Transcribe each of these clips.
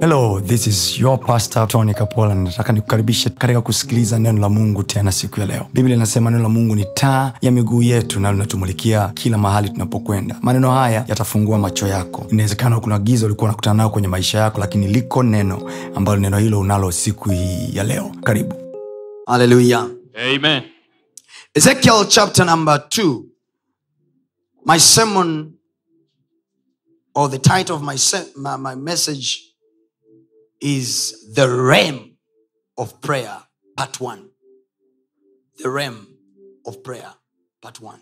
hello this is your pastor tony kapola nataka nikukaribishe katika kusikiliza neno la mungu tena siku ya leo biblia inasema neno la mungu ni taa ya miguu yetu na linatumulikia kila mahali tunapokwenda maneno haya yatafungua macho yako inawezekana kuna giza ulikuwa unakutana nayo kwenye maisha yako lakini liko neno ambalo neno hilo unalo siku hii ya leo karibu Hallelujah. Amen. Ezekiel chapter number 2. My sermon or the title of my, se- my, my message is The Realm of Prayer, Part 1. The Realm of Prayer, Part 1.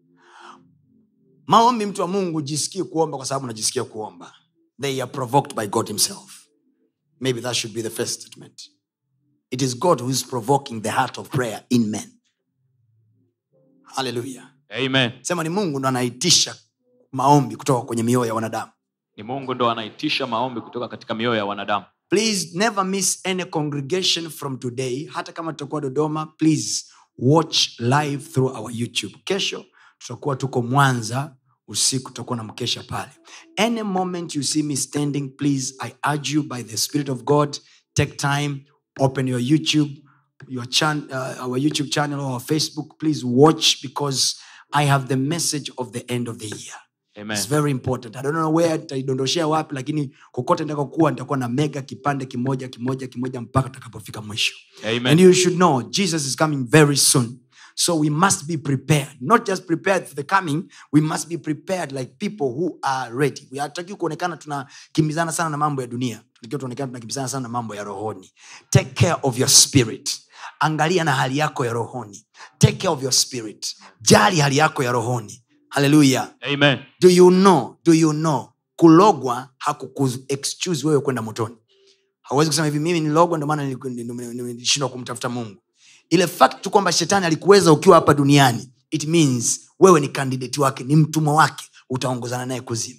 Maombi mtu wa Mungu jisikie kuomba kwa sababu unajisikia kuomba. They are provoked by God himself. Maybe that should be the first statement. It is God who is provoking the heart of prayer in men. Hallelujah. Amen. Sema ni Mungu ndo anaitisha maombi kutoka kwenye mioyo ya wanadamu. Ni Mungu ndo anaitisha maombi kutoka katika mioyo ya wanadamu. Please never miss any congregation from today. Hata kama tutakuwa Dodoma, please watch live through our YouTube. Kesho tutakuwa tuko Mwanza usiku, tutakuwa na mkesha pale. Any moment you see me standing, please I urge you by the Spirit of God, take time, open your YouTube, your chan- uh, our YouTube channel or our Facebook. Please watch because I have the message of the end of the year. Amen. It's very important. I don't know where nitaidondoshea wapi lakini kokote nitakakuwa nitakuwa na mega kipande kimoja kimoja kimoja mpaka tutakapofika mwisho Amen. and you should know jesus is coming very soon so we must be prepared not just prepared for the coming we must be prepared like people who are ready we hataki kuonekana tunakimbizana sana na mambo ya dunia tukiwa tuonekana tunakimbizana sana na mambo ya rohoni take care of your spirit angalia na hali yako ya rohoni take care of your spirit jali hali yako ya rohoni haleluya Amen. do you know do you know kulogwa hakukuexcuse wewe kwenda motoni hauwezi kusema hivi mimi nilogwa ndio maana niliku- ndio- ndio- ndio- nilishindwa kumtafuta mungu ile fact tu kwamba shetani alikuweza ukiwa hapa duniani it means wewe ni kandidati wake ni mtumwa wake utaongozana naye kuzimu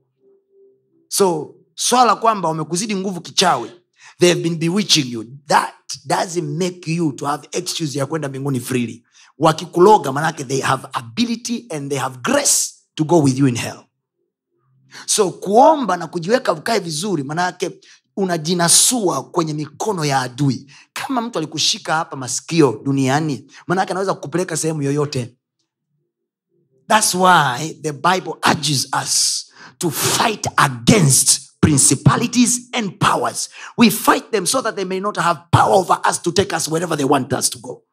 so swala kwamba wamekuzidi nguvu kichawi they have been bewitching you that doesn't make you to have excuse ya kwenda mbinguni freely wakikuloga manake they have ability and they have grace to go with you in hell so kuomba na kujiweka ukae vizuri manake unajinasua kwenye mikono ya adui kama mtu alikushika hapa masikio duniani manake anaweza kukupeleka sehemu yoyote thats why the bible urges us to fight against principalities and powers we fight them so that they may not have power over us to take us wherever they want us to go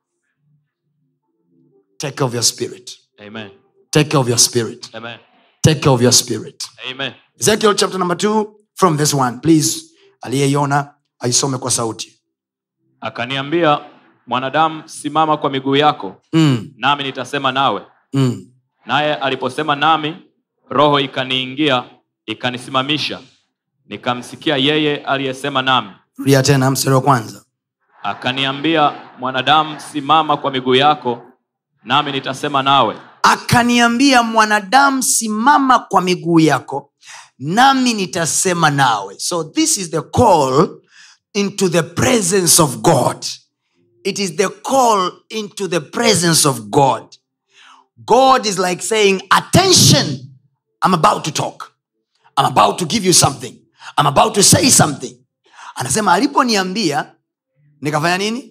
take care of your spirit Amen. take care of your spirit Amen. take care of your spirit Amen. ezekiel chapter number 2 from verse 1 please aliyeiona aisome kwa sauti Akaniambia, mwanadamu, simama kwa miguu yako, mm, nami nitasema nawe. mm. Naye aliposema nami, roho ikaniingia, ikanisimamisha. Nikamsikia yeye aliyesema nami. rudia tena mstari wa kwanza Akaniambia, mwanadamu, simama kwa miguu yako, nami nitasema nawe. akaniambia mwanadamu simama kwa miguu yako nami nitasema nawe so this is the call into the presence of god it is the call into the presence of god god is like saying attention i'm about to talk i'm about to give you something i'm about to say something anasema aliponiambia nikafanya nini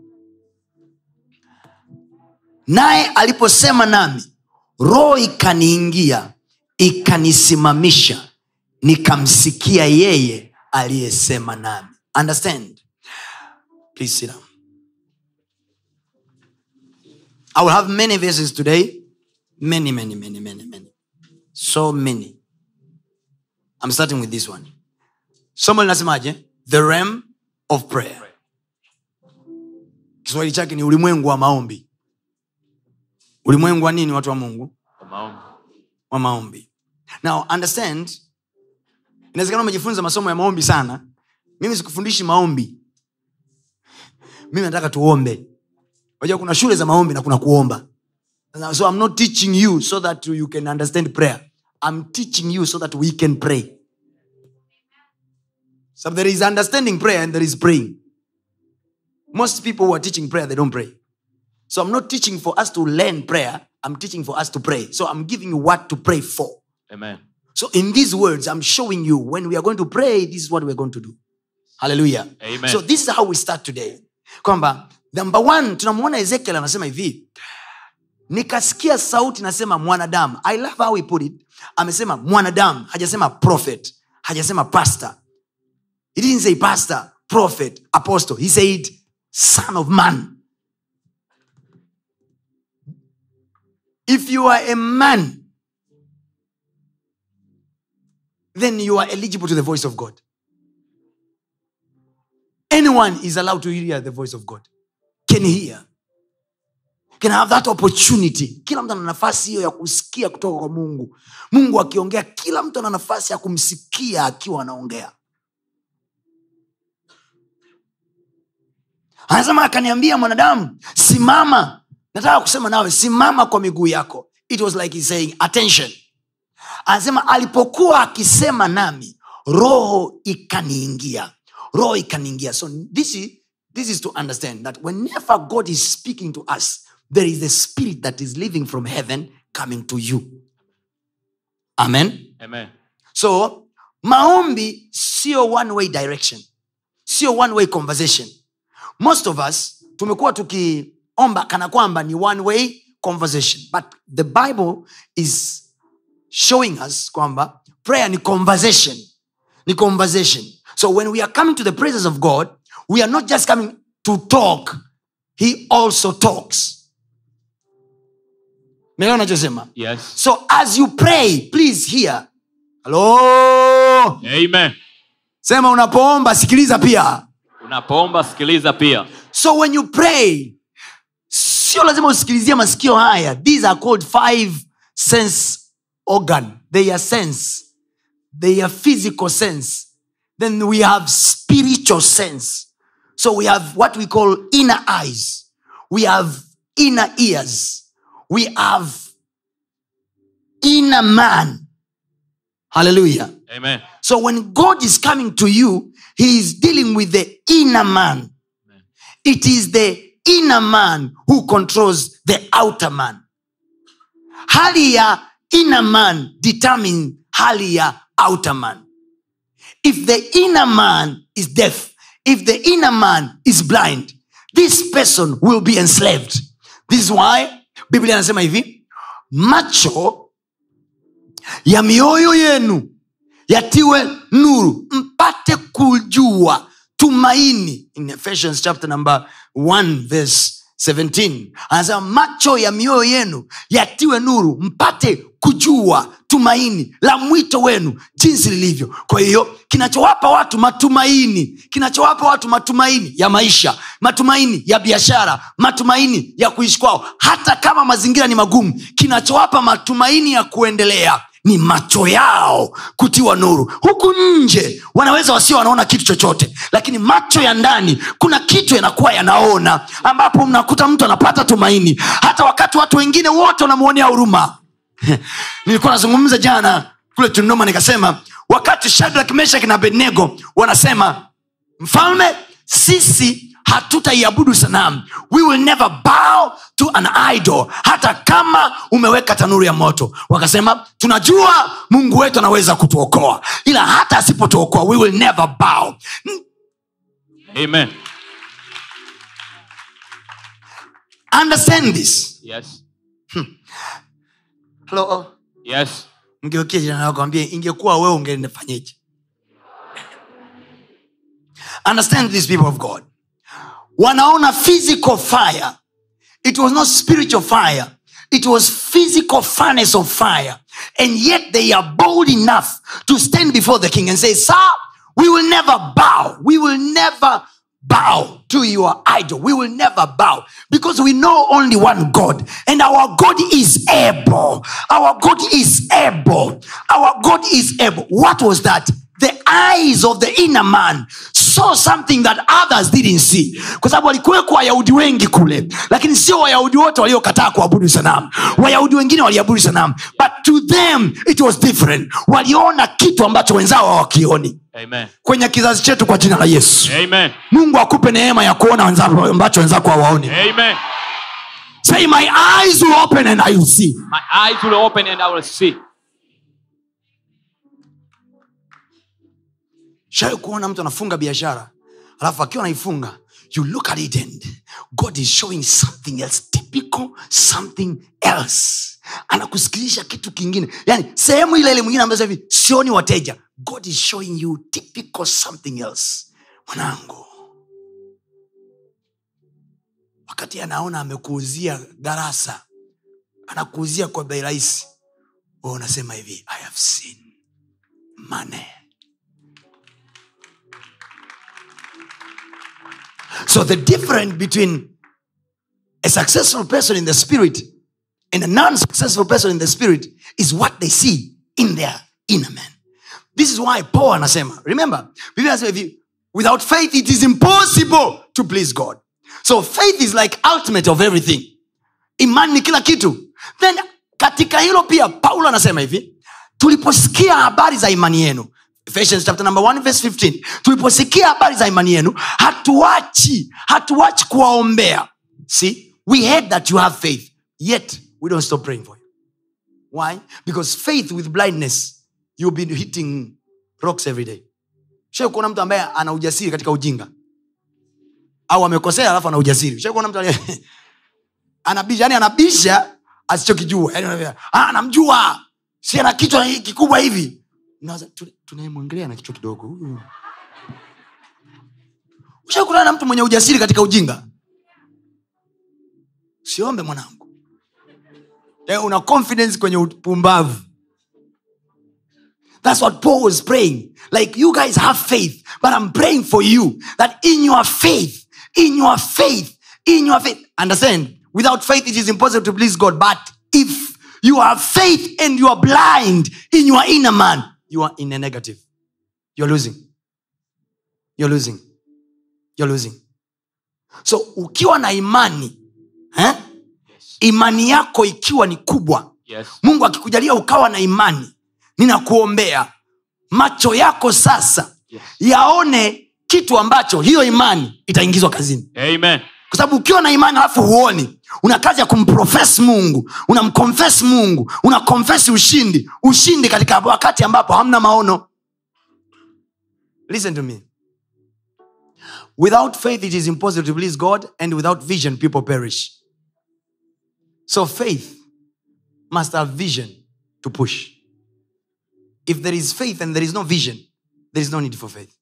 naye aliposema nami roho ikaniingia ikanisimamisha nikamsikia yeye aliyesema nami understand please sit down i will have many verses today many many many many many so many i'm starting with this one somo linasemaje the realm of prayer kiswahili chake ni ulimwengu wa maombi ulimwengu wa nini watu wa mungu Kwa maombi. wa maombi now understand inawezekana umejifunza masomo ya maombi sana mimi sikufundishi maombi mimi nataka tuombe unajua kuna shule za maombi na kuna kuomba so i'm not teaching you so that you can understand prayer i'm teaching you so that we can pray so there is understanding prayer and there is praying most people who are teaching prayer they don't pray so i'm not teaching for us to learn prayer i'm teaching for us to pray so i'm giving you what to pray for Amen. So, in these words, I'm showing you when we are going to pray, this is what we're going to do. haleluya Amen. so this is how we start today kwamba number one tunamwona ezekiel anasema hivi nikasikia sauti nasema mwanadamu i love how he put it amesema mwanadamu hajasema prophet hajasema pastor he didn't say pastor prophet apostle he said son of man if you are a man then you are eligible to the voice of god anyone is allowed to hear the voice of god can hear can have that opportunity kila mtu ana nafasi hiyo ya kusikia kutoka kwa mungu mungu akiongea kila mtu ana nafasi ya kumsikia akiwa anaongea anasema akaniambia mwanadamu simama nataka kusema nawe simama kwa miguu yako it was like he's saying attention anasema alipokuwa akisema nami roho ikaniingia roho ikaniingia so this is, this is to understand that whenever god is speaking to us there is a spirit that is living from heaven coming to you amen Amen. so maombi sio one way direction sio one way conversation most of us tumekuwa tukiomba kana kwamba ni one way conversation but the bible is showing us kwamba prayer ni conversation ni conversation so when we are coming to the presence of god we are not just coming to talk he also talks meelewa nachosema Yes. so as you pray please hear halo Amen. sema unapoomba sikiliza pia Unapoomba sikiliza pia. so when you pray sio lazima usikilizie masikio haya these are called five sense organ they are sense they are physical sense then we have spiritual sense so we have what we call inner eyes we have inner ears we have inner man hallelujah Amen. so when God is coming to you, He is dealing with the inner man. It is the inner man who controls the outer man. Hali ya inner man determines hali ya outer man. If the inner man is deaf, if the inner man is blind, this person will be enslaved. This is why Biblia anasema hivi, macho ya mioyo yenu yatiwe nuru mpate kujua tumaini in ephesians chapter number 1 verse 17 anasema macho ya mioyo yenu yatiwe nuru mpate kujua tumaini la mwito wenu jinsi lilivyo kwa hiyo kinachowapa watu matumaini kinachowapa watu matumaini ya maisha matumaini ya biashara matumaini ya kuishi kwao hata kama mazingira ni magumu kinachowapa matumaini ya kuendelea ni macho yao kutiwa nuru huku nje wanaweza wasio wanaona kitu chochote lakini macho ya ndani kuna kitu yanakuwa yanaona ambapo mnakuta mtu anapata tumaini hata wakati watu wengine wote wanamwonea huruma nilikuwa nazungumza jana kule tundoma nikasema wakati shadrak meshak na abednego wanasema mfalme sisi hatutaiabudu sanamu we will never bow to an idol hata kama umeweka tanuru ya moto wakasema tunajua mungu wetu anaweza kutuokoa ila hata asipotuokoa we will never bow Amen. understand this Yes. Hello? Yes. mgeukie jirani yako ambie ingekuwa wewe ungenifanyeje understand these people of god wanaona physical fire it was not spiritual fire it was physical furnace of fire and yet they are bold enough to stand before the king and say sir we will never bow we will never bow to your idol we will never bow because we know only one god and our god is able our god is able our god is able what was that the eyes of the inner man saw something that others didn't see kwa sababu walikuweko wayahudi wengi kule lakini sio wayahudi wote waliokataa kuabudu sanamu wayahudi wengine waliabudu sanamu but to them it was different waliona kitu ambacho wenzao hawakioni Amen. kwenye kizazi chetu kwa jina la yesu Amen. mungu akupe neema ya kuona wenzako ambacho wenzako hawaoni Amen. say my eyes will open and I will see My eyes will open and I will see. shawai kuona mtu anafunga biashara alafu akiwa anaifunga you look at it and god is showing something else typical something else anakusikilisha kitu kingine yani sehemu ile ile mwingine ambazo hivi sioni wateja god is showing you typical something else mwanangu wakati anaona amekuuzia darasa anakuuzia kwa bei rahisi we unasema hivi i have seen money so the difference between a successful person in the spirit and a non-successful person in the spirit is what they see in their inner man this is why paul anasema remember Biblia anasema hivi without faith it is impossible to please god so faith is like ultimate of everything imani ni kila kitu then katika hilo pia paulo anasema hivi tuliposikia habari za imani yenu Ephesians chapter number 1 verse 15 tuliposikia habari za imani yenu hatuachi hatuachi kuwaombea see we heard that you have faith yet we don't stop praying for you why because faith with blindness you'll be hitting rocks every day shai kuona mtu ambaye ana ujasiri katika ujinga au amekosea alafu ana ujasiri shai kuona mtu aliye- anabisha yani anabisha asichokijua yani unavyo- "Ah, anamjua si ana kichwa hi- kikubwa hivi Unawaza, "Tu- tunayemwongelea na kichwa kidogo huyu ushakutana na mtu mwenye ujasiri katika ujinga siombe mwanangu eh, una confidence kwenye upumbavu That's what Paul was praying. Like, you guys have faith, but I'm praying for you that in your faith, in your faith, in your faith, understand, without faith, it is impossible to please God. But if you have faith and you are blind in your inner man, you are in a negative. You're losing. You're losing. You're losing. So, ukiwa na imani, eh? imani yako ikiwa ni kubwa, yes. mungu akikujalia ukawa na imani ninakuombea macho yako sasa Yes. yaone kitu ambacho hiyo imani itaingizwa kazini Amen. kwa sababu ukiwa na imani alafu huoni una kazi ya kumprofes mungu unamkonfes mungu unakonfesi ushindi ushindi katika wakati ambapo hamna maono listen to me without faith it is impossible to please god and without vision people perish so faith must have vision to push if there is faith and there is no vision there is no need for faith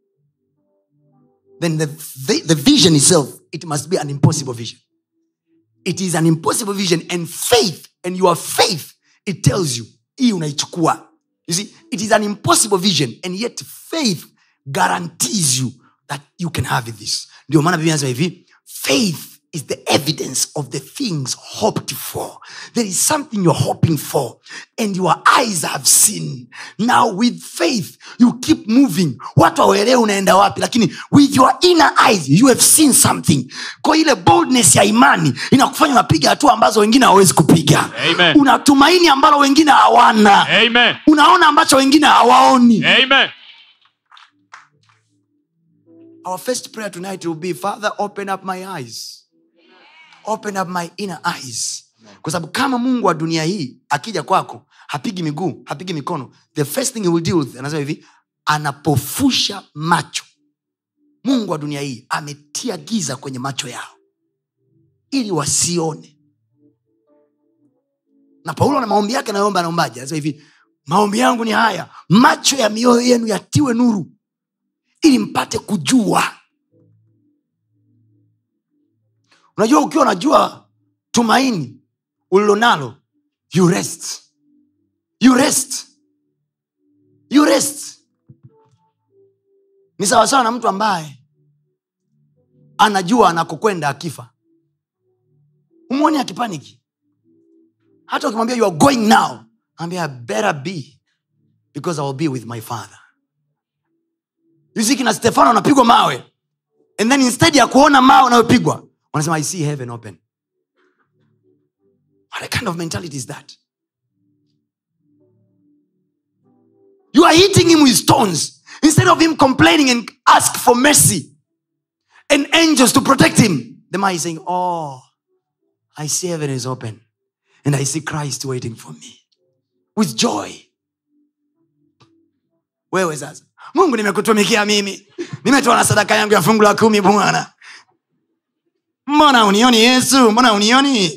then the, the, the vision itself it must be an impossible vision it is an impossible vision and faith and your faith it tells you hii unaichukua you see it is an impossible vision and yet faith guarantees you that you can have this ndio maana biblia inasema hivi faith is the evidence of the things hoped for there is something you're hoping for and your eyes have seen now with faith you keep moving watu waelewe unaenda wapi lakini with your inner eyes you have seen something kwa ile boldness ya imani inakufanya unapiga hatua ambazo wengine hawawezi kupiga Amen. unatumaini ambalo wengine hawana Amen. unaona ambacho wengine hawaoni Amen. our first prayer tonight will be father open up my eyes open up my inner eyes kwa sababu kama mungu wa dunia hii akija kwako hapigi miguu hapigi mikono the first thing he will deal with anasema hivi anapofusha macho mungu wa dunia hii ametia giza kwenye macho yao ili wasione na paulo na maombi yake anaomba anaombaje anasema hivi maombi yangu ni haya macho ya mioyo yenu yatiwe nuru ili mpate kujua unajua ukiwa unajua tumaini ulilonalo you rest you rest you rest ni sawasawa na mtu ambaye anajua anakokwenda akifa umwoni akipaniki hata ukimwambia you are going now ambia better be because i will be with my father yuziki na stefano anapigwa mawe and then instead ya kuona mawe unayopigwa wanasema i see heaven open what kind of mentality is that you are hitting him with stones instead of him complaining and ask for mercy and angels to protect him the man is saying oh i see heaven is open and i see christ waiting for me with joy wewe sasa mungu nimekutumikia mimi nimetoa na sadaka yangu ya fungu la kumi bwana mbona unioni yesu mbona unioni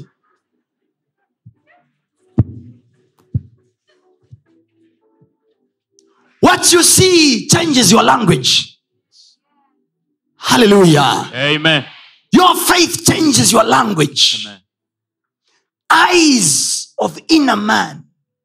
what you see changes your language hallelujah Amen. your faith changes your language Amen. eyes of inner man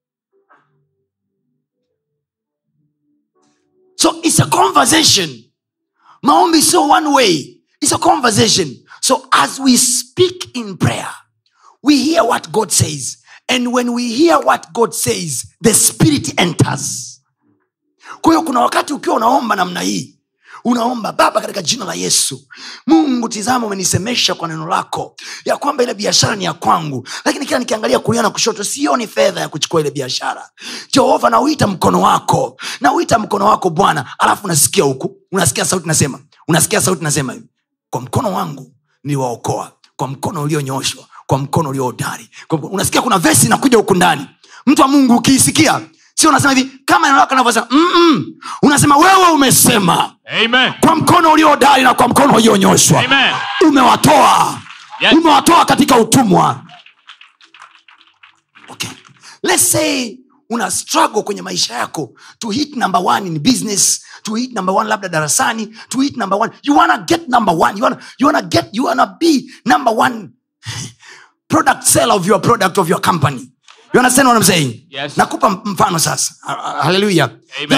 so it's a conversation maombi sio one way it's a conversation so as we speak in prayer we hear what god says and when we hear what god says the spirit enters kwa hiyo kuna wakati ukiwa unaomba namna hii unaomba baba katika jina la yesu mungu tizama umenisemesha kwa neno lako ya kwamba ile biashara ni ya kwangu lakini kila nikiangalia kulia na kushoto sioni fedha ya kuchukua ile biashara jehova nauita mkono wako nauita mkono wako bwana alafu unasikia huku unasikia sauti nasema unasikia sauti nasema hivi kwa mkono wangu niliwaokoa kwa mkono ulionyooshwa kwa mkono uliohodari Kwa mkono- unasikia kuna vesi inakuja huku ndani mtu wa mungu ukiisikia sio unasema hivi kama neno lako linavyosema "Mm-mm." unasema wewe umesema Amen. kwa mkono uliohodari na kwa mkono ulionyoshwa Amen. umewatoa Yes. umewatoa katika utumwa okay. Let's say una struggle kwenye maisha yako to hit number one in business to hit number one labda darasani to hit number one you wanna get number one you wanna, you wanna get you wanna be number one product seller of your product of your company you understand what I'm saying Yes. nakupa mfano sasa haleluya Amen.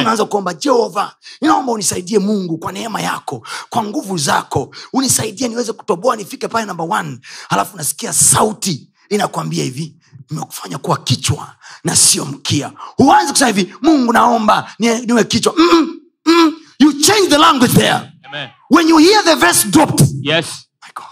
Amen. when you hear the verse dropped Yes. My God.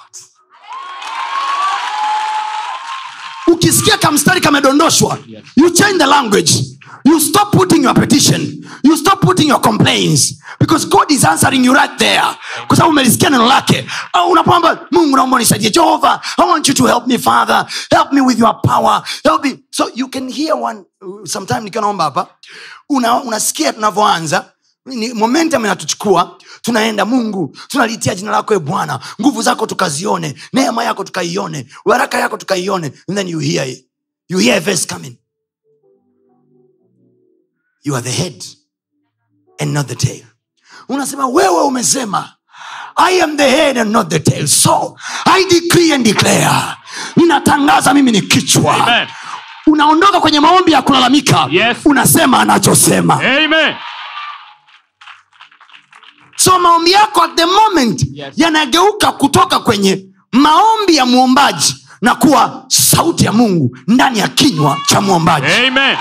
ukisikia kamstari kamedondoshwa Yes. you change the language you stop putting your petition you stop putting your complaints because god is answering you right there kwa sababu umelisikia neno lake Au unapoamba mungu naomba nisaidie jehova i want you to help me father help me with your power help me so you can hear one sometime nikiwa naomba hapa una, unasikia tunavyoanza ni momentum inatuchukua tunaenda mungu tunalitia jina lako e bwana nguvu zako tukazione neema yako tukaione baraka yako tukaione and then you hear it. you hear a verse coming you are the head and not the tail unasema wewe umesema i am the head and not the tail so i decree and declare ninatangaza mimi ni kichwa Amen. unaondoka kwenye maombi ya kulalamika Yes. unasema anachosema Amen. so maombi yako at the moment Yes. yanageuka kutoka kwenye maombi ya mwombaji na kuwa sauti ya mungu ndani ya kinywa cha mwombaji Amen.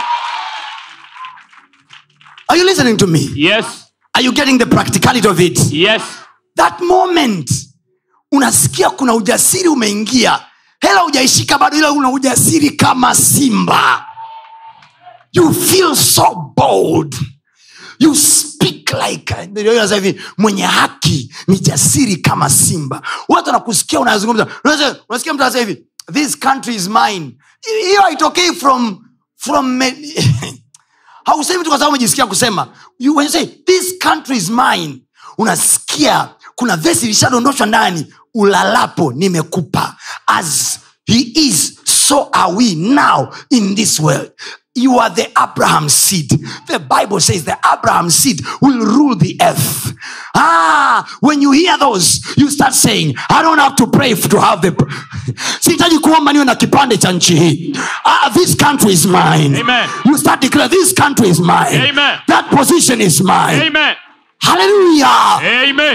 are you listening to me Yes. are you getting the practicality of it Yes. that moment unasikia kuna ujasiri umeingia hela ujaishika bado ila una ujasiri kama simba you feel so bold you speak like Ndio inasema hivi mwenye haki ni jasiri kama simba watu wanakusikia unazungumza Unaweza- unasikia mtu anasema hivi this country is mine hiyo haitokei from from me- hausemi tu kwa sababu umejisikia kusema you, when you say this country is mine unasikia kuna vesi ilishadondoshwa ndani ulalapo nimekupa as he is so are we now in this world you are the abraham seed the bible says the abraham seed will rule the earth ah when you hear those you start saying i don't have to pray to have the sihitaji kuomba niwe na kipande cha nchi hii ah, this country is mine Amen. you start declare this country is mine Amen. that position is mine Amen. hallelujah Amen.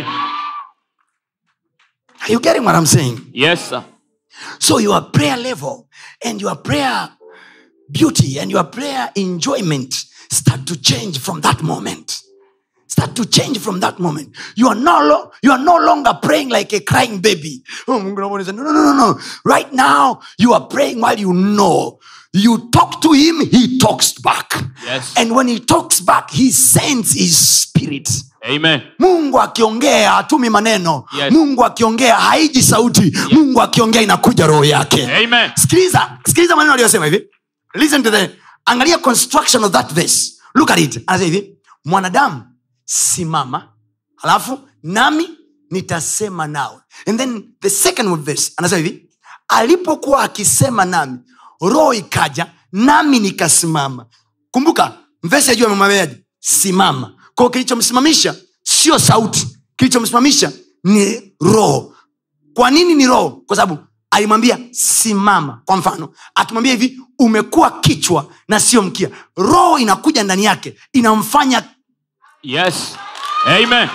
are you getting what i'm saying Yes, sir. so your prayer level and your prayer beauty and your prayer enjoyment start to change from that moment start to change from that moment you are no, lo- you are no longer praying like a crying baby oh, Mungu naomba unisaidie. no, no, no, no. right now you are praying while you know you talk to him he talks back Yes. and when he talks back he sends his spirit Amen. mungu akiongea hatumi maneno Yes. mungu akiongea haiji sauti mungu akiongea inakuja roho yake Amen. sikiliza sikiliza maneno aliyosema hivi listen to the angalia construction of that verse look at it anasema hivi mwanadamu simama alafu nami nitasema nawe and then the second verse anasema hivi alipokuwa akisema nami roho ikaja nami nikasimama kumbuka mvesi ajua amemwambiaje simama kwao kilichomsimamisha sio sauti kilichomsimamisha ni roho kwa nini ni roho kwa sababu alimwambia simama kwa mfano akimwambia hivi umekuwa kichwa na sio mkia roho inakuja ndani yake inamfanya Yes. Amen.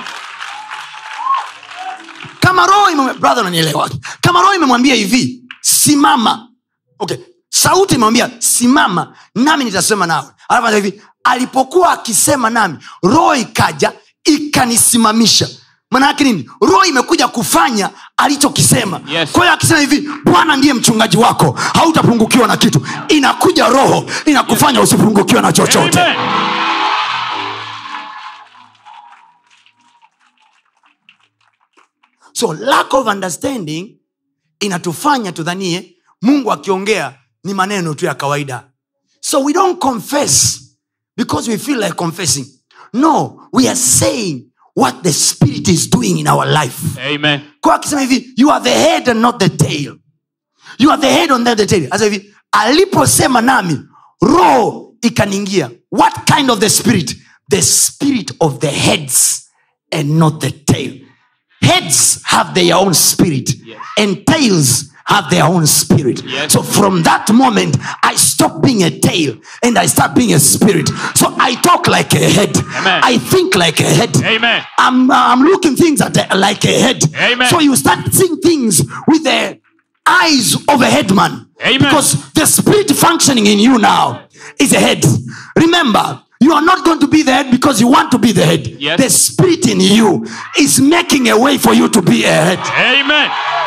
kama roho ime- brother unanielewa kama roho imemwambia hivi simama okay sauti imemwambia simama nami nitasema nawe alafu anasema hivi alipokuwa akisema nami roho ikaja ikanisimamisha maanaake nini roho imekuja kufanya alichokisema Yes. kwa hiyo akisema hivi bwana ndiye mchungaji wako hautapungukiwa na kitu inakuja roho inakufanya usipungukiwe na chochote Amen. so lack of understanding inatufanya tudhanie mungu akiongea ni maneno tu ya kawaida so we don't confess because we feel like confessing no we are saying what the spirit is doing in our life Amen. kwa akisema hivi you are the head and not the tail you are the head and not the tail Asa hivi aliposema nami roho ikaniingia what kind of the spirit the spirit of the heads and not the tail heads have their own spirit Yes. and tails have their own spirit Yes. so from that moment i stop being a tail and i start being a spirit so i talk like a head Amen. i think like a head Amen. I'm, uh, I'm looking things at the, like a head. Amen. So you start seeing things with the eyes of a headman. Amen. Because the spirit functioning in you now is a head. Remember, you are not going to be the head because you want to be the head. Yes. The spirit in you is making a way for you to be a head. Amen.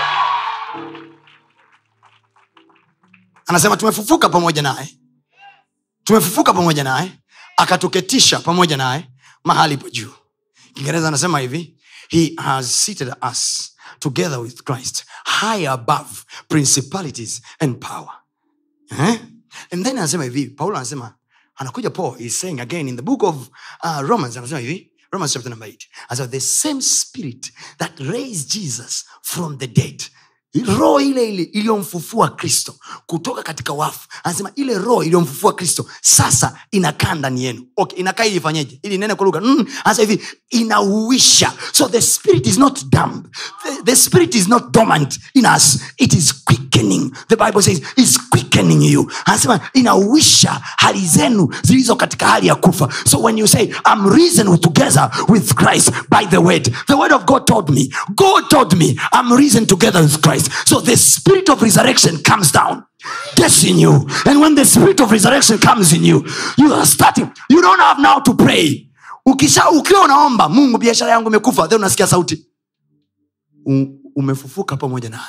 anasema tumefufuka pamoja naye tumefufuka pamoja naye akatuketisha pamoja naye mahali pa juu kiingereza anasema hivi he has seated us together with christ high above principalities and power eh? and then anasema hivi paulo anasema anakuja paul is saying again in the book of uh, romans anasema hivi romans chapter number 8 anasema the same spirit that raised jesus from the dead roho ile ile iliyomfufua kristo kutoka katika wafu anasema ile roho iliyomfufua kristo sasa inakaa ndani yenu okay, inakaa ili ifanyeje ili nene kwa lugha mm, anasema hivi inauisha so the spirit is not dumb the, the spirit is not dormant in us it is quickening the bible says is quickening you anasema inauisha hali zenu zilizo katika hali ya kufa so when you say i'm risen together with christ by the word the word of god told me god told me i'm risen together with christ so the spirit of resurrection comes down gets in you and when the spirit of resurrection comes in you you are starting you don't have now to pray ukisha ukiwa unaomba mungu biashara yangu imekufa then unasikia sauti U, umefufuka pamoja naye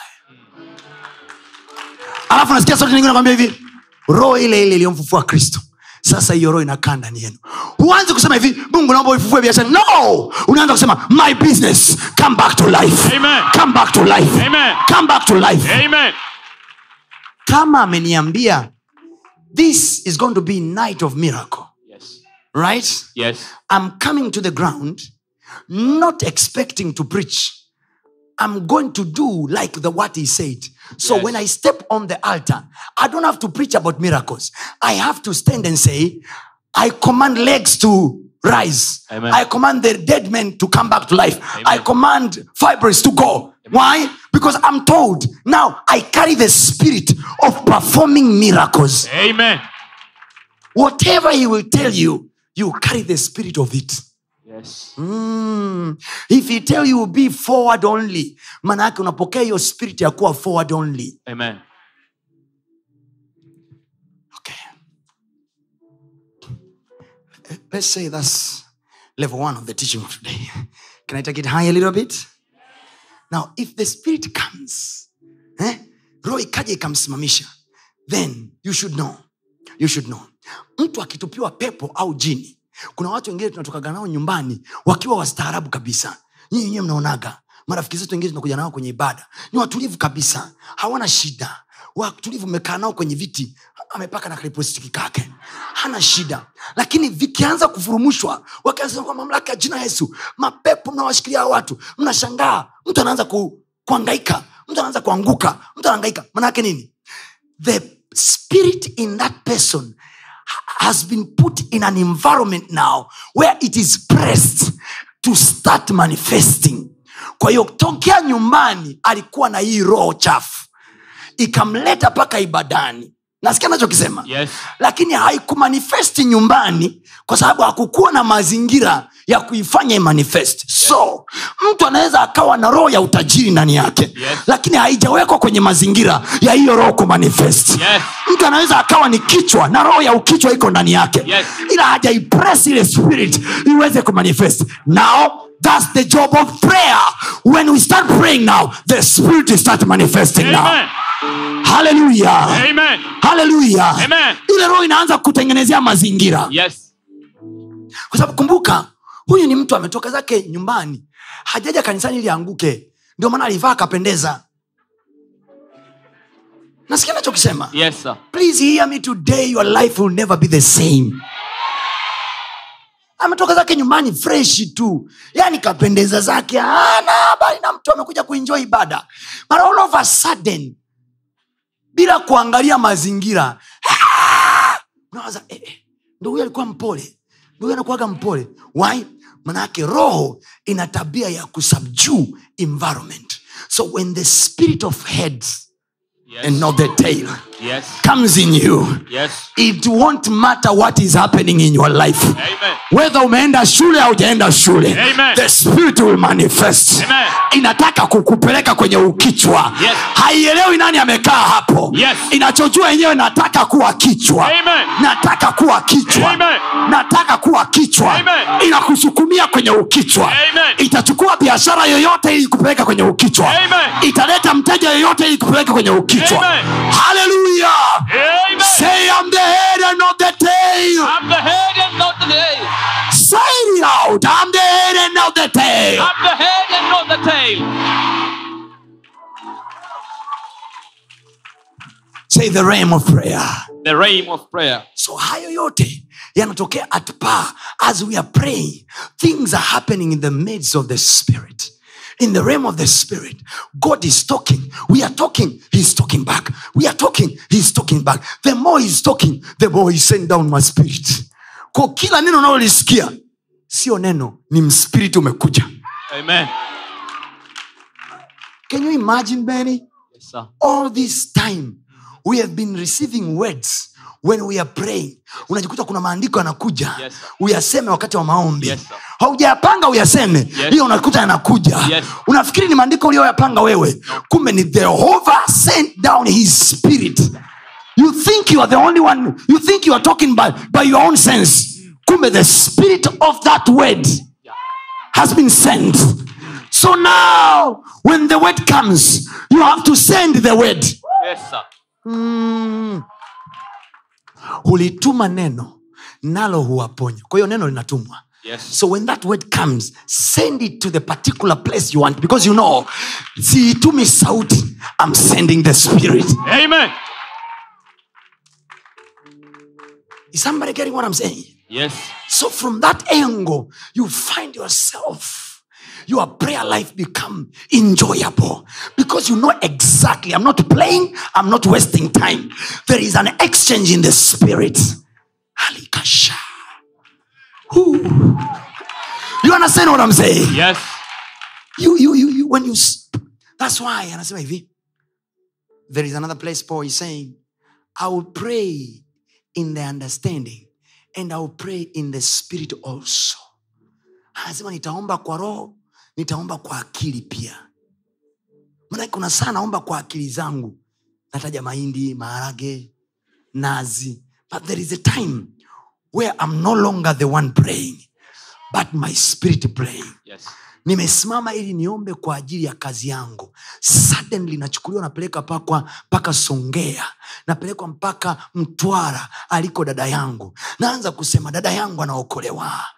alafu nasikia sauti nyingine nakwambia hivi roho ile ile iliyomfufua kristo sasa hiyo roho inakaa ndani yenu huanzi kusema hivi mungu naomba uifufue biashara no unaanza kusema my business come back to life Amen. come back to life Amen. come back to life Amen. kama ameniambia this is going to be night of miracle Yes. right Yes. i'm coming to the ground not expecting to preach i'm going to do like the what he said so Yes. when i step on the altar i don't have to preach about miracles i have to stand and say i command legs to rise Amen. i command the dead men to come back to life Amen. i command fibers to go why because i'm told now i carry the spirit of performing miracles Amen. whatever he will tell you you carry the spirit of it Yes. mm. if he tell you be forward only maana yake unapokea hiyo spirit ya kuwa forward only Amen. okay let's say that's level one of the teaching of today can i take it high a little bit now if the spirit comes eh, roho ikaja ikamsimamisha then you should know you should know mtu akitupiwa pepo au jini kuna watu wengine tunatokaga nao nyumbani wakiwa wastaarabu kabisa nyinyi wenyewe mnaonaga marafiki zetu wengine tunakuja nao kwenye ibada ni watulivu kabisa hawana shida watulivu mmekaa nao kwenye viti amepaka na kalipostiki kake hana shida lakini vikianza kufurumushwa wakianza kwa mamlaka ya jina yesu mapepo mnawashikilia hao watu mnashangaa mtu anaanza ku, kuangaika mtu anaanza kuanguka mtu anaangaika manaake nini the spirit in that person has been put in an environment now where it is pressed to start manifesting kwa hiyo tokea nyumbani alikuwa na hii roho chafu ikamleta mpaka ibadani nasikia nachokisema Yes. lakini haikumanifesti nyumbani kwa sababu hakukuwa na mazingira ya kuifanya imanifest so mtu anaweza akawa na roho ya utajiri ndani yake Yes. lakini haijawekwa kwenye mazingira ya hiyo roho kumanifest Yes. mtu anaweza akawa ni kichwa na roho ya ukichwa iko ndani yake Yes. ila hajaipress ile spirit iweze kumanifest now thats the job of prayer when we start praying now the spirit will start manifesting now Amen. haleluya Amen. haleluya Amen. ile roho inaanza kutengenezea mazingira Yes. kwa sababu kumbuka huyu ni mtu ametoka zake nyumbani hajaja kanisani ili aanguke ndio maana alivaa akapendeza nasikia nachokisema Yes, sir. please hear me today your life will never be the same ametoka zake nyumbani freshi tu yani kapendeza zake ana habari na mtu amekuja kuenjoy ibada but all of a sudden bila kuangalia mazingira ah! unawaza eh, eh, ndo huyu alikuwa mpole ndo huyu anakuwaga mpole why manake roho ina tabia ya kusubdue environment so when the spirit of heads Yes. and not the tail Yes. comes in you Yes. it won't matter what is happening in your life Amen. whether umeenda shule au ujaenda shule Amen. the spirit will manifest Amen. inataka kukupeleka kwenye ukichwa Yes. haielewi nani amekaa hapo Yes. inachojua yenyewe nataka kuwa kichwa Amen. nataka kuwa kichwa Amen. nataka kuwa kichwa Amen. inakusukumia kwenye ukichwa Amen. itachukua biashara yoyote ili kupeleka kwenye ukichwa Amen. italeta mteja yoyote ili kupeleka kwenye ukichwa Amen. haleluya Amen. say I'm the head and not the tail I'm the head and not the tail. say it loud I'm the head and not the tail I'm the head and not the tail. say the realm of prayer The realm of prayer. so hayo yote yanatokea at par as we are praying things are happening in the midst of the spirit in the realm of the spirit god is talking we are talking he's talking back we are talking he's talking back the more he's talking the more he send down my spirit kwa kila neno unalolisikia sio neno ni mspiriti umekuja Amen. can you imagine benny Yes, sir. all this time we have been receiving words when we are praying unajikuta kuna maandiko yanakuja Yes, sir. uyaseme wakati wa maombi Yes, sir. haujayapanga uyaseme Yes. hiyo unakuta yanakuja Yes. unafikiri ni maandiko uliyoyapanga wewe kumbe ni jehova sent down his spirit you think you are the only one you think you are talking by, by your own sense kumbe the spirit of that word has been sent so now when the word comes you have to send the word Yes, sir. mm. hulituma neno nalo huwaponya kwa hiyo neno linatumwa Yes. so when that word comes send it to the particular place you want because you know siitumi sauti i'm sending the spirit Amen. is somebody getting what i'm saying Yes. so from that angle you find yourself your prayer life become enjoyable because you know exactly i'm not playing i'm not wasting time there is an exchange in the spirit Alikasha. Ooh. you understand what i'm saying Yes. you, you, you, you, when you s- that's why anasema hivi there is another place paul is saying i will pray in the understanding and i will pray in the spirit also anasema nitaomba kwa roho nitaomba kwa akili pia manake kuna saa naomba kwa akili zangu nataja mahindi maharage nazi but there is a time where i'm no longer the one praying but my spirit praying Yes. nimesimama ili niombe kwa ajili ya kazi yangu suddenly nachukuliwa napeleka pakwa mpaka songea napelekwa mpaka mtwara aliko dada yangu naanza kusema dada yangu anaokolewa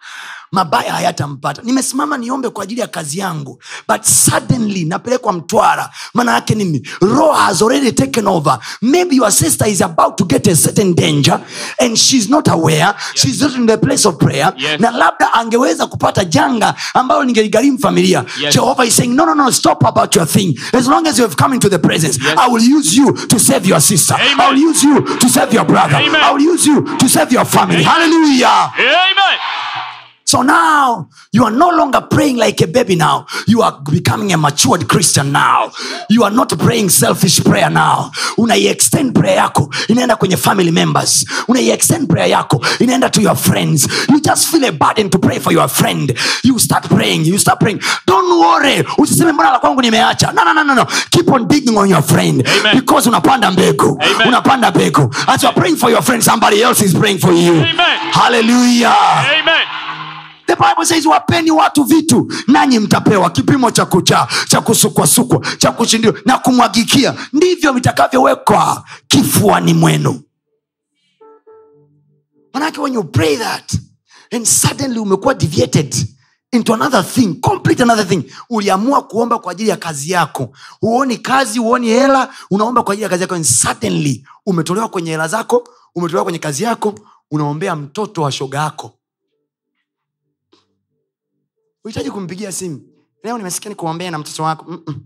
mabaya hayatampata nimesimama niombe kwa ajili ya kazi yangu but suddenly napelekwa mtwara maana yake nini roho has already taken over maybe your sister is about to get a certain danger and she's not aware she's not in the place of prayer Yes. na labda angeweza kupata janga ambalo lingeligharimu familia Yes. jehovah is saying no no no stop about your thing as long as you have come into the presence Yes. i will use you to save your sister Amen. i will use you to save your brother Amen. i will use you to save your family hallelujah Amen. so now you are no longer praying like a baby now you are becoming a matured christian now you are not praying selfish prayer now unaiextend prayer yako inaenda kwenye family members unaiextend prayer yako inaenda to your friends you just feel a burden to pray for your friend you start praying you start praying don't worry usiseme mbona la kwangu nimeacha no, no, no, no, no. keep on digging on your friend Amen. because unapanda mbegu Amen. unapanda mbegu as you are praying for your friend somebody else is praying for you Amen. hallelujah Amen. the bible says wapeni watu vitu nanyi mtapewa kipimo cha kucha cha kusukwasukwa cha kushindiliwa na kumwagikia ndivyo vitakavyowekwa kifuani mwenu manake when you pray that and suddenly umekuwa deviated into another thing complete another thing uliamua kuomba kwa ajili ya kazi yako huoni kazi huoni hela unaomba kwa ajili ya kazi yako and suddenly umetolewa kwenye hela zako umetolewa kwenye kazi yako unaombea mtoto wa shoga yako uhitaji kumpigia simu leo nimesikia nikuombea na mtoto wako Mm-mm.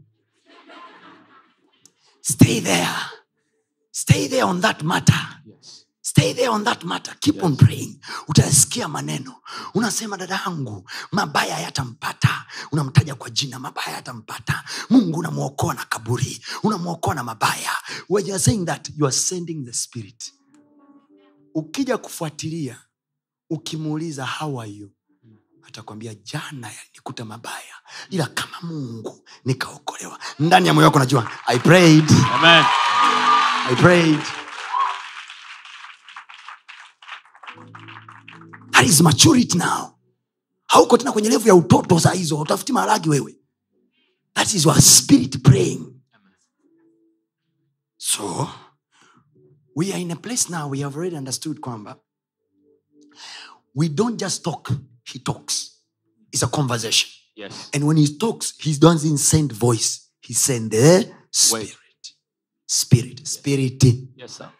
stay there stay there on that matter Yes. stay there on that matter keep on praying utasikia maneno unasema dada yangu mabaya yatampata unamtaja kwa jina mabaya yatampata mungu unamwokoa na kaburi unamwokoa na mabaya when you are saying that you are sending the spirit ukija kufuatilia ukimuuliza how are you atakwambia jana yalinikuta mabaya ila kama mungu nikaokolewa ndani ya moyo wako najua i prayed Amen. I prayed. That is maturity now. Hauko tena kwenye levu ya utoto saa hizo, utafuti maharagi wewe. That is your spirit praying. So we are in a place now we have already understood kwamba we don't just talk, he talks. It's a conversation. Yes. And when he talks, he doesn't send voice. He send the spirit. Spirit. Spirit. Yes, sir.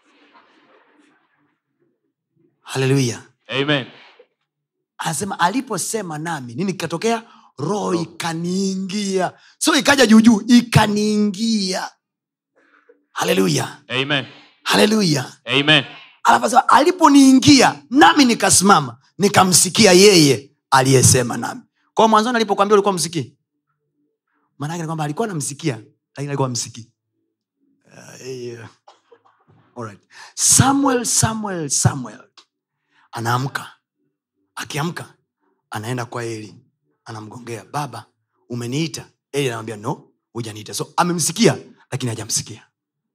Hallelujah. Amen. anasema aliposema nami nini kikatokea roho ikaniingia so ikaja juujuu ikaniingia haleluya Amen. haleluya Amen. alafu asema aliponiingia nami nikasimama nikamsikia yeye aliyesema nami kwao mwanzoni alipokwambia ulikuwa msikii maanake ni kwamba alikuwa namsikia lakini alikuwa msikii uh, yeah. Alright. samuel samuel samuel anaamka akiamka anaenda kwa eli anamgongea baba umeniita eli anamwambia no hujaniita so amemsikia lakini hajamsikia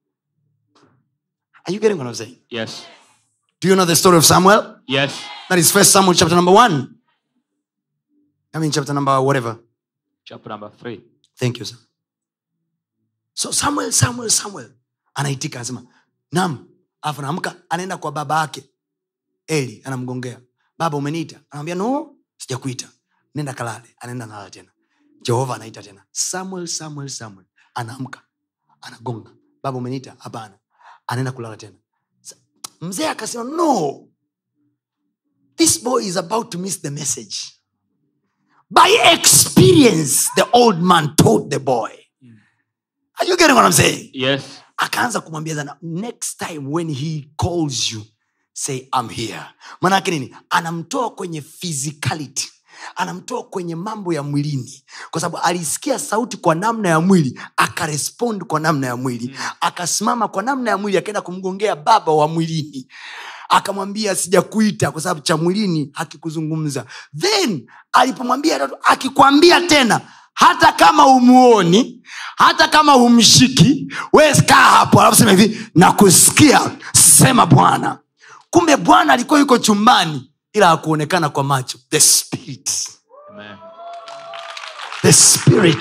are you getting what I'm saying? Yes. do you know the story of samuel Yes. that is first samuel chapter number one i mean chapter number whatever Chapter number three. thank you sir so samuel samuel samuel anaitika anasema nam alafu anaamka anaenda kwa baba yake eli anamgongea baba umeniita anamwambia no sijakuita nenda kalale anaenda nalala tena jehova anaita tena samuel samuel samuel anaamka anagonga baba umeniita hapana anaenda kulala tena Sa- mzee akasema no this boy is about to miss the message by experience the old man told the boy are you getting what i'm saying Yes. akaanza kumwambia sana next time when he calls you say I'm here manake nini anamtoa kwenye physicality anamtoa kwenye mambo ya mwilini kwa sababu alisikia sauti kwa namna ya mwili akarespond kwa namna ya mwili akasimama kwa namna ya mwili akaenda kumgongea baba wa mwilini akamwambia sijakuita kwa sababu cha mwilini hakikuzungumza then alipomwambia tatu, akikwambia tena hata kama umuoni hata kama humshiki we kaa hapo alafu sema hivi nakusikia sema bwana kumbe bwana alikuwa yuko chumbani ila hakuonekana kwa macho the spirit Amen. the spirit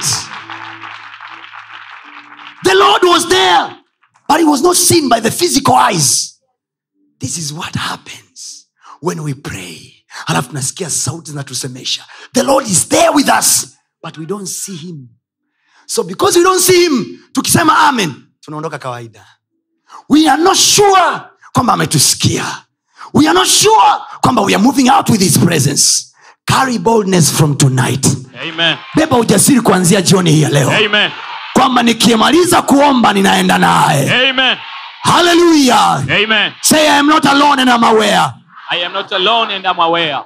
the lord was there but he was not seen by the physical eyes this is what happens when we pray alafu tunasikia sauti zinatusemesha the lord is there with us but we don't see him so because we don't see him tukisema amen tunaondoka kawaida we are not sure kwamba ametusikia we are not sure kwamba we are moving out with his presence carry boldness from tonight Amen. beba ujasiri kuanzia jioni hii ya leo Amen. kwamba nikimaliza kuomba ninaenda naye Amen. haleluya Amen. say i am not alone and I'm aware I am not alone and I'm aware.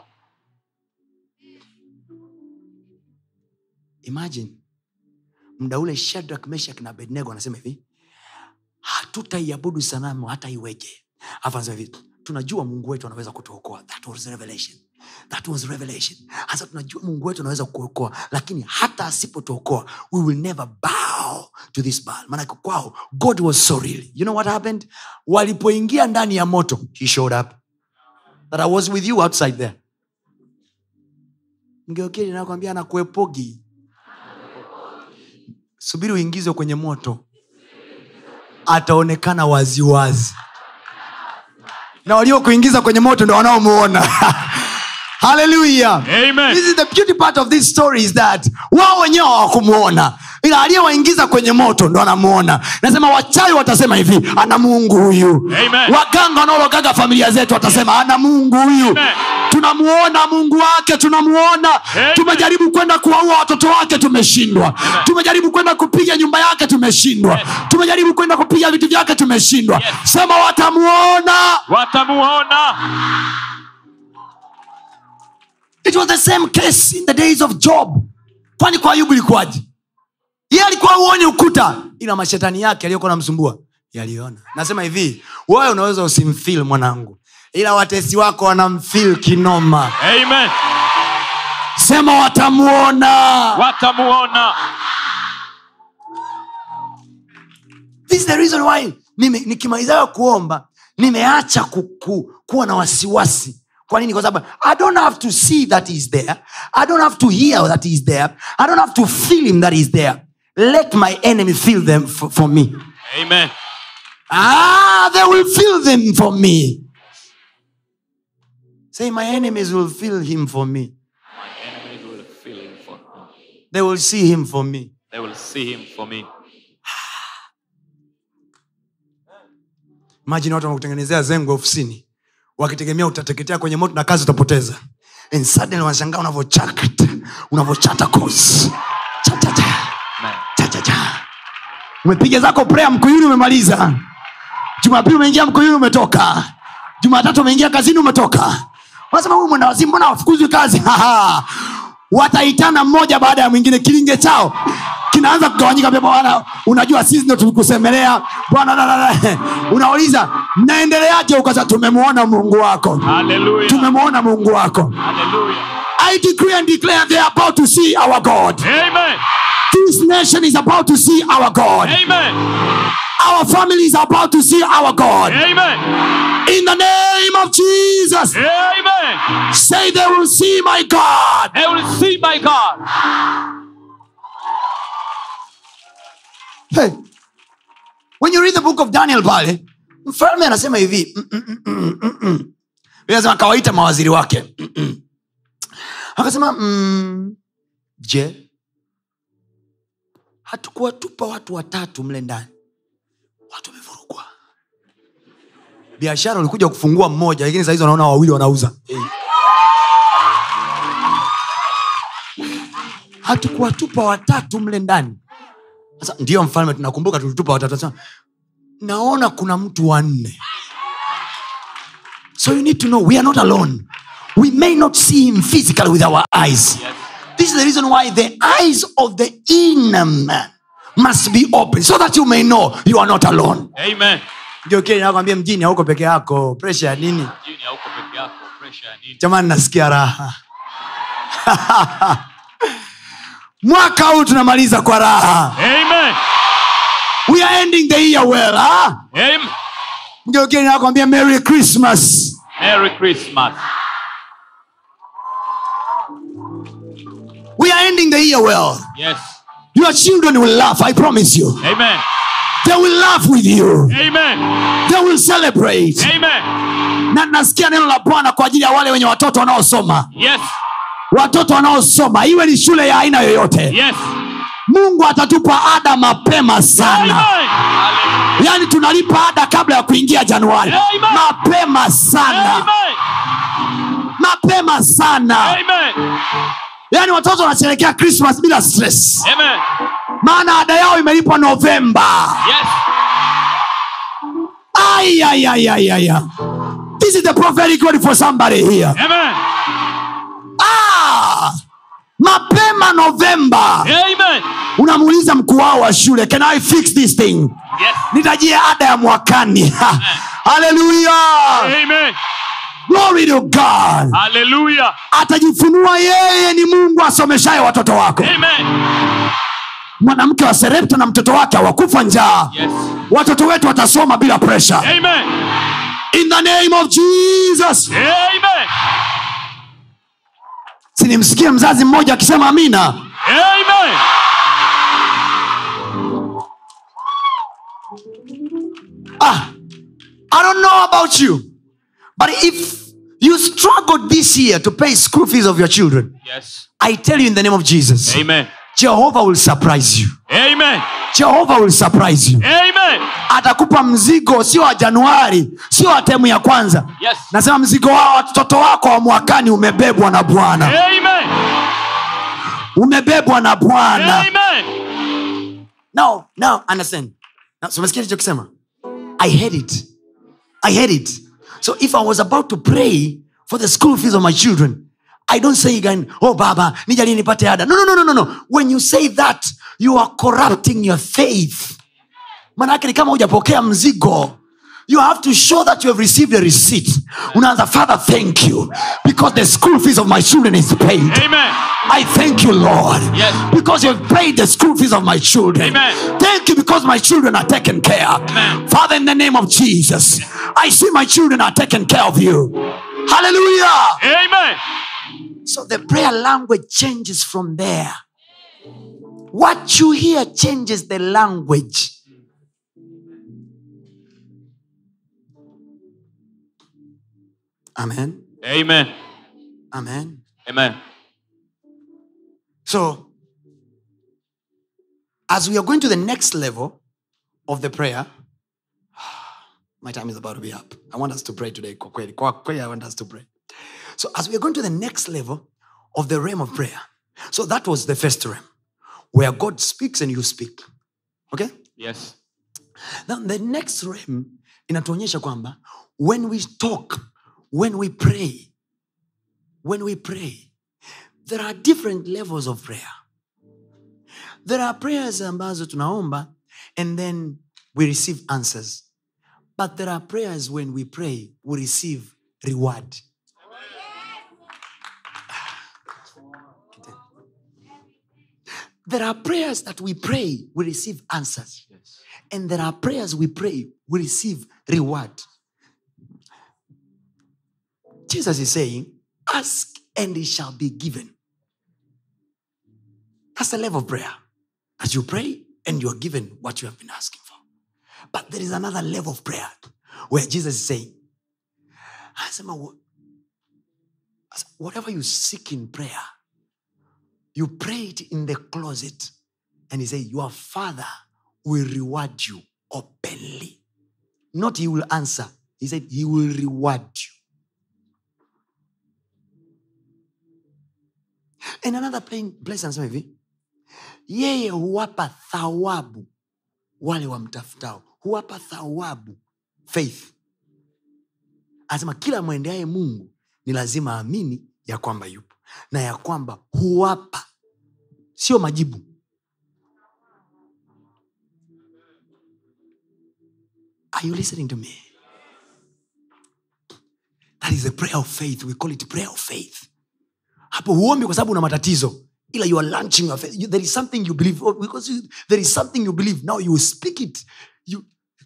imagine mda ule shadrak meshak na abednego anasema hivi hatutaiabudu sanamu hata iweje Alafu anasema hivi tunajua mungu wetu anaweza kutuokoa that was revelation that was revelation hasa tunajua mungu wetu anaweza kuokoa lakini hata asipotuokoa we will never bow to this Baal. maanake kwao god was so real you know what happened walipoingia ndani ya moto he showed up that i was with you outside there mgeokeli nakwambia anakuepogi subiri uingizwe kwenye moto ataonekana waziwazi na waliokuingiza kwenye moto ndo wanaomuona haleluya Amen. this is the beauty part of this story is that wao wenyewe hawakumuona ila aliyewaingiza kwenye moto ndo anamuona nasema wachawi watasema hivi ana mungu huyu Amen. waganga wanaologaga familia zetu watasema ana mungu huyu Amen. tunamuona mungu wake tunamuona Amen. tumejaribu kwenda kuwaua watoto wake tumeshindwa tumejaribu kwenda kupiga nyumba yake tumeshindwa Yes. tumejaribu kwenda kupiga vitu vyake tumeshindwa Yes. sema watamuona Watamuona. it was the same case in the days of job kwani kwa ayubu ilikuwaje ye alikuwa uoni ukuta ila mashetani yake aliyokuwa namsumbua yaliona nasema hivi wewe unaweza usimfil mwanangu ila watesi wako wanamfil kinoma Amen. sema watamuona Watamuona. this is the reason why mimi nikimalizayo kuomba nimeacha ku, ku, kuwa na wasiwasi kwa nini kwa sababu i don't have to see that he is there i don't have to hear that he is there i don't have to feel him that he is there let my enemy feel them for, for me Amen. ah they will feel them for me say my enemies will feel him for me My enemies will feel him for me. they will see him for me They will see him for me. imajini watu wanakutengenezea zengo ofisini wakitegemea utateketea kwenye moto na kazi utapoteza And suddenly wanashangaa unavyochata unavyochata course. Cha, cha, cha. Amen. Cha, cha, cha. umepiga zako prea mkuyuni umemaliza jumapili umeingia mkuyuni umetoka jumatatu umeingia kazini umetoka unasema huyu mwendawazimu mbona wafukuzwi kazi Haha. wataitana mmoja baada ya mwingine kilinge chao kinaanza kugawanyika pia bwana unajua sisi ndo tulikusemelea bwana la, la, la. unauliza mnaendeleaje ukasa tumemwona mungu wako Hallelujah. tumemwona mungu wako Hallelujah. i decree and declare they are about to see our god Amen. this nation is about to see our god Amen. our family is about to see our god Amen. in the name of jesus Amen. say they will see my god They will see my God. hey. when you read the book of daniel pale mfalme anasema hivi mm, mm, mm, mm, mm, mm. Biblia inasema akawaita mawaziri wake Mm, mm. akasema mm, je hatukuwatupa watu watatu mle ndani watu wamevurugwa biashara ulikuja kufungua mmoja lakini sahizi wanaona wawili wanauza hey. hatukuwatupa watatu mle ndani sasa ndiyo mfalme tunakumbuka tulitupa watatu Sasa, naona kuna mtu wanne so you need to know we are not alone we may not see him physically with our eyes Yes. this is the reason why the eyes of the inner man must be open so that you may know you are not alone Amen. ndio kile nakwambia mjini hauko peke yako presha ya nini Jini hauko peke yako. Pressure ya nini? jamani nasikia raha mwaka huu tunamaliza kwa raha Amen. we are ending the year well ah? Amen. ndio kile nakwambia merry christmas Merry Christmas. we are ending the year well Yes. your children will laugh i promise you Amen. they will laugh with you Amen. they will celebrate Amen. na nasikia neno la bwana kwa ajili ya wale wenye watoto wanaosoma Yes. watoto wanaosoma iwe ni shule ya aina yoyote Yes. mungu atatupa ada mapema sana Amen. Hallelujah. yaani tunalipa ada kabla ya kuingia januari Amen. mapema sana Amen. mapema sana Amen. yaani watoto wanasherekea krismas bila stress Amen. maana ada yao imelipwa novemba Yes. ayayayayaya this is the prophetic word for somebody here Amen. ah, mapema novemba Amen. unamuuliza mkuu wao wa shule can i fix this thing Yes. nitajie ada ya mwakani haleluya Amen. glory to god Hallelujah. atajifunua yeye ni mungu asomeshaye watoto wako Amen. mwanamke wa serepta na mtoto wake hawakufa njaa Yes. watoto wetu watasoma bila presha Amen. in the name of jesus Amen. sinimsikie mzazi mmoja akisema amina Amen. ah, i don't know about you but if you struggled this year to pay school fees of your children Yes. i tell you in the name of jesus Amen. jehovah will surprise you Amen. jehovah will surprise you Amen. atakupa mzigo sio wa januari sio wa temu ya kwanza Yes. nasema mzigo wao watoto wako wa mwakani umebebwa na bwana Amen. umebebwa na bwana Amen. now now understand now, so umesikia lichokisema i heard it i heard it so if i was about to pray for the school fees of my children i don't say again oh baba nijalie nipate ada no, no, no, no, no, no. when you say that you are corrupting your faith manake ni kama hujapokea mzigo you have to show that you have received a receipt unaanza father thank you because the school fees of my children is paid Amen. I thank you, Lord, Yes. because you've paid the school fees of my children. Amen. Thank you because my children are taken care of. Amen. Father, in the name of Jesus, I see my children are taken care of you. Hallelujah. Amen. So the prayer language changes from there. What you hear changes the language. Amen. Amen. Amen. Amen. So, as we are going to the next level of the prayer, my time is about to be up. I want us to pray today. Kwa kweli, kwa kweli, I want us to pray. So, as we are going to the next level of the realm of prayer, so that was the first realm where God speaks and you speak. Okay? Yes. Now, the next realm inatuonyesha kwamba when we talk, when we pray, when we pray, there are different levels of prayer. There are prayers ambazo tunaomba and then we receive answers. But there are prayers when we pray, we receive reward. There are prayers that we pray, we receive answers. Yes. And there are prayers we pray, we receive reward. Jesus is saying, Ask and it shall be given. That's the level of prayer. As you pray and you are given what you have been asking for. But there is another level of prayer where Jesus is saying, "Asema, wha- as- whatever you seek in prayer, you pray it in the closet. And he said, Your father will reward you openly. Not he will answer. He said, He will reward you. And another plain- place anasema hivi yeye huwapa thawabu wale wamtafutao huwapa thawabu faith anasema kila mwendeaye mungu ni lazima aamini ya kwamba yupo na ya kwamba huwapa sio majibu Are you listening to me? That is a prayer of faith. We call it prayer of faith. Hapo huombi kwa sababu una matatizo. Ila you are launching your faith. You- There is something you believe. Oh, Because you, there is something you believe. Now you speak it. You,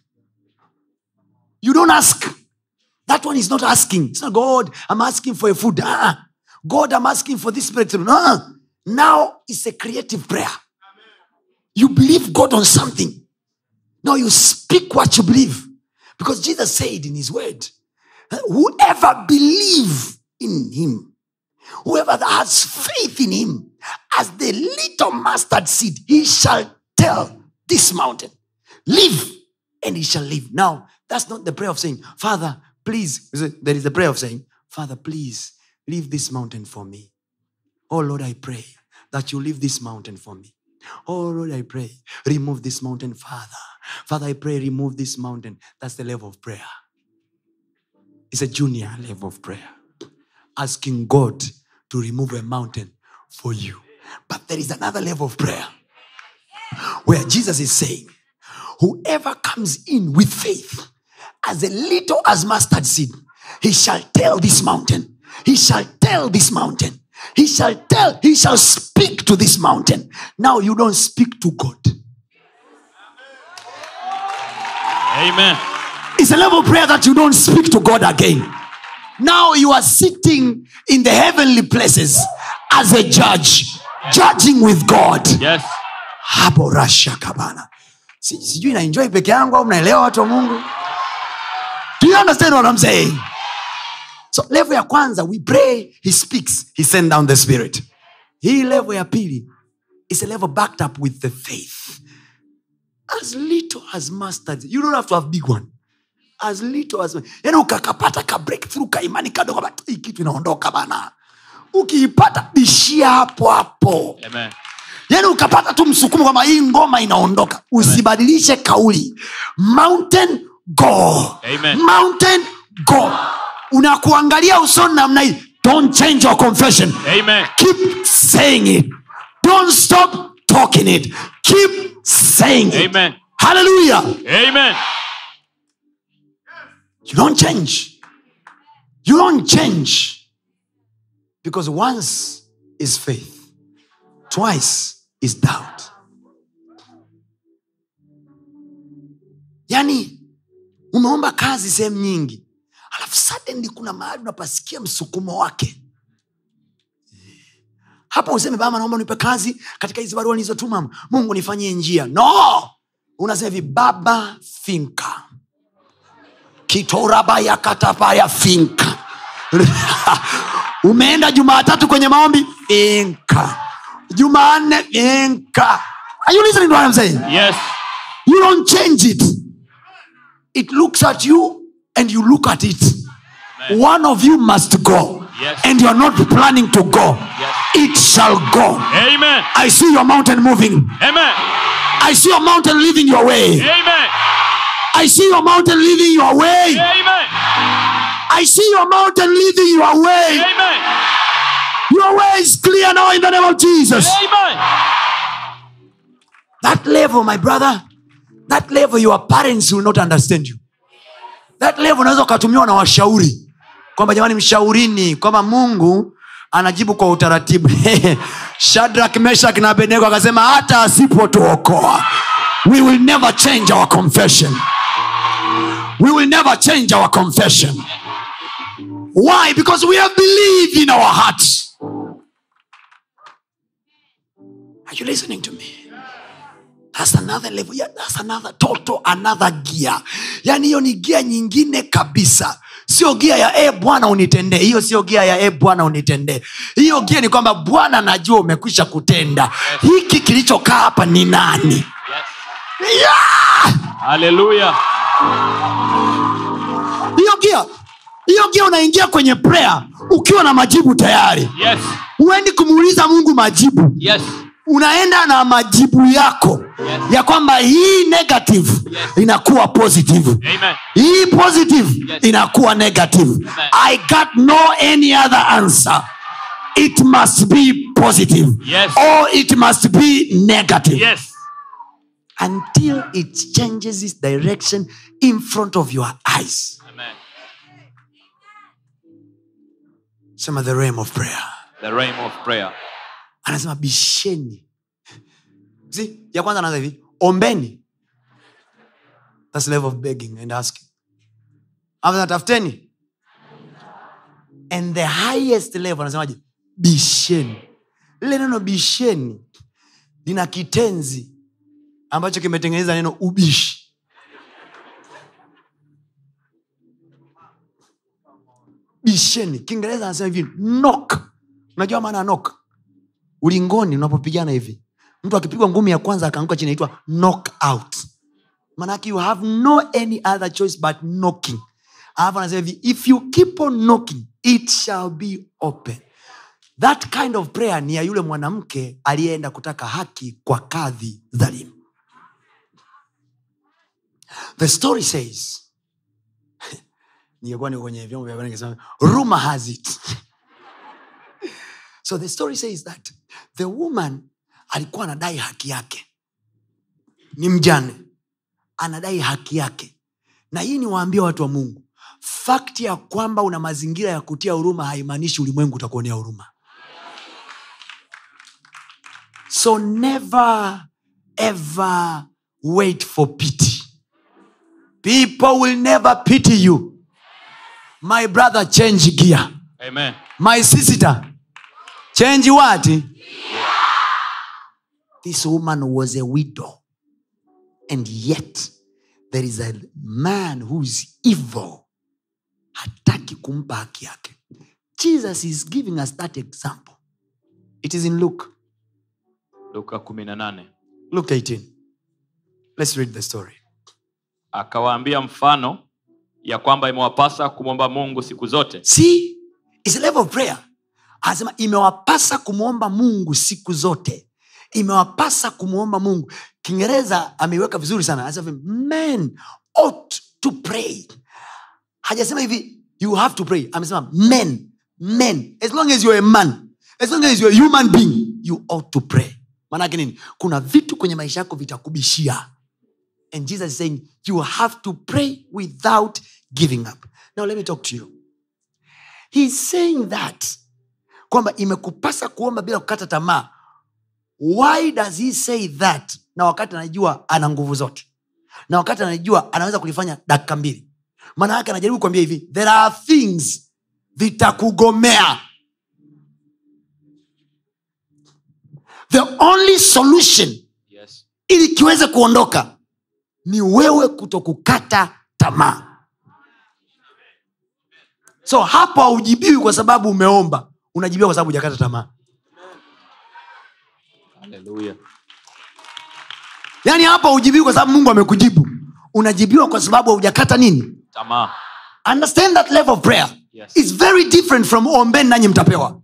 you don't ask. That one is not asking. It's not God, I'm asking for a food. Ah, God, I'm asking for this breakthrough. No. Now it's a creative prayer. You believe God on something. now you speak what you believe because jesus said in his word whoever believe in him whoever that has faith in him as the little mustard seed he shall tell this mountain live and he shall live now that's not the prayer of saying father please there is the prayer of saying father please leave this mountain for me oh lord i pray that you leave this mountain for me oh lord i pray remove this mountain father father i pray remove this mountain that's the level of prayer it's a junior level of prayer asking god to remove a mountain for you but there is another level of prayer where jesus is saying whoever comes in with faith as a little as mustard seed he shall tell this mountain he shall tell this mountain he shall tell he shall speak to this mountain now you don't speak to god Amen. it's a level of prayer that you don't speak to god again now you are sitting in the heavenly places as a judge judging with god Yes. hapo rasha kabana Si- sijui naenjoy peke yangu au mnaelewa watu wa mungu do you understand what I'm saying so level ya kwanza we pray he speaks he send down the spirit hii level ya pili is a level backed up with the faith as little as mustard you don't have to have big one as little as yani ukakapata ka breakthrough ka imani kadogo ba- hii kitu inaondoka bana ukiipata bishia hapo hapo Amen. yani ukapata tu msukumo kwamba hii ngoma inaondoka usibadilishe kauli mountain go Amen. mountain go unakuangalia usoni namna hii don't change your confession Amen. keep saying it don't stop talking it keep saying it Amen. hallelujah Amen. you don't change you don't change because once is faith twice is doubt yani umeomba kazi sehemu nyingi alafu suddenly kuna mahali unapasikia msukumo wake hapo useme baba naomba nipe kazi katika hizi barua nilizotuma mungu nifanyie njia no unasema hivi baba finka kitorabaya katapaya finka umeenda jumaatatu kwenye maombi finka jumanne finka are you listening to what I'm saying? Yes. you don't change it it looks at you and you look at it Amen. one of you must go Yes. and you're not planning to go Yes. it shall go Amen. i see your mountain moving Amen. i see your mountain leaving your way Amen. i see your mountain leaving your way Amen. i see your mountain leaving your way Amen. your way is clear now in the name of jesus Amen. that level my brother that level your parents will not understand you that level unaweza ukatumiwa na washauri kwamba jamani mshaurini kwamba mungu anajibu kwa utaratibu shadrak meshak na abednego akasema hata asipotuokoa we will never change our confession we will never change our confession why because we have believed in our hearts are you listening to me that's another level yeah, that's another total another gear yani hiyo ni gia nyingine kabisa sio gia ya e bwana unitendee hiyo sio gia ya e bwana unitendee hiyo gia ni kwamba bwana najua umekwisha kutenda hiki kilichokaa hapa ni nani Yes. yeah! Hallelujah. hiyo gia hiyo gia unaingia kwenye prayer ukiwa na majibu tayari Yes. huendi kumuuliza mungu majibu Yes. unaenda na majibu yako Yes. ya kwamba hii negative Yes. inakuwa positive Amen. hii positive Yes. inakuwa negative Amen. i got no any other answer it must be positive Yes. or it must be negative Yes. until it changes its direction in front of your eyes Amen. sema the realm of prayer The realm of prayer. anasema bisheni See, ya kwanza anaanza hivi ombeni That's the level of begging and asking After tafuteni and the highest level anasemaje bisheni lile neno bisheni lina kitenzi ambacho kimetengeneza neno ubishi bisheni kiingereza anasema hivi knock unajua maana ya knock ulingoni unapopigana hivi mtu akipigwa ngumi ya kwanza akaanguka chini naitwa knock out manake you have no any other choice but knocking alafu anasema hivi if you keep on knocking it shall be open that kind of prayer ni ya yule mwanamke aliyeenda kutaka haki kwa kadhi dhalimu the story says ningekuwa niko kwenye vyombo vya habari ningesema rumor has it so the story says that the woman alikuwa anadai haki yake ni mjane anadai haki yake na hii ni waambia watu wa mungu fakti ya kwamba una mazingira ya kutia huruma haimaanishi ulimwengu utakuonea huruma so never ever wait for pity people will never pity you my brother change gear Amen. my sister change what this woman was a widow and yet there is a man who's evil hataki kumpa haki yake jesus is giving us that example it is in luke luka kumi na nane luke 18 let's read the story akawaambia mfano ya kwamba imewapasa kumwomba mungu siku zote see it's a level of prayer anasema imewapasa kumwomba mungu siku zote imewapasa kumwomba mungu kiingereza ameiweka vizuri sana anasema hivi, men ought to pray hajasema hivi you have to pray amesema men men as long as you're a man as long as you're a human being you ought to pray maanake nini kuna vitu kwenye maisha yako vitakubishia and jesus is saying you have to pray without giving up now let me talk to you He's saying that kwamba imekupasa kuomba bila kukata tamaa why does he say that na wakati anajua ana nguvu zote na wakati anajua anaweza kulifanya dakika mbili maana yake anajaribu kuambia hivi there are things vitakugomea the only solution yes. ili kiweze kuondoka ni wewe kutokukata tamaa so hapo haujibiwi kwa sababu umeomba unajibiwa kwa sababu hujakata tamaa Haleluya. yaani hapo haujibiwi kwa sababu mungu amekujibu unajibiwa kwa sababu haujakata nini tamaa understand that level of prayer Yes. is very different from ombeni nanyi mtapewa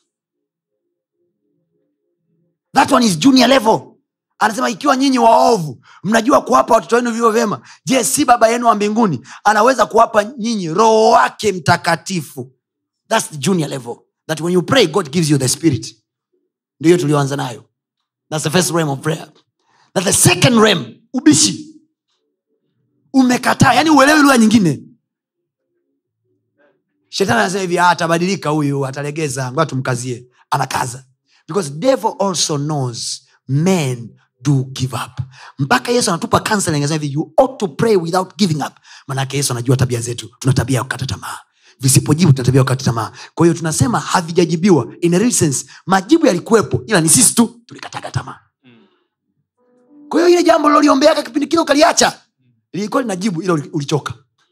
that one is junior level anasema ikiwa nyinyi waovu mnajua kuwapa watoto wenu vivyo vyema je si baba yenu wa mbinguni anaweza kuwapa nyinyi roho wake mtakatifu thats the junior level that when you pray god gives you the spirit ndio hiyo tulioanza nayo thats the first realm of prayer that the second realm ubishi umekataa yani uelewi lugha nyingine shetani anasema hivi "Ah, atabadilika huyu atalegeza ngoja tumkazie anakaza because devil also knows men do give up mpaka yesu anatupa counseling anasema hivi you ought to pray without giving up manake yesu anajua tabia zetu tuna tabia ya kukata tamaa visipojibu tuna tabia ya kukata tamaa kwa hiyo tunasema havijajibiwa in a real sense majibu yalikuwepo ila ni sisi tu tulikataga tamaa kwa hiyo ile jambo liloliombeaka kipindi kile ukaliacha lilikuwa linajibu ila uli- ulichoka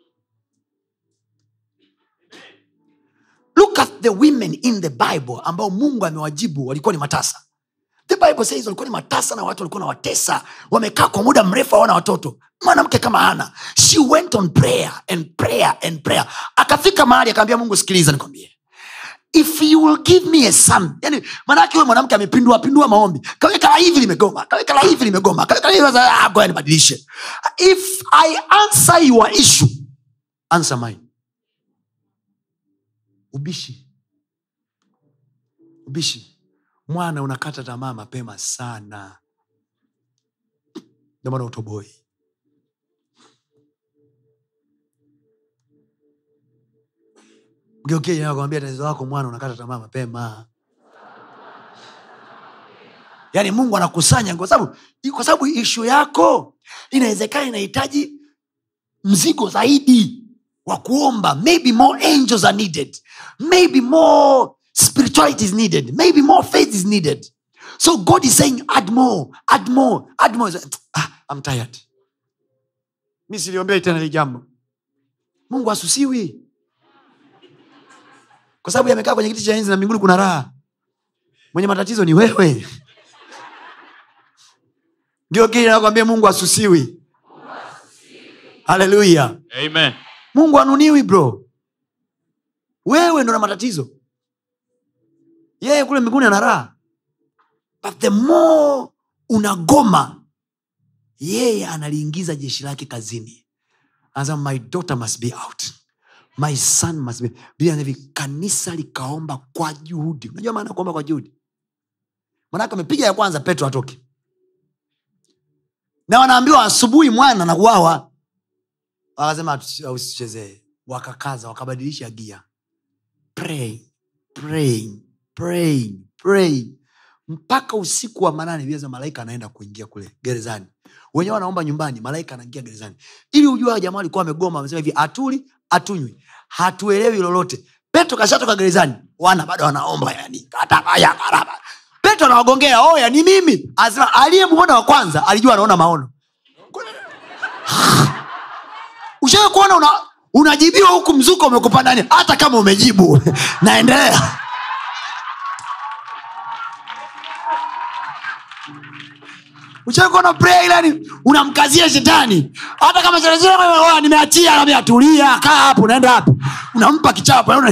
look at the women in the bible ambao mungu amewajibu walikuwa ni matasa the bible says walikuwa ni matasa na watu walikuwa na watesa wamekaa kwa muda mrefu hawana watoto mwanamke kama hana she went on prayer and prayer and prayer akafika mahali akaambia mungu sikiliza nikwambie if you will give me a son yani maanake huyo mwanamke amepindua pindua maombi kaweka la hivi limegoma kaweka la hivi limegoma kaweka la hivi sasa, ah, ngoja nibadilishe if i answer your issue answer mine ubishi ubishi mwana unakata tamaa mapema sana ndio maana utoboi mgeukiakwambia tatizo lako mwana unakata tamaa mapema yaani mungu anakusanya kwa sababu kwa sababu ishu yako inawezekana inahitaji mzigo zaidi wa kuomba maybe more angels are needed maybe more spirituality is needed maybe more faith is needed so god is saying add more add more add more ah, I'm tired mi siliombei tena hili jambo mungu asusiwi kwa sababu yamekaa kwenye kiti cha enzi na mbinguni kuna raha mwenye matatizo ni wewe ndio kile nakwambia mungu asusiwi haleluya Amen. mungu anuniwi bro wewe ndo na matatizo yeye kule mbinguni ana raha but the more unagoma yeye analiingiza jeshi lake kazini anasema my daughter must be out my son must be Biblia inasema hivi kanisa likaomba kwa juhudi unajua maana ya kuomba kwa juhudi manake amepiga ya kwanza petro atoke na wanaambiwa asubuhi mwana na kuwawa wakasema "Tusi- usichezee wakakaza wakabadilisha gia pray, pray, pray, pray. mpaka usiku wa manane Biblia inasema malaika anaenda kuingia kule gerezani wenyewe wanaomba nyumbani malaika anaingia gerezani ili ujua hawa jamaa walikuwa wamegoma wamesema hivi atuli atunywi hatuelewi lolote petro kashatoka gerezani wana bado wanaomba yani katabaya karaba petro anawagongea oya ni mimi anasema aliyemwona wa kwanza alijua anaona maono ushawe kuona una, unajibiwa huku mzuko umekupa ndani hata kama umejibu naendelea ushawe kuona prayer ile yani unamkazia shetani hata kama shetani sema, "Oya, nimeachia naambia tulia kaa hapo unaenda hapo unampa kichapo una...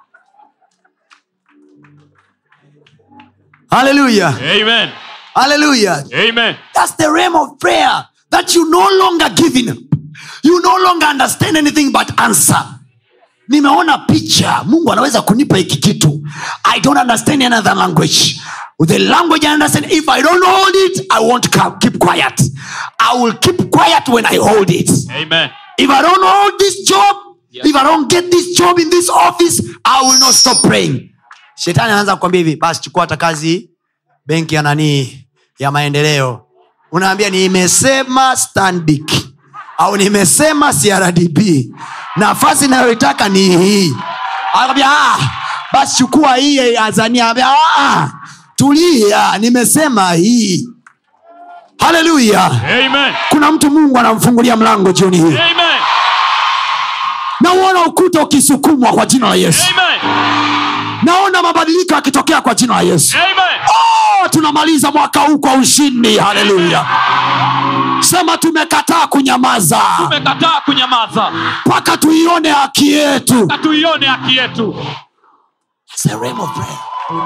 haleluya Amen. haleluya Amen. That's the realm of prayer that you no longer giving up. You no longer understand anything but answer. nimeona picha mungu anaweza kunipa hiki kitu i don't understand another language the language i understand if i don't hold it i won't ca- keep quiet i will keep quiet when i hold it Amen. if i don't hold this job Yes. if i don't get this job in this office i will not stop praying shetani anaanza kukwambia hivi basi chukua hata kazi benki ya nanii ya maendeleo unaambia nimesema stanbic au nimesema crdb nafasi inayoitaka ni hii anakwambia ah, basi chukua hii ya azania Anakwambia, ah, tulia nimesema hii haleluya Amen. kuna mtu mungu anamfungulia mlango jioni hii Amen. nauona ukuta ukisukumwa kwa jina la yesu Amen. naona mabadiliko yakitokea kwa jina la yesu Amen. oh, tunamaliza mwaka huu kwa ushindi haleluya sema tumekataa kunyamaza Tumekataa kunyamaza mpaka tuione haki yetu na tuione haki yetu. It's a realm of prayer.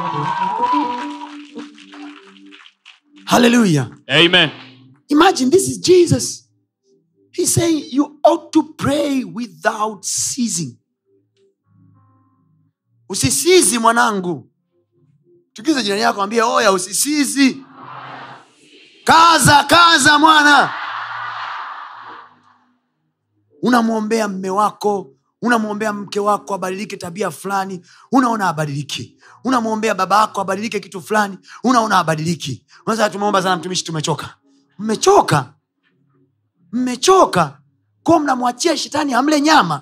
haleluya Amen. imagine this is jesus he's saying you ought to pray without ceasing usisizi mwanangu tukiza jirani yako ambia oya usisizi kaza kaza mwana unamwombea mme wako unamwombea mke wako abadilike tabia fulani unaona abadiliki unamwombea baba yako abadilike kitu fulani unaona abadiliki unaweza tumeomba sana mtumishi tumechoka mmechoka mmechoka ko mnamwachia shetani amle nyama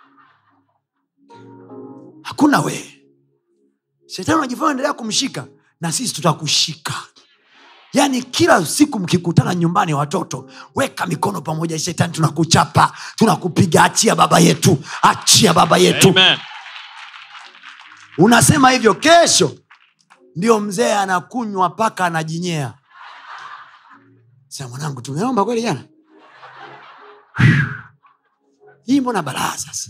hakuna wee shetani unajifanya endelea kumshika na sisi tutakushika yaani kila siku mkikutana nyumbani watoto weka mikono pamoja shetani tunakuchapa tunakupiga achia baba yetu achia baba yetu Amen. unasema hivyo kesho ndio mzee anakunywa mpaka anajinyea sema mwanangu tumeomba kweli jana hii mbona balaa sasa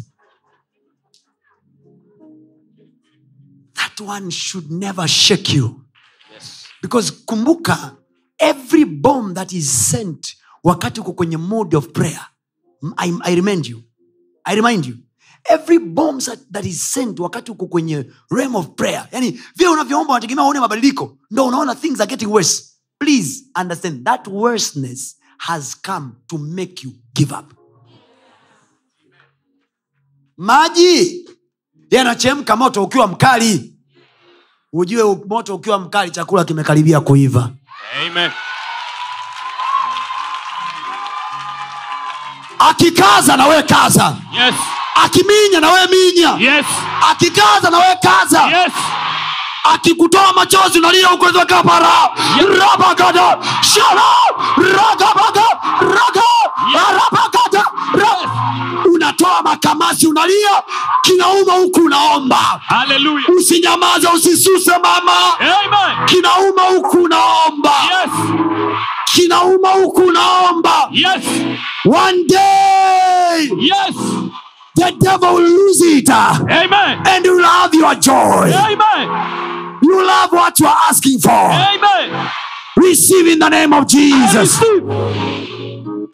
that one should never shake you Yes. because kumbuka every bomb that is sent wakati uko kwenye mode of prayer I, I remind you i remind you every bomb that, that is sent wakati uko kwenye realm of prayer yani vile unavyoomba unategemea uone mabadiliko ndo unaona things are getting worse please understand that worseness has come to make you give up maji yanachemka moto ukiwa mkali ujue u- moto ukiwa mkali chakula kimekaribia kuiva Amen. akikaza na we kaza Yes. akiminya na we minya Yes. akikaza na we kaza Yes. akikutoa machozi unalia ukweza kapara rabagada shara ragabaga raga rabagada ra- unatoa makamasi unalia kinauma huku unaomba Hallelujah. ukinyamaza usisuse mama Amen. kinauma huku unaomba Yes. kinauma huku unaomba Yes. one day Yes. the devil will lose it uh, Amen. and you will have your joy Amen. you will have what you are asking for Amen. receive in the name of jesus Receive.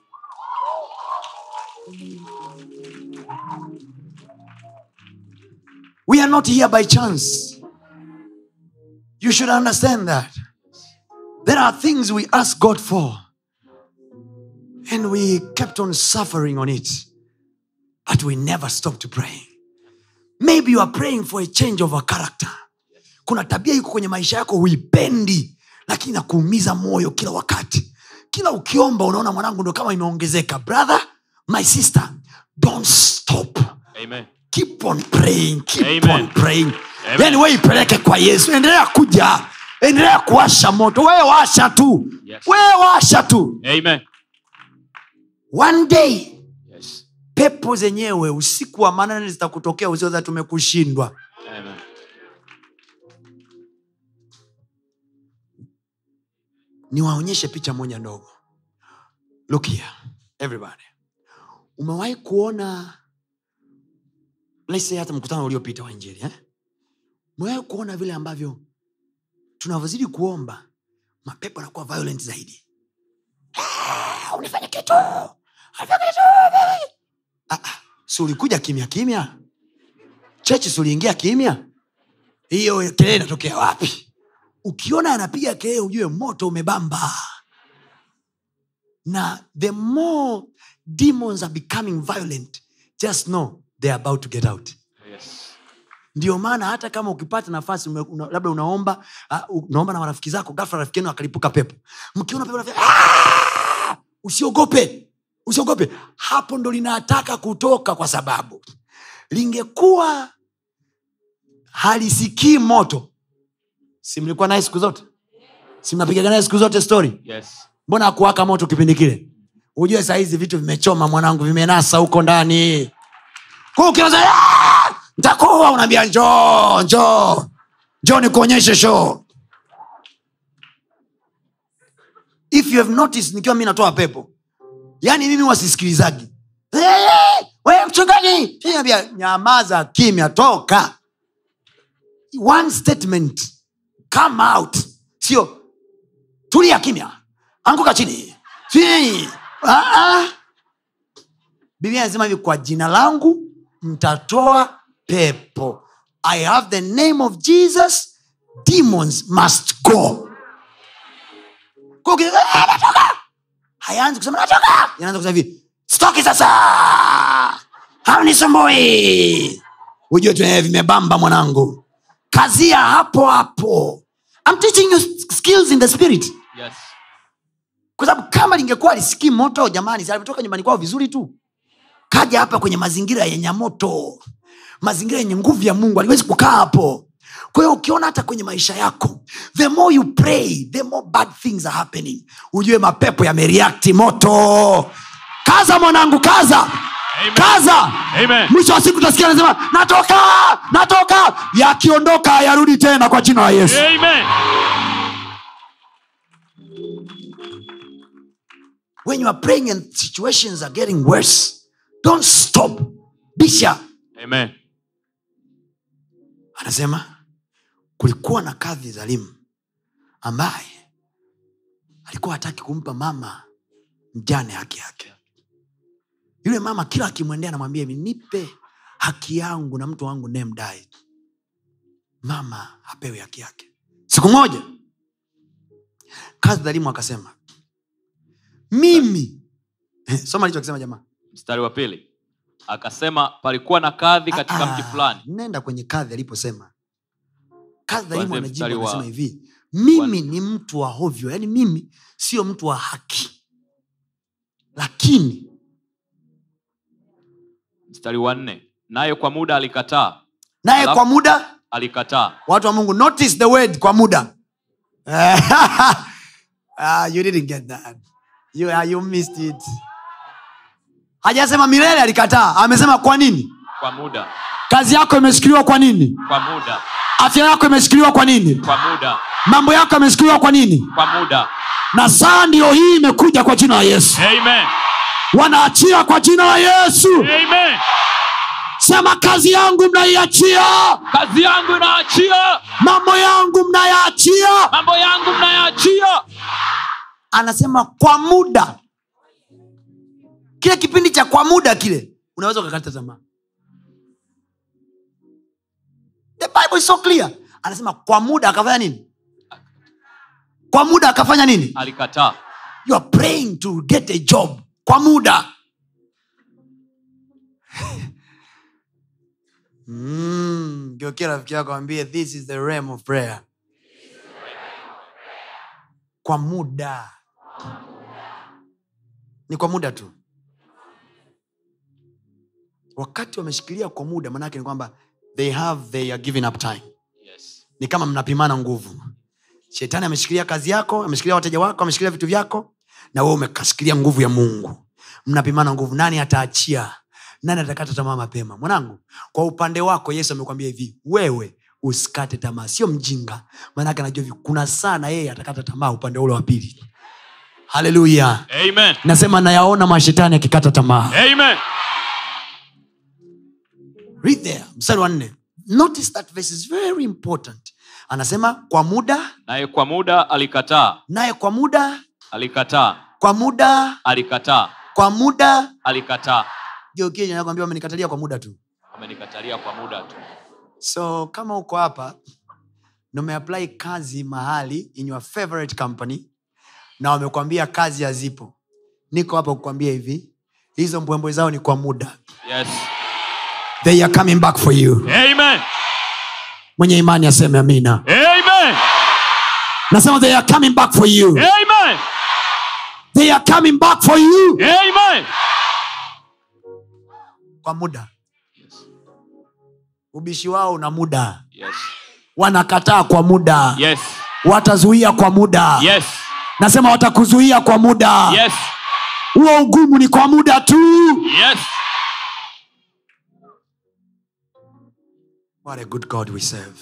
we are not here by chance you should understand that there are things we ask god for and we kept on suffering on it but we never stopped praying maybe you are praying for a change of a character kuna tabia iko kwenye maisha yako huipendi lakini nakuumiza moyo kila wakati kila ukiomba unaona mwanangu ndo kama imeongezeka brother my sister don't stop Amen. keep on praying keep Amen. on praying Amen. yani we ipeleke kwa yesu endelea kuja endelea kuwasha moto wewe washa tu Yes. wewe washa tu Amen. one day Yes. pepo zenyewe usiku wa manane zitakutokea usioza tumekushindwa Amen. niwaonyeshe picha moja ndogo look here everybody umewahi kuona let's say hata mkutano uliopita wa injili eh? umewahi kuona vile ambavyo tunavyozidi kuomba mapepo anakuwa violent zaidi Ah, unifanye kitu unifanye kitu ah, ah, si ulikuja kimya kimya chechi si uliingia kimya hiyo kelele inatokea wapi ukiona anapiga kelele ujue moto umebamba na the more demons are becoming violent just know they are about to get out Yes. ndio maana hata kama ukipata nafasi ume, una, labda unaomba uh, unaomba na marafiki zako gafla rafiki yenu akalipuka pepo mkiona pepo unafanya, "Ah!" usiogope usiogope hapo ndo linataka kutoka kwa sababu lingekuwa halisikii moto si mlikuwa naye siku zote si mnapigaga naye siku zote story Yes. mbona akuwaka moto kipindi kile ujue sahizi vitu vimechoma mwanangu vimenasa huko ndani Kwa ukianza, "Ah! ntakuwa unaambia njoo njoo njoo nikuonyeshe show if you have noticed nikiwa mi natoa pepo yaani mimi wasisikilizagi we mchungaji ambia nyamaza kimya toka one statement come out sio tulia kimya anguka chini chini ah, ah. biblia anasema hivi kwa jina langu mtatoa pepo i have the name of jesus demons must go Kwa uki- ah, natoka hayaanzi kusema natoka inaanza kusema hivi stoki sasa hamnisumbui ujue tu eh, vimebamba mwanangu kazia hapo hapo I'm teaching you skills in the spirit Yes. kwa sababu kama lingekuwa lisikii moto jamani si alivyotoka nyumbani kwao vizuri tu kaja hapa kwenye mazingira yenye moto mazingira yenye nguvu ya mungu aliwezi kukaa hapo kwa hiyo ukiona hata kwenye maisha yako the more you pray the more bad things are happening ujue mapepo yamereakti moto kaza mwanangu kaza Amen. kaza Amen. mwisho wa siku utasikia anasema natoka natoka yakiondoka yarudi tena kwa jina la yesu Amen. when you are praying and situations are getting worse don't stop bisha Amen. anasema kulikuwa na kadhi dhalimu ambaye alikuwa hataki kumpa mama mjane haki yake yule mama kila akimwendea anamwambia hivi nipe haki yangu na mtu wangu nemdai mama hapewi haki yake siku moja kadhi dhalimu akasema mimi soma alichokisema jamaa mstari wa pili akasema palikuwa na kadhi katika Ah, mji fulani nenda kwenye kadhi aliposema kadhi dhalimu Kuanzia anajibu mstari wa- anasema hivi mimi ni mtu wa hovyo yaani mimi sio mtu wa haki lakini mstari wa nne naye kwa muda alikataa naye Alafu- kwa muda alikataa watu wa mungu notice the word kwa muda ah, you didn't get that you, ah, you missed it hajasema milele alikataa amesema kwa nini kwa muda kazi yako imeshikiliwa kwa nini kwa muda afya yako imeshikiliwa kwa nini kwa muda mambo yako yameshikiliwa kwa nini kwa muda na saa ndiyo hii imekuja kwa jina la yesu amen wanaachia kwa jina la yesu amen sema kazi yangu mnaiachia kazi yangu inaachia mambo yangu mnayaachia mambo yangu mnayaachia anasema kwa muda kile kipindi cha kwa muda kile unaweza ukakata tamaa the bible is so clear anasema kwa muda akafanya nini kwa muda akafanya nini alikataa you are praying to get a job kwa muda mm, geukia rafiki yako ambie this is the realm of prayer kwa muda ni kwa muda tu wakati wameshikilia kwa muda maanaake ni kwamba they have they are giving up time yes. ni kama mnapimana nguvu shetani ameshikilia kazi yako ameshikilia wateja wako ameshikilia vitu vyako na wewe umekashikilia nguvu ya mungu mnapimana nguvu nani ataachia nani atakata tamaa mapema mwanangu kwa upande wako yesu amekwambia hivi wewe usikate tamaa sio mjinga maanake anajua hivi kuna sana yeye atakata tamaa upande ule wa pili haleluya amen nasema nayaona mashetani akikata tamaa amen read there mstari wa nne notice that verse is very important anasema kwa muda naye kwa muda alikataa naye kwa muda alikataa kwa muda alikataa kwa muda alikataa geukiakwambia wamenikatalia kwa muda tu amenikatalia kwa muda tu so kama uko hapa na umeapply kazi mahali in your favorite company na wamekwambia kazi hazipo niko hapa kukwambia hivi hizo mbwembwe zao ni kwa muda yes they are coming back for you amen mwenye imani aseme amina amen nasema they are coming back for you amen they are coming back for you amen kwa muda yes ubishi wao una muda yes wanakataa kwa muda yes watazuia kwa muda yes nasema watakuzuia kwa muda yes huo ugumu ni kwa muda tu yes What a good God we serve.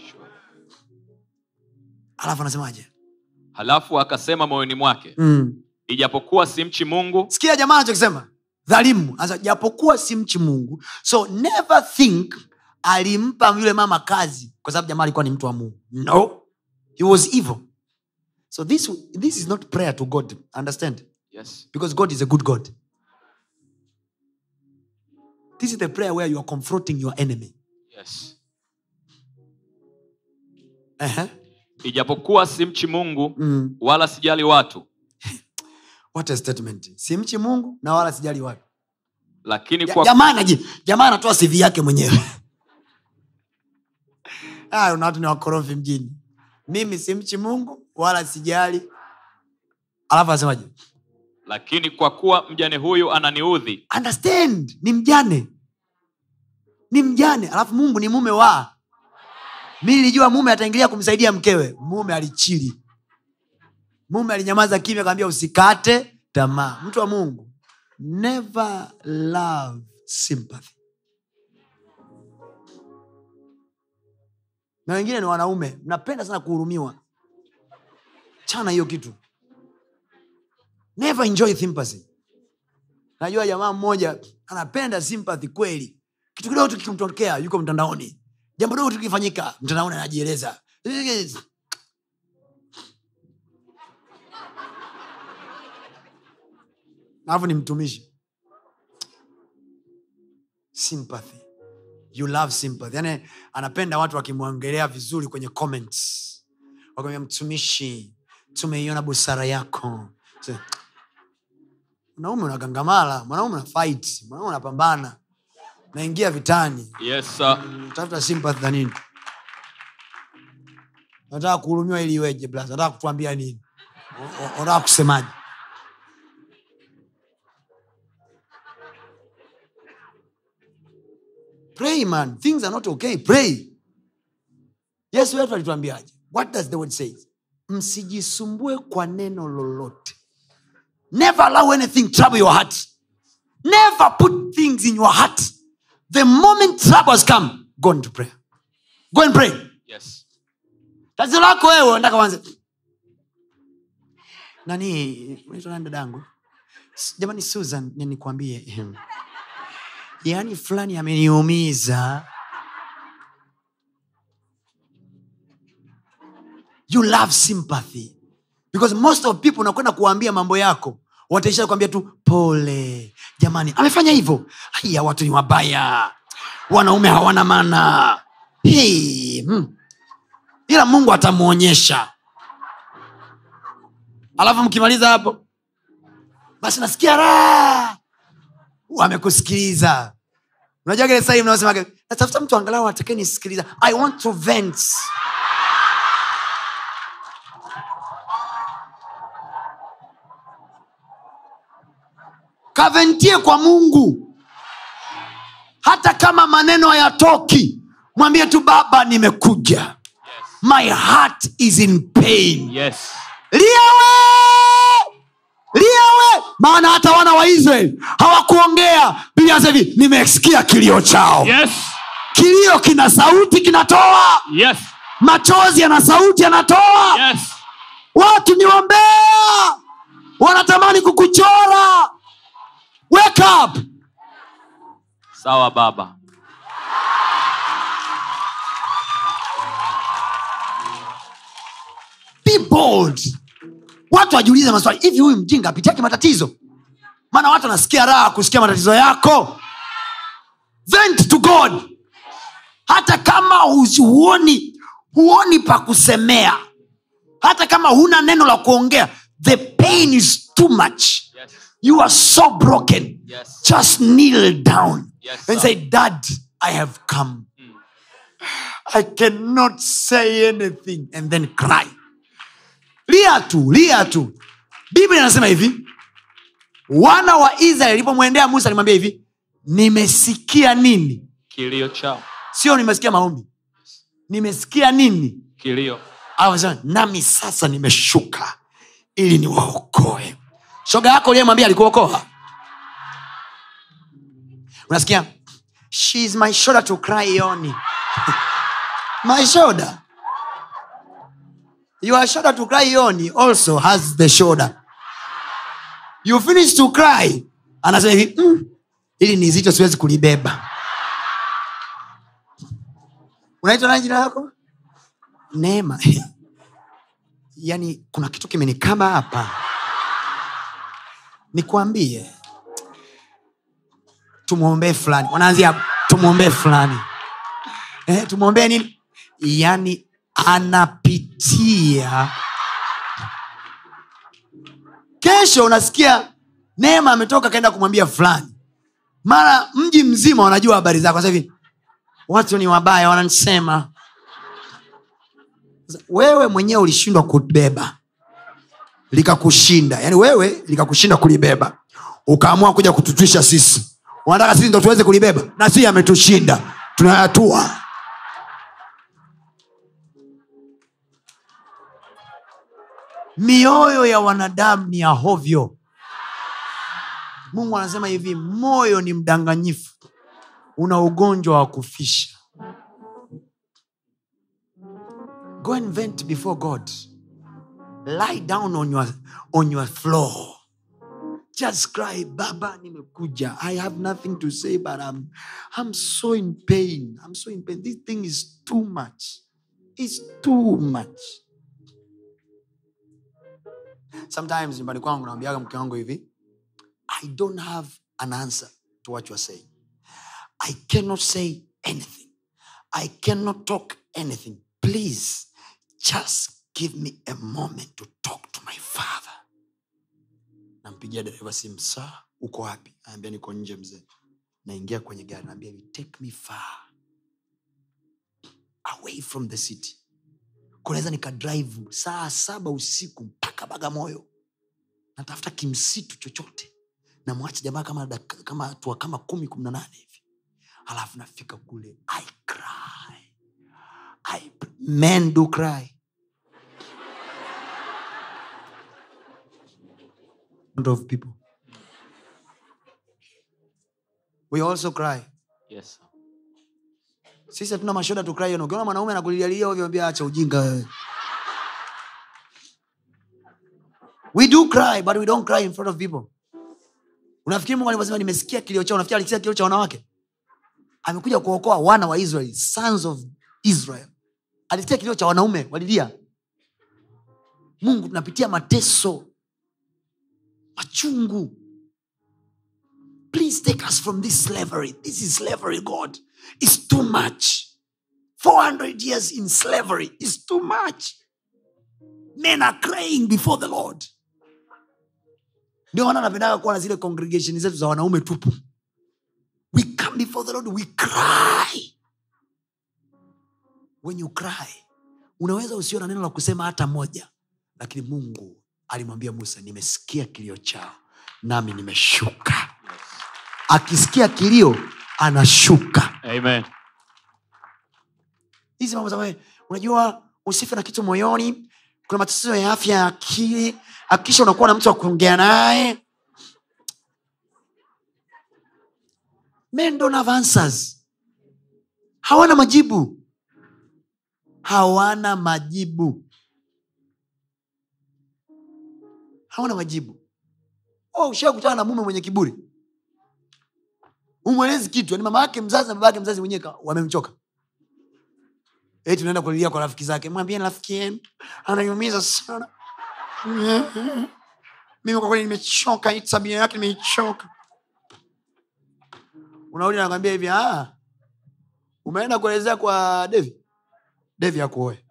alafu anasemaje halafu akasema moyoni mwake mm. ijapokuwa simchi mungu sikia jamaa anachokisema dhalimu Anasema, japokuwa si mchi mungu so never think alimpa yule mama kazi kwa sababu jamaa alikuwa ni mtu wa mungu no he was evil so this, this is not prayer to god understand yes because god is a good god this is the prayer where you are confronting your enemy yes uh-huh. ijapokuwa simchi mungu mm. wala sijali watu what a statement simchi mungu na wala sijali watu lakini Ja- kwa jamaa anaji- jamaa anatoa sivi yake mwenyewe Ah, una watu ni wakorofi mjini mimi simchi mungu wala sijali alafu anasemaje lakini kwa kuwa mjane huyu ananiudhi understand ni mjane ni mjane alafu mungu ni mume wa mi nilijua mume ataingilia kumsaidia mkewe mume alichili mume alinyamaza kimya akamwambia usikate tamaa mtu wa mungu never love sympathy na wengine ni wanaume mnapenda sana kuhurumiwa chana hiyo kitu never enjoy sympathy najua jamaa mmoja anapenda sympathy kweli kitu kidogo tu kikimtokea yuko mtandaoni jambo dogo tu kikifanyika mtandaoni anajieleza alafu ni mtumishi sympathy you love sympathy yani anapenda watu wakimwongelea vizuri kwenye comments wakamwambia mtumishi tumeiona busara yako So, mwanaume unagangamala mwanaume una fight mwanaume unapambana naingia vitani yes sir. tafuta sympathy na nini nataka kuhurumiwa ili iweje blas nataka kutuambia nini O- o- unataka kusemaje pray man things are not okay pray yesu wetu alituambiaje what does the word say msijisumbue kwa neno lolote never allow anything trouble your heart never put things in your heart the moment troubles come go into prayer go and pray Yes. tatizo lako wewe nataka wanze nani unaitwa nani dadangu S- jamani susan ni- nikwambie yaani fulani ameniumiza you love sympathy because most of people unakwenda kuwaambia mambo yako wataisha kuambia tu pole jamani amefanya hivyo haya watu ni wabaya wanaume hawana maana hey, hmm. ila mungu atamwonyesha alafu mkimaliza hapo basi nasikia raha wamekusikiliza unajua kile sahii mnaosema natafuta mtu angalau atakae nisikiliza i want to vent kaventie kwa mungu hata kama maneno hayatoki mwambie tu baba nimekuja my heart is in pain Yes. liawe liawe maana hata wana wa israeli hawakuongea biblia inasema hivi nimesikia kilio chao Yes. kilio kina sauti kinatoa Yes. machozi yana sauti yanatoa Yes. watu ni wambea wanatamani kukuchora wake up Sawa baba. be bold watu wajiulize maswali hivi huyu mjinga apitiake matatizo maana watu wanasikia raha kusikia matatizo yako vent to god hata kama husi- huoni huoni pa kusemea hata kama huna neno la kuongea the pain is too much Yes. you are so broken Yes. just kneel down Yes, and sir. say dad i have come i cannot say anything and then cry lia tu lia tu biblia inasema hivi wana wa israeli alipomwendea musa alimwambia hivi nimesikia nini Kilio chao. sio nimesikia maombi nimesikia nini Kilio. Akasema, nami sasa nimeshuka ili niwaokoe shoga yako uliyemwambia alikuokoa unasikia she is my shoulder to cry on my shoulder your shoulder to cry on also has the shoulder you finish to cry anasema hivi mm, ili ni zito siwezi kulibeba unaitwa nani jina lako neema yaani kuna kitu kimenikaba hapa nikwambie tumwombee fulani wanaanzia tumwombee fulani eh, tumwombee nini yaani anapitia kesho unasikia neema ametoka kaenda kumwambia fulani mara mji mzima wanajua habari zako sasa hivi watu ni wabaya wananisema Sasa, wewe mwenyewe ulishindwa kubeba likakushinda yaani wewe likakushinda kulibeba ukaamua kuja kututwisha sisi wanataka sisi ndo tuweze kulibeba na sisi ametushinda tunayatua mioyo ya wanadamu ni ya hovyo mungu anasema hivi moyo ni mdanganyifu una ugonjwa wa kufisha go and vent before god lie down on your, on your floor just cry baba nimekuja i have nothing to say but I'm, i'm so in pain i'm so in pain this thing is too much it's too much sometimes nyumbani kwangu naambiaga mke wangu hivi i don't have an answer to what you're saying i cannot say anything i cannot talk anything please just give me a moment to talk to my father nampigia dereva simu saa uko wapi anaambia niko nje mzee naingia kwenye gari naambia hivi take me far away from the city kunaweza nikadrive saa saba usiku mpaka bagamoyo natafuta kimsitu chochote namwacha jamaa kama dak- kama hatua kama kumi kumi na nane hivi alafu nafika kule i cry I, men do cry front of people we also cry Yes. sir. sisi hatuna mashoda tukrai ukiona mwanaume anakulilialia ovyo ambia acha ujinga wewe we do cry but we don't cry in front of people unafikiri mungu alivyosema nimesikia kilio chao unafikiri alisikia kilio cha wanawake amekuja kuokoa wana wa israel sons of israel alisikia kilio cha wanaume walilia mungu tunapitia mateso machungu please take us from this slavery this is slavery god is too much 400 years in slavery is too much men are crying before the lord ndio maana napendaga kuwa na zile congregation zetu za wanaume tupu we come before the lord we cry when you cry unaweza usio na neno la kusema hata moja lakini mungu alimwambia musa nimesikia kilio chao nami nimeshuka akisikia kilio anashuka Amen. hizi mambo za wewe, unajua usife na kitu moyoni kuna matatizo ya afya ya akili akisha unakuwa na mtu wa kuongea naye men don't have answers hawana majibu hawana majibu hawana majibu oh, ushakutana na mume mwenye kiburi umwelezi kitu yani mama yake mzazi na baba yake mzazi mwenyewe ka- wamemchoka eti unaenda kulilia kwa rafiki zake mwambie rafiki yenu ananiumiza sana mimi kwa kweli nimechoka hii tabia yake nimeichoka unarudi nakwambia hivi "Ah, umeenda kuelezea kwa devi devi akuoe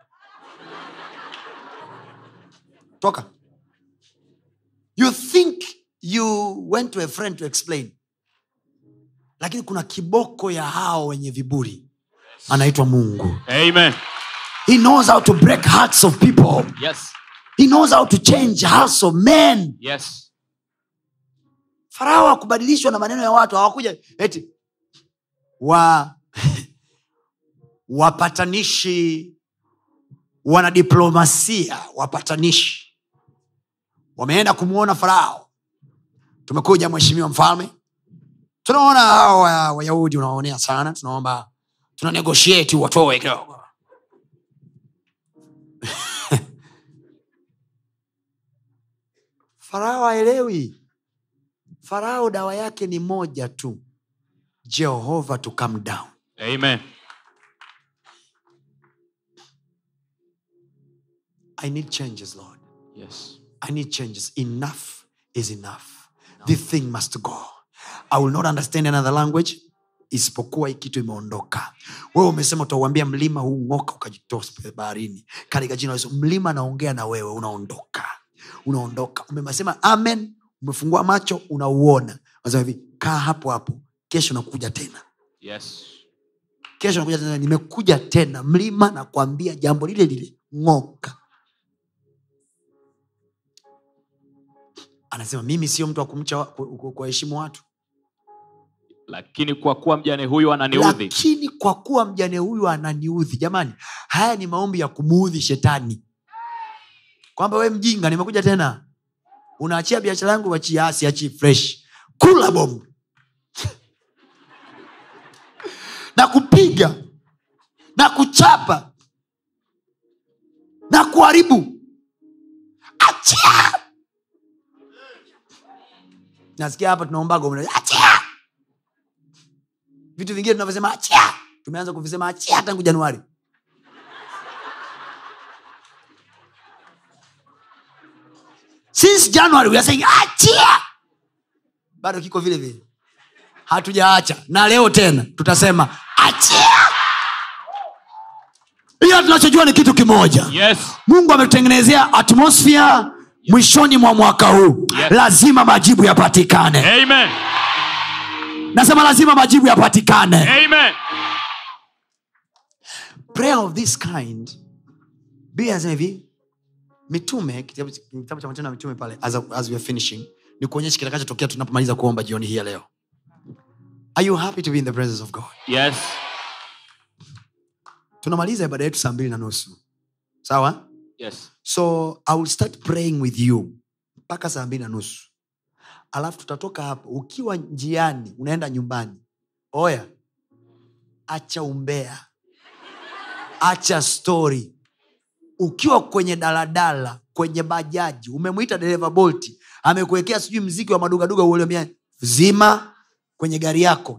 toka you think you went to a friend to explain lakini kuna kiboko ya hao wenye viburi anaitwa mungu Amen. he knows how to break hearts of people Yes. he knows how to change hearts of men Yes. farao hakubadilishwa na maneno ya watu hawakuja eti wa wapatanishi wanadiplomasia wapatanishi wameenda kumwona farao tumekuja mheshimiwa mfalme tunaona hao wa- wayahudi unawaonea sana tunaomba tuna negotiate watoe kidogo farao aelewi farao dawa yake ni moja tu jehova to come down Amen. i need changes lord Yes. i need changes enough is enough this thing must go i will not understand another language isipokuwa hii kitu imeondoka wewe umesema utauambia mlima huu ng'oka ukajitosa baharini katika jina la yesu mlima anaongea na wewe unaondoka unaondoka umesema amen umefungua macho unauona nasema hivi kaa hapo hapo kesho nakuja tena Yes. kesho nakuja tena nimekuja tena mlima nakwambia jambo lile lile ng'oka anasema mimi sio mtu wa kumcha wa- ku- ku- kuwaheshimu watu Lakini kwa kuwa mjane huyu ananiudhi. lakini kwa kuwa mjane huyu ananiudhi jamani haya ni maombi ya kumuudhi shetani kwamba we mjinga nimekuja tena unaachia biashara yangu wachia siachi fresh kula bomu na kupiga na kuchapa na kuharibu achia nasikia hapa tunaombaga mna- achia vitu vingine tunavyosema achia tumeanza kuvisema achia tangu januari since january we are saying achia bado kiko vile vile hatujaacha na leo tena tutasema achia ila tunachojua ni kitu kimoja Yes. mungu ametutengenezea atmosphere mwishoni mwa mwaka huu Yes. lazima majibu yapatikane Amen. nasema lazima majibu yapatikane Amen. prayer of this kind biblia inasema hivi mitume kitabu kitabu cha matendo ya mitume pale as, as we are finishing ni kuonyesha kitakachotokea tunapomaliza kuomba jioni hii ya leo are you happy to be in the presence of god Yes. tunamaliza ibada yetu saa mbili na nusu sawa Yes. so i will start praying with you mpaka saa mbili na nusu alafu tutatoka hapo ukiwa njiani unaenda nyumbani oya acha umbea acha story ukiwa kwenye daladala kwenye bajaji umemwita dereva bolti amekuwekea sijui mziki wa madugaduga uliomia zima kwenye gari yako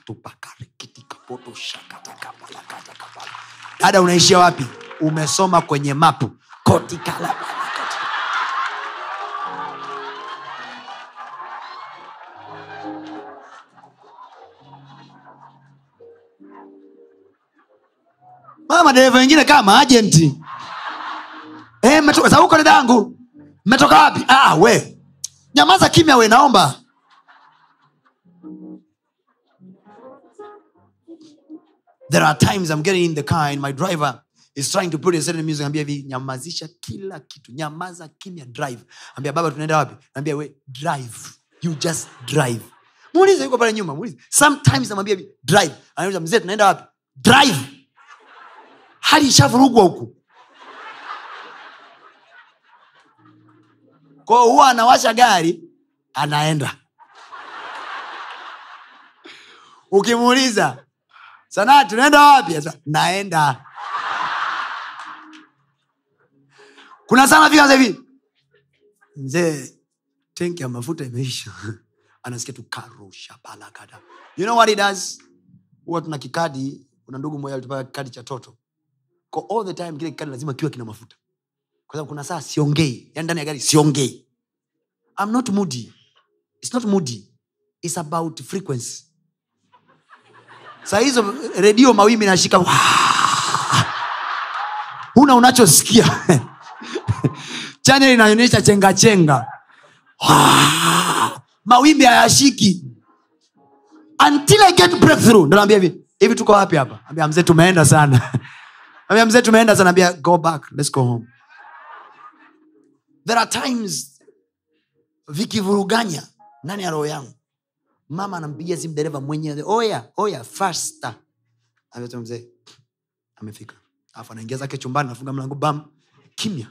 nikatupakarekitikapotoshakatakapalakatakapala dada unaishia wapi umesoma kwenye mapu kotikala mama madereva wengine kama ajenti Eh, mmetoka za huko dadangu mmetoka wapi ah, we nyamaza kimya we naomba there are times i'm getting in the car and my driver is trying to put a certain music ambia hivi nyamazisha kila kitu nyamaza kimya drive ambia baba tunaenda wapi ambia we drive you just drive muulize yuko pale nyuma muulize sometimes namwambia hivi drive anauliza mzee tunaenda wapi drive hali ishavurugwa huku kwao huwa anawasha gari anaenda ukimuuliza sanaa tunaenda wapi Asa, naenda kuna sana fika hivi mzee tenki ya mafuta imeisha anasikia tu karusha palakada you know what he does huwa tuna kikadi kuna ndugu mmoja alitupaka kikadi cha toto Kwa all the time kile kikadi lazima kiwa kina mafuta kwa sababu kuna saa siongei yani ndani ya gari siongei I'm not moody it's not moody it's about frequency saa hizo redio mawimbi nashika huna unachosikia chanel inaonyesha chenga chenga mawimbi hayashiki until i get breakthrough ndo naambia hivi hivi tuko wapi hapa ambia mzee tumeenda sana ambia mzee tumeenda sana ambia go back let's go home there are times vikivuruganya ndani ya roho yangu mama anampigia simu dereva mwenyewe oya oya fasta amesema mzee amefika alafu anaingia zake chumbani nafunga mlango bam kimya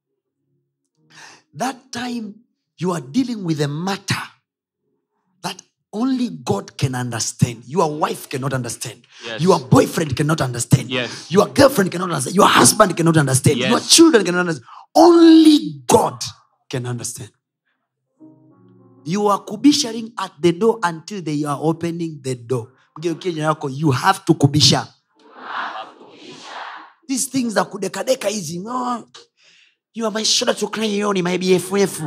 that time you are dealing with a matter that only god can understand your wife cannot understand Yes. your boyfriend cannot understand Yes. your girlfriend cannot understand your husband cannot understand Yes. your children cannot understand only god can understand you are kubisharing at the door until they are opening the door mgeukie jirani yako you have to kubisha these things za kudekadeka hizi no. you are my shoulder to cry on my bff